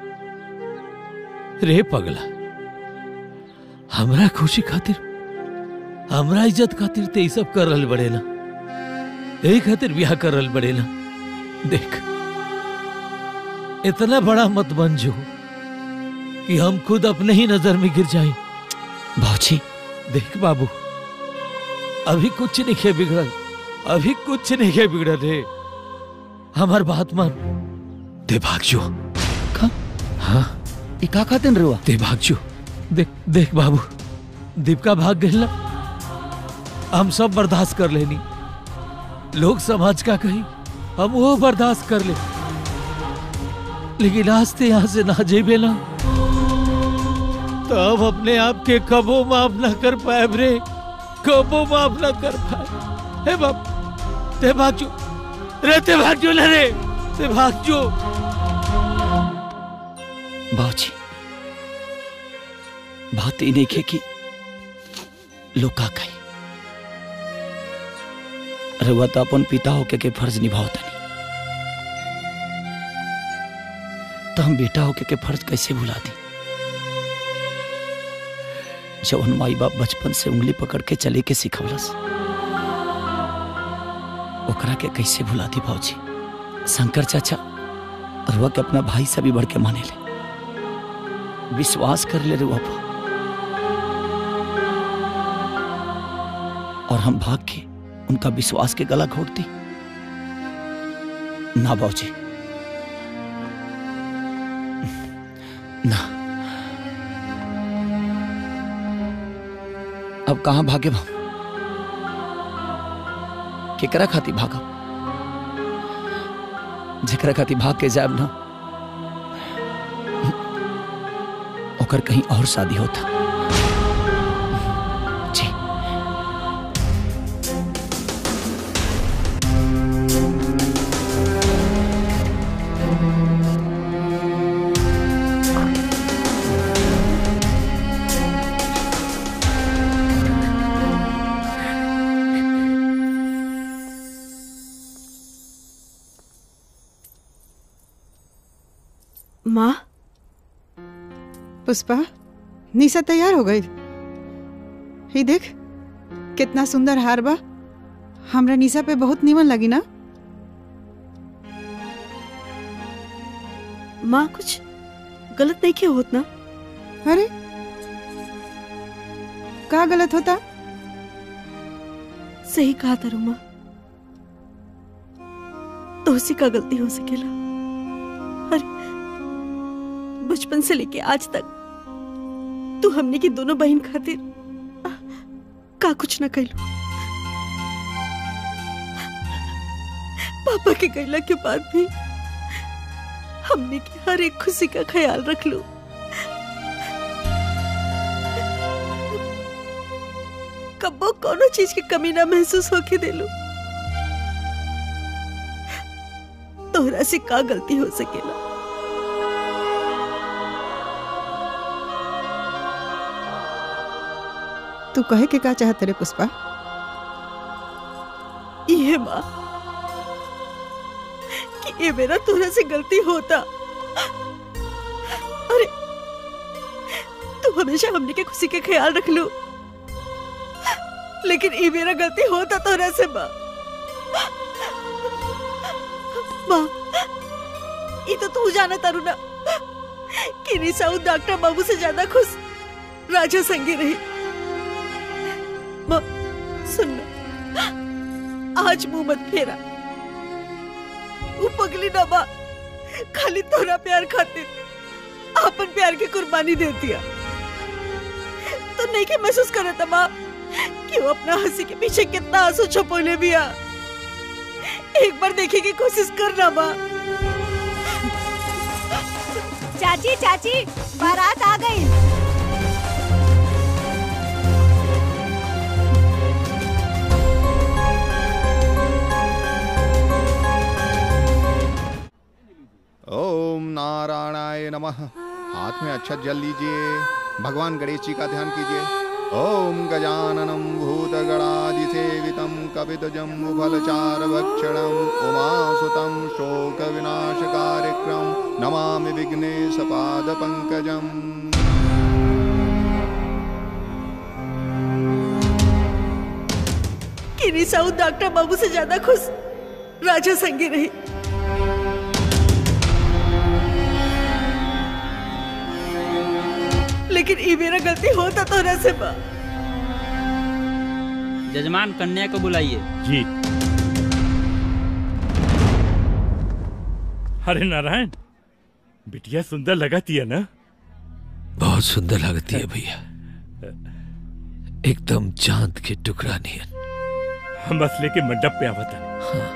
रे पगला हमरा खुशी खातिर हमरा इज्जत खातिर ते ई सब कर रहल बड़े ना यही खातिर ब्याह कर रहल बड़े ना देख इतना बड़ा मत बन जो कि हम खुद अपने ही नजर में गिर जाए भाजी देख बाबू अभी कुछ नहीं खे बिगड़ल अभी कुछ नहीं खे बिगड़ल रे हमार बात मान दे भाग जो हाँ ई का खातिर रुआ दे भाग जो देख देख बाबू दीपका भाग गई ना हम सब बर्दाश्त कर लेनी लोग समाज का कही हम वो बर्दाश्त कर ले लेकिन आज ते यहां से ना जेबे ना तो अब अपने आप के कबो माफ ना कर पाए रे कबो माफ ना कर पाए हे बाप ते भाग जो रे ते भाग जो ना रे ते भाग जो बाबूजी बात ई नहीं खे कि लोग का कही रउआ तो अपन पिता होके के फर्ज निभाओ तनी तो हम बेटा होके के फर्ज कैसे भुला दी जवन माई बाप बचपन से उंगली पकड़ के चले के सिखवलस ओकरा के कैसे भुला दी भाजी शंकर चाचा रुआ के अपना भाई से भी बढ़ के माने ले विश्वास कर ले रुआ पर और हम भाग के उनका विश्वास के गला घोट दी ना बाबूजी ना अब कहाँ भागे हम केकरा खाती भागब जेकरा खाती भाग के जाब ना ओकर कहीं और शादी होता जी माँ पुष्पा निशा तैयार हो गई ही देख कितना सुंदर हार बा हमरा निशा पे बहुत नीमन लगी ना माँ कुछ गलत नहीं क्यों होत ना अरे का गलत होता सही कहा तारू माँ तो उसी का गलती हो सकेला अरे बचपन से लेके आज तक तू हमने की दोनों बहन खातिर का कुछ न कैलो पापा के गैला के बाद भी हमने की हर एक खुशी का ख्याल रख लो कबो कोनो चीज की कमी ना महसूस होके दे लो तोहरा से का गलती हो सकेला तू कहे के का चाहत रे पुष्पा ये माँ कि ये मेरा तोरा से गलती होता अरे तू हमेशा हमने के खुशी के ख्याल रख लो लेकिन ये मेरा गलती होता तोरा से माँ माँ ये तो तू जाना तारू ना कि निसाऊ डॉक्टर बाबू से ज्यादा खुश राजा संगे रही माँ सुन ना आज मुंह मत फेरा वो पगली ना माँ खाली तोरा प्यार खातिर अपन प्यार की कुर्बानी दे दिया तो नहीं के महसूस करे था माँ कि वो अपना हंसी के पीछे कितना आंसू छपोले भी आ एक बार देखने की कोशिश करना माँ चाची चाची बारात आ गई ओम नारायणाय नमः हाथ में अच्छा जल लीजिए भगवान गणेश जी का ध्यान कीजिए ओम गजाननम भूतगणादिसेवितं कपितजम्बुफलचारभक्षणम् उमासुतं शोकविनाशकार्यक्रम नमामि विघ्नेशपादपङ्कजम् कि निसाऊ डॉक्टर बाबू से ज्यादा खुश राजा संगे रही लेकिन ये मेरा गलती होता तो ना से माँ जजमान कन्या को बुलाइए जी अरे नारायण बिटिया सुंदर लगाती है ना बहुत सुंदर लगती है भैया एकदम चांद के टुकड़ा नियन हम बस लेके मंडप पे आवता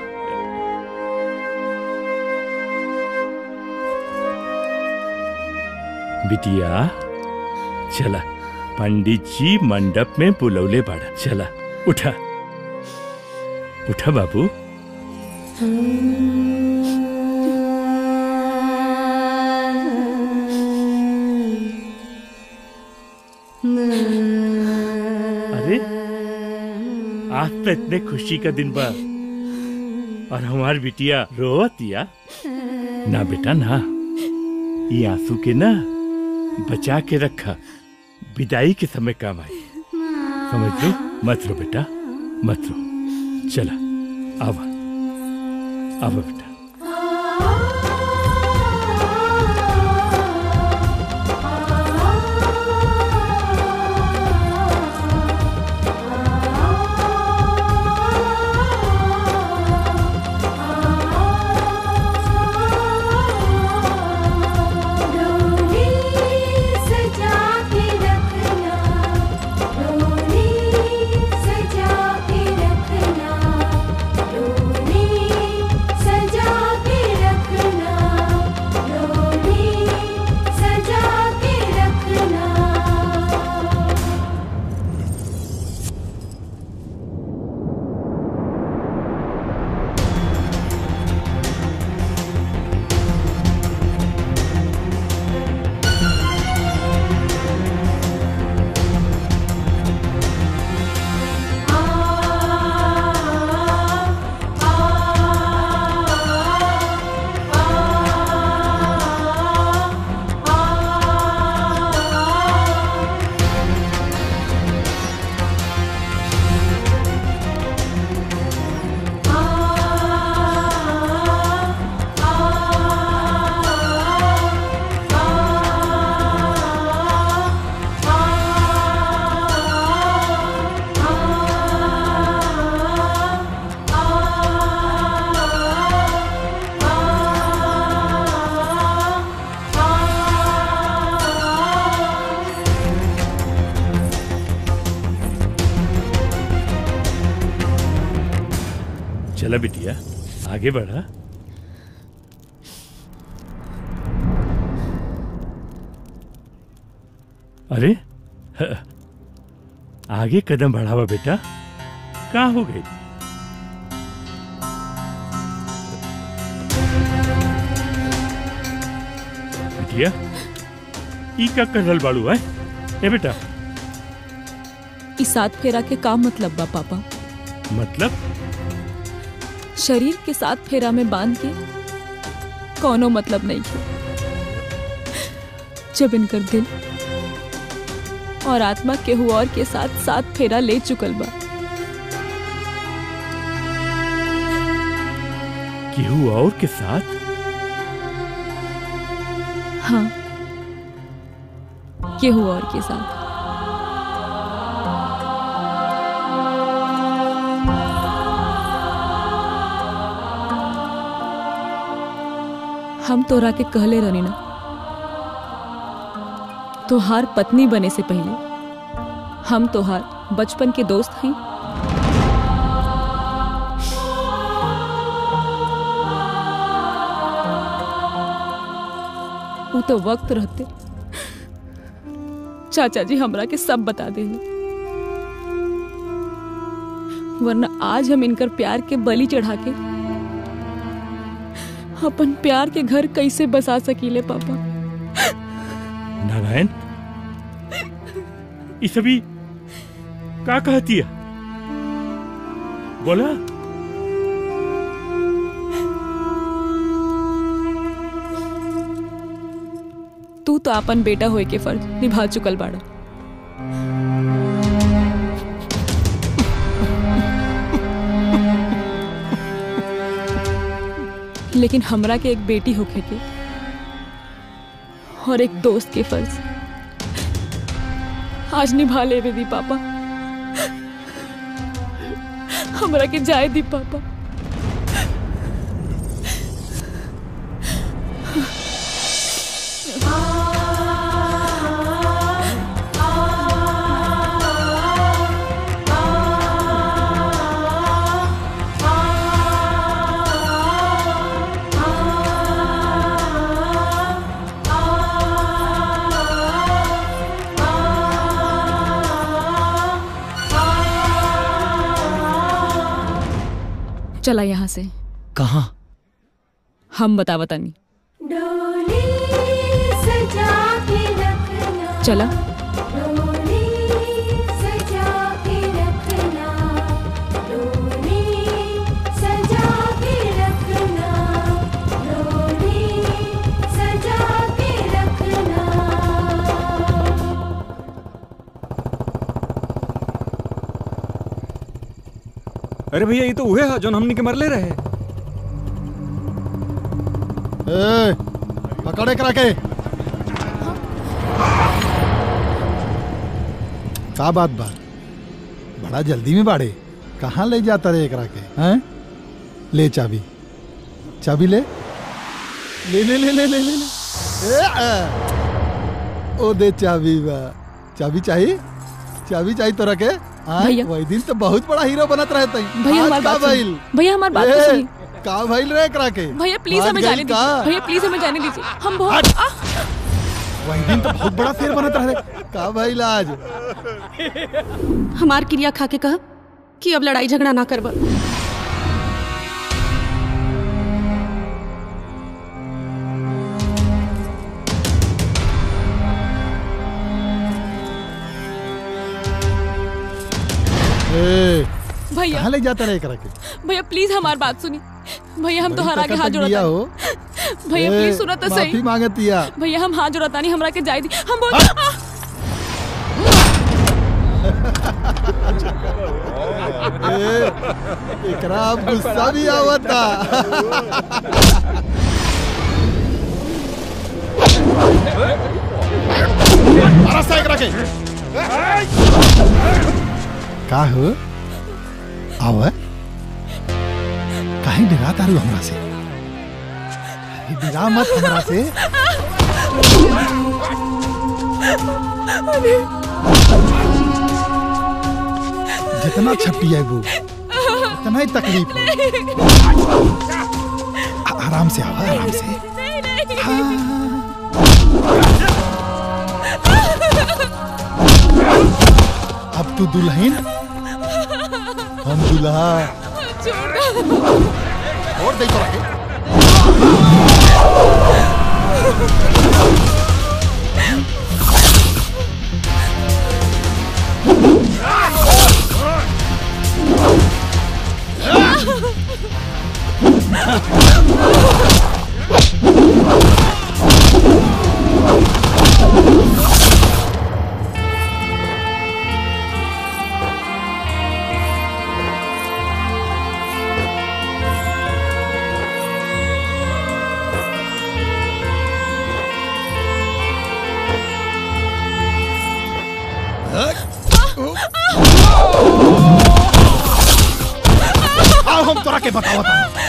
बिटिया चला पंडित जी मंडप में बुलौले बाड़ा चला उठा उठा बाबू अरे आज तो इतने खुशी का दिन बा और हमारी बिटिया रोवतिया ना बेटा ना ये आंसू के ना बचा के रखा विदाई के समय काम आई समझ लो मत रो बेटा मत रो चला आवा आवा बेटा डोली सजा के रखना डोली सजा के रखना डोली सजा के रखना डोली सजा के रखना चला बिटिया आगे बढ़ा अरे ह, आगे कदम बढ़ावा बेटा कहाँ हो गई बिटिया ई का कर रहल बाड़ू है ए बेटा इस सात फेरा के का मतलब बा पापा मतलब शरीर के साथ फेरा में बांध के कोनो मतलब नहीं है जब इनकर दिल और आत्मा केहू और के साथ साथ फेरा ले चुकल बा केहू और के साथ हाँ केहू और के साथ हम तोरा के कहले रहनी ना तोहार पत्नी बने से पहले हम तोहार बचपन के दोस्त हैं वो तो वक्त रहते चाचा जी हमरा के सब बता देले वरना आज हम इनकर प्यार के बलि चढ़ा के अपन प्यार के घर कैसे बसा सकीले पापा नारायण ये सभी का कहती है बोला तू तो अपन बेटा होए के फर्ज निभा चुकल बाड़ा लेकिन हमरा के एक बेटी होके के और एक दोस्त के फर्ज आज निभा ले दी पापा हमरा के जाए दी पापा चला यहाँ से कहाँ हम बता बतानी चला अरे भैया ये तो उहे है जोन हमनी के मरले रहे ए, पकड़े करा के का बात बा बड़ा जल्दी में बाड़े कहाँ ले जाता रे एकरा के हैं ले चाबी चाबी ले ले ले ले ले ले ले, ले। ए, आ। ओ दे चाबी बा चाबी चाहिए चाबी चाहिए तोरा के हाँ, भैया। वही दिन तो बहुत बड़ा हीरो बनत रहे तई भैया आज हमारी का बात सुनिए। भइल? भैया हमारी बात तो ए, सुनिए। का भइल रे एकरा के भैया प्लीज बात हमें गइल जाने का? दीजिए भैया प्लीज हमें जाने दीजिए हम बहुत आह! वही दिन तो बहुत बड़ा शेर बनत रहे का भइल आज हमार क्रिया खा के कह कि अब लड़ाई झगड़ा ना करब ए, भैया कहाँ ले जाता रे एकरा के भैया प्लीज हमारी बात सुनी भैया हम बड़ी तोहरा आगे ताकत हाथ तक दिया हो जोड़ता भैया ए, प्लीज सुनो तो माफी सही मांगतिया भैया हम हाथ जोड़ता नहीं हमरा के जाए दी हम बहुत आह! ए, एकरा अब गुस्सा भी आवता रास्ता एकरा के का हो आव काहे डरा तारू हमरा से अरे डरा मत हमरा से जितना छपी है वो उतना ही तकलीफ हो आ- आराम से आवा आराम से अब तू दुल्हन हम दुल्हा और दे तो रखे आओ हम तोरा के बताओ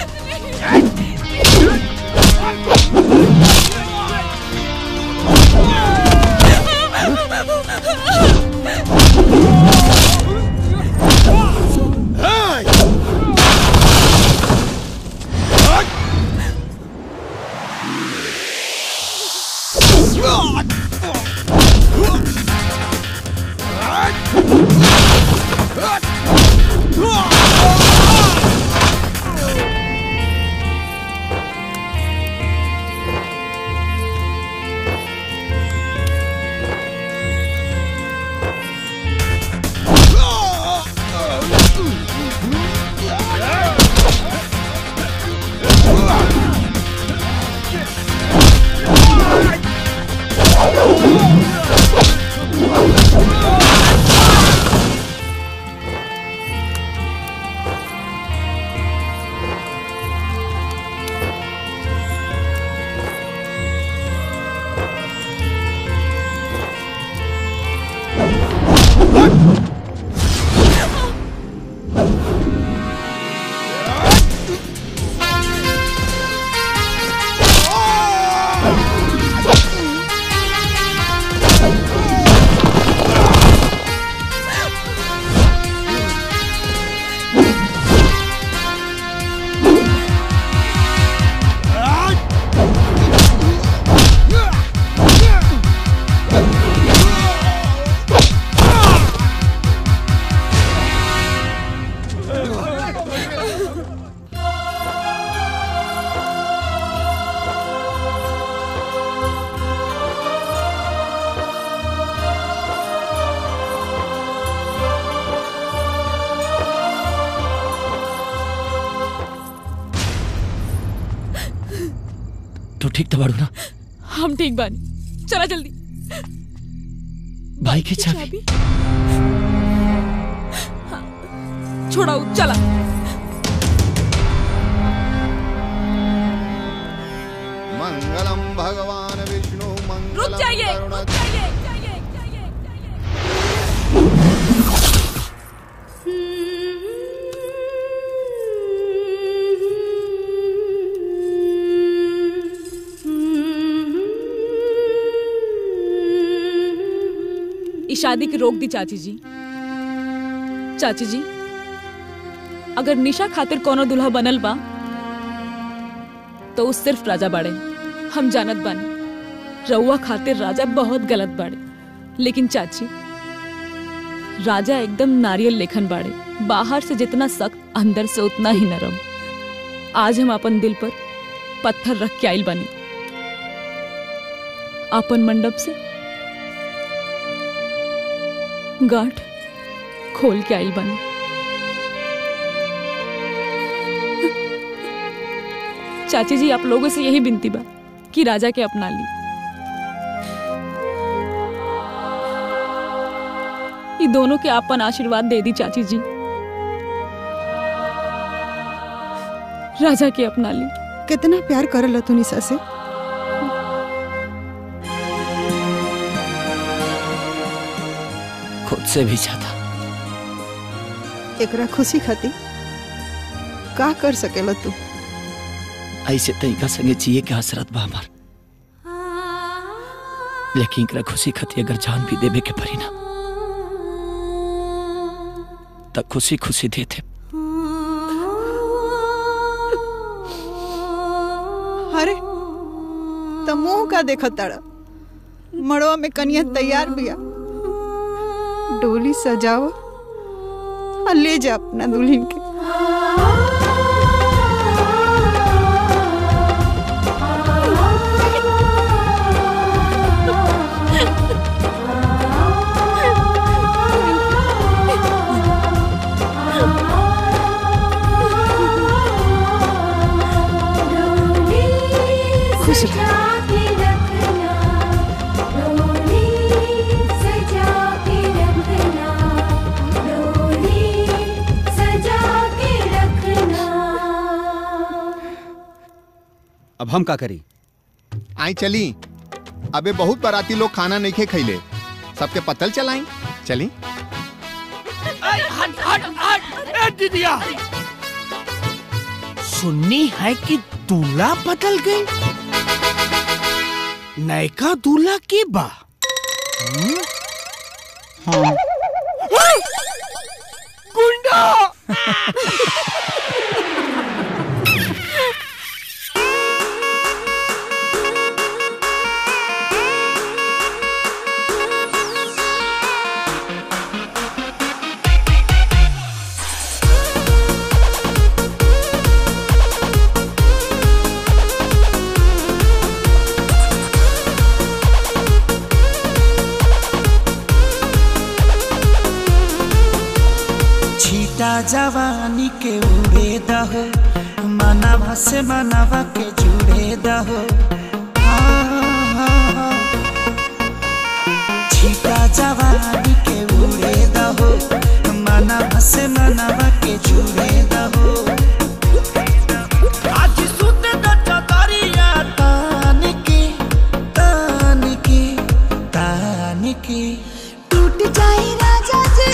तू ठीक तो बाड़ू ना हम ठीक बानी चला जल्दी भाई की चाबी छोड़ाऊ चला मंगलम भगवान विष्णु मंगलम रुक जाइए करुणा- रुक जाइए इस शादी की रोक दी चाची जी चाची जी अगर निशा खातिर कोनो दुल्हा बनल बा तो उ सिर्फ राजा बाड़े हम जानत बानी रउआ खातिर राजा बहुत गलत बाड़े लेकिन चाची राजा एकदम नारियल लेखन बाड़े बाहर से जितना सख्त अंदर से उतना ही नरम आज हम अपन दिल पर पत्थर रख के आइल बानी अपन मंडप से गांठ खोल के आइल बानी चाची जी आप लोगों से यही विनती बा कि राजा के अपना ली ये दोनों के आपन आशीर्वाद दे दी चाची जी राजा के अपना ली कितना प्यार करल तू निशा से खुद से भी ज्यादा एकरा खुशी खातिर का कर सकेला तू ऐसे तरीका संगे जिए के हसरत बा हमार लेकिन एकरा खुशी खातिर अगर जान भी देवे के पड़ी ना तब खुशी खुशी देते अरे त मुंह का देखत ताड़ा मड़वा में कनिया तैयार बिया डोली सजाओ और ले जा अपना दुल्हन के अब हम का करी आई चली अबे बहुत बाराती लोग खाना नहीं खे खैले सबके पतल चलाई चली हट हट हट ए दीदिया सुननी है कि दूल्हा बदल गई नयका दूल्हा की बा हम्म? हाँ। गुंडा छीटा जवानी के उड़े दहो मनवा से मनवा के जुड़े दहो छीटा जवानी के उड़े दहो मनवा से मनवा के जुड़े दहो आज सुत द चतरिया तान के तान के तान के टूट जाए राजा जी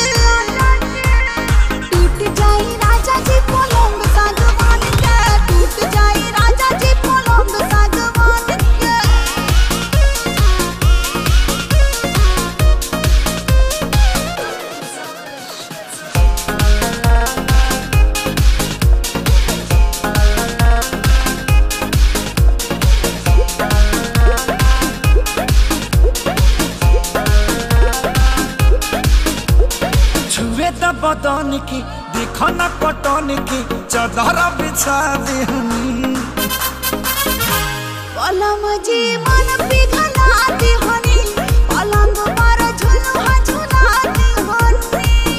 टूट जाए राजा जी पलंग सागवान के टूट जाए राजा जी पलंग सागवान के छुए त बदन के देखो न पटन के चदर बिछा देहनी पलम जी मन पिघला दे हनी पलंग पर झुलुआ झुला दे हनी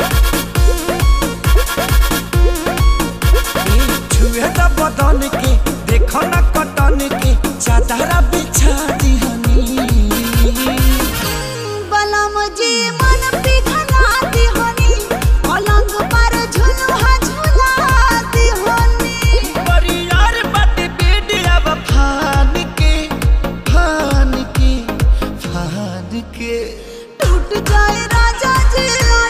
छुए त बदन के देखो न कटन के चदर बिछा देहनी पलम जी मन पिघला दे हनी पलंग पर झुलुआ झुला दे हनी परियार बट बेडिया फान के फान के फान के टूट जाए राजा जी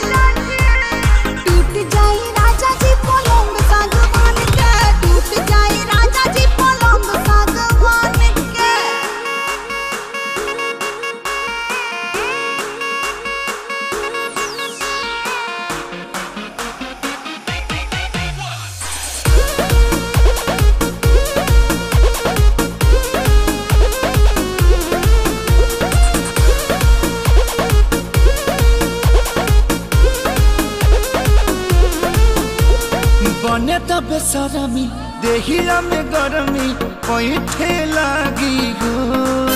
टूट जाए राजा जी पलंग सागवान के टूट जाए राजा जी पलंग सागवान के बने त बेसरमी देहिया में गरमी पैठे लागी हो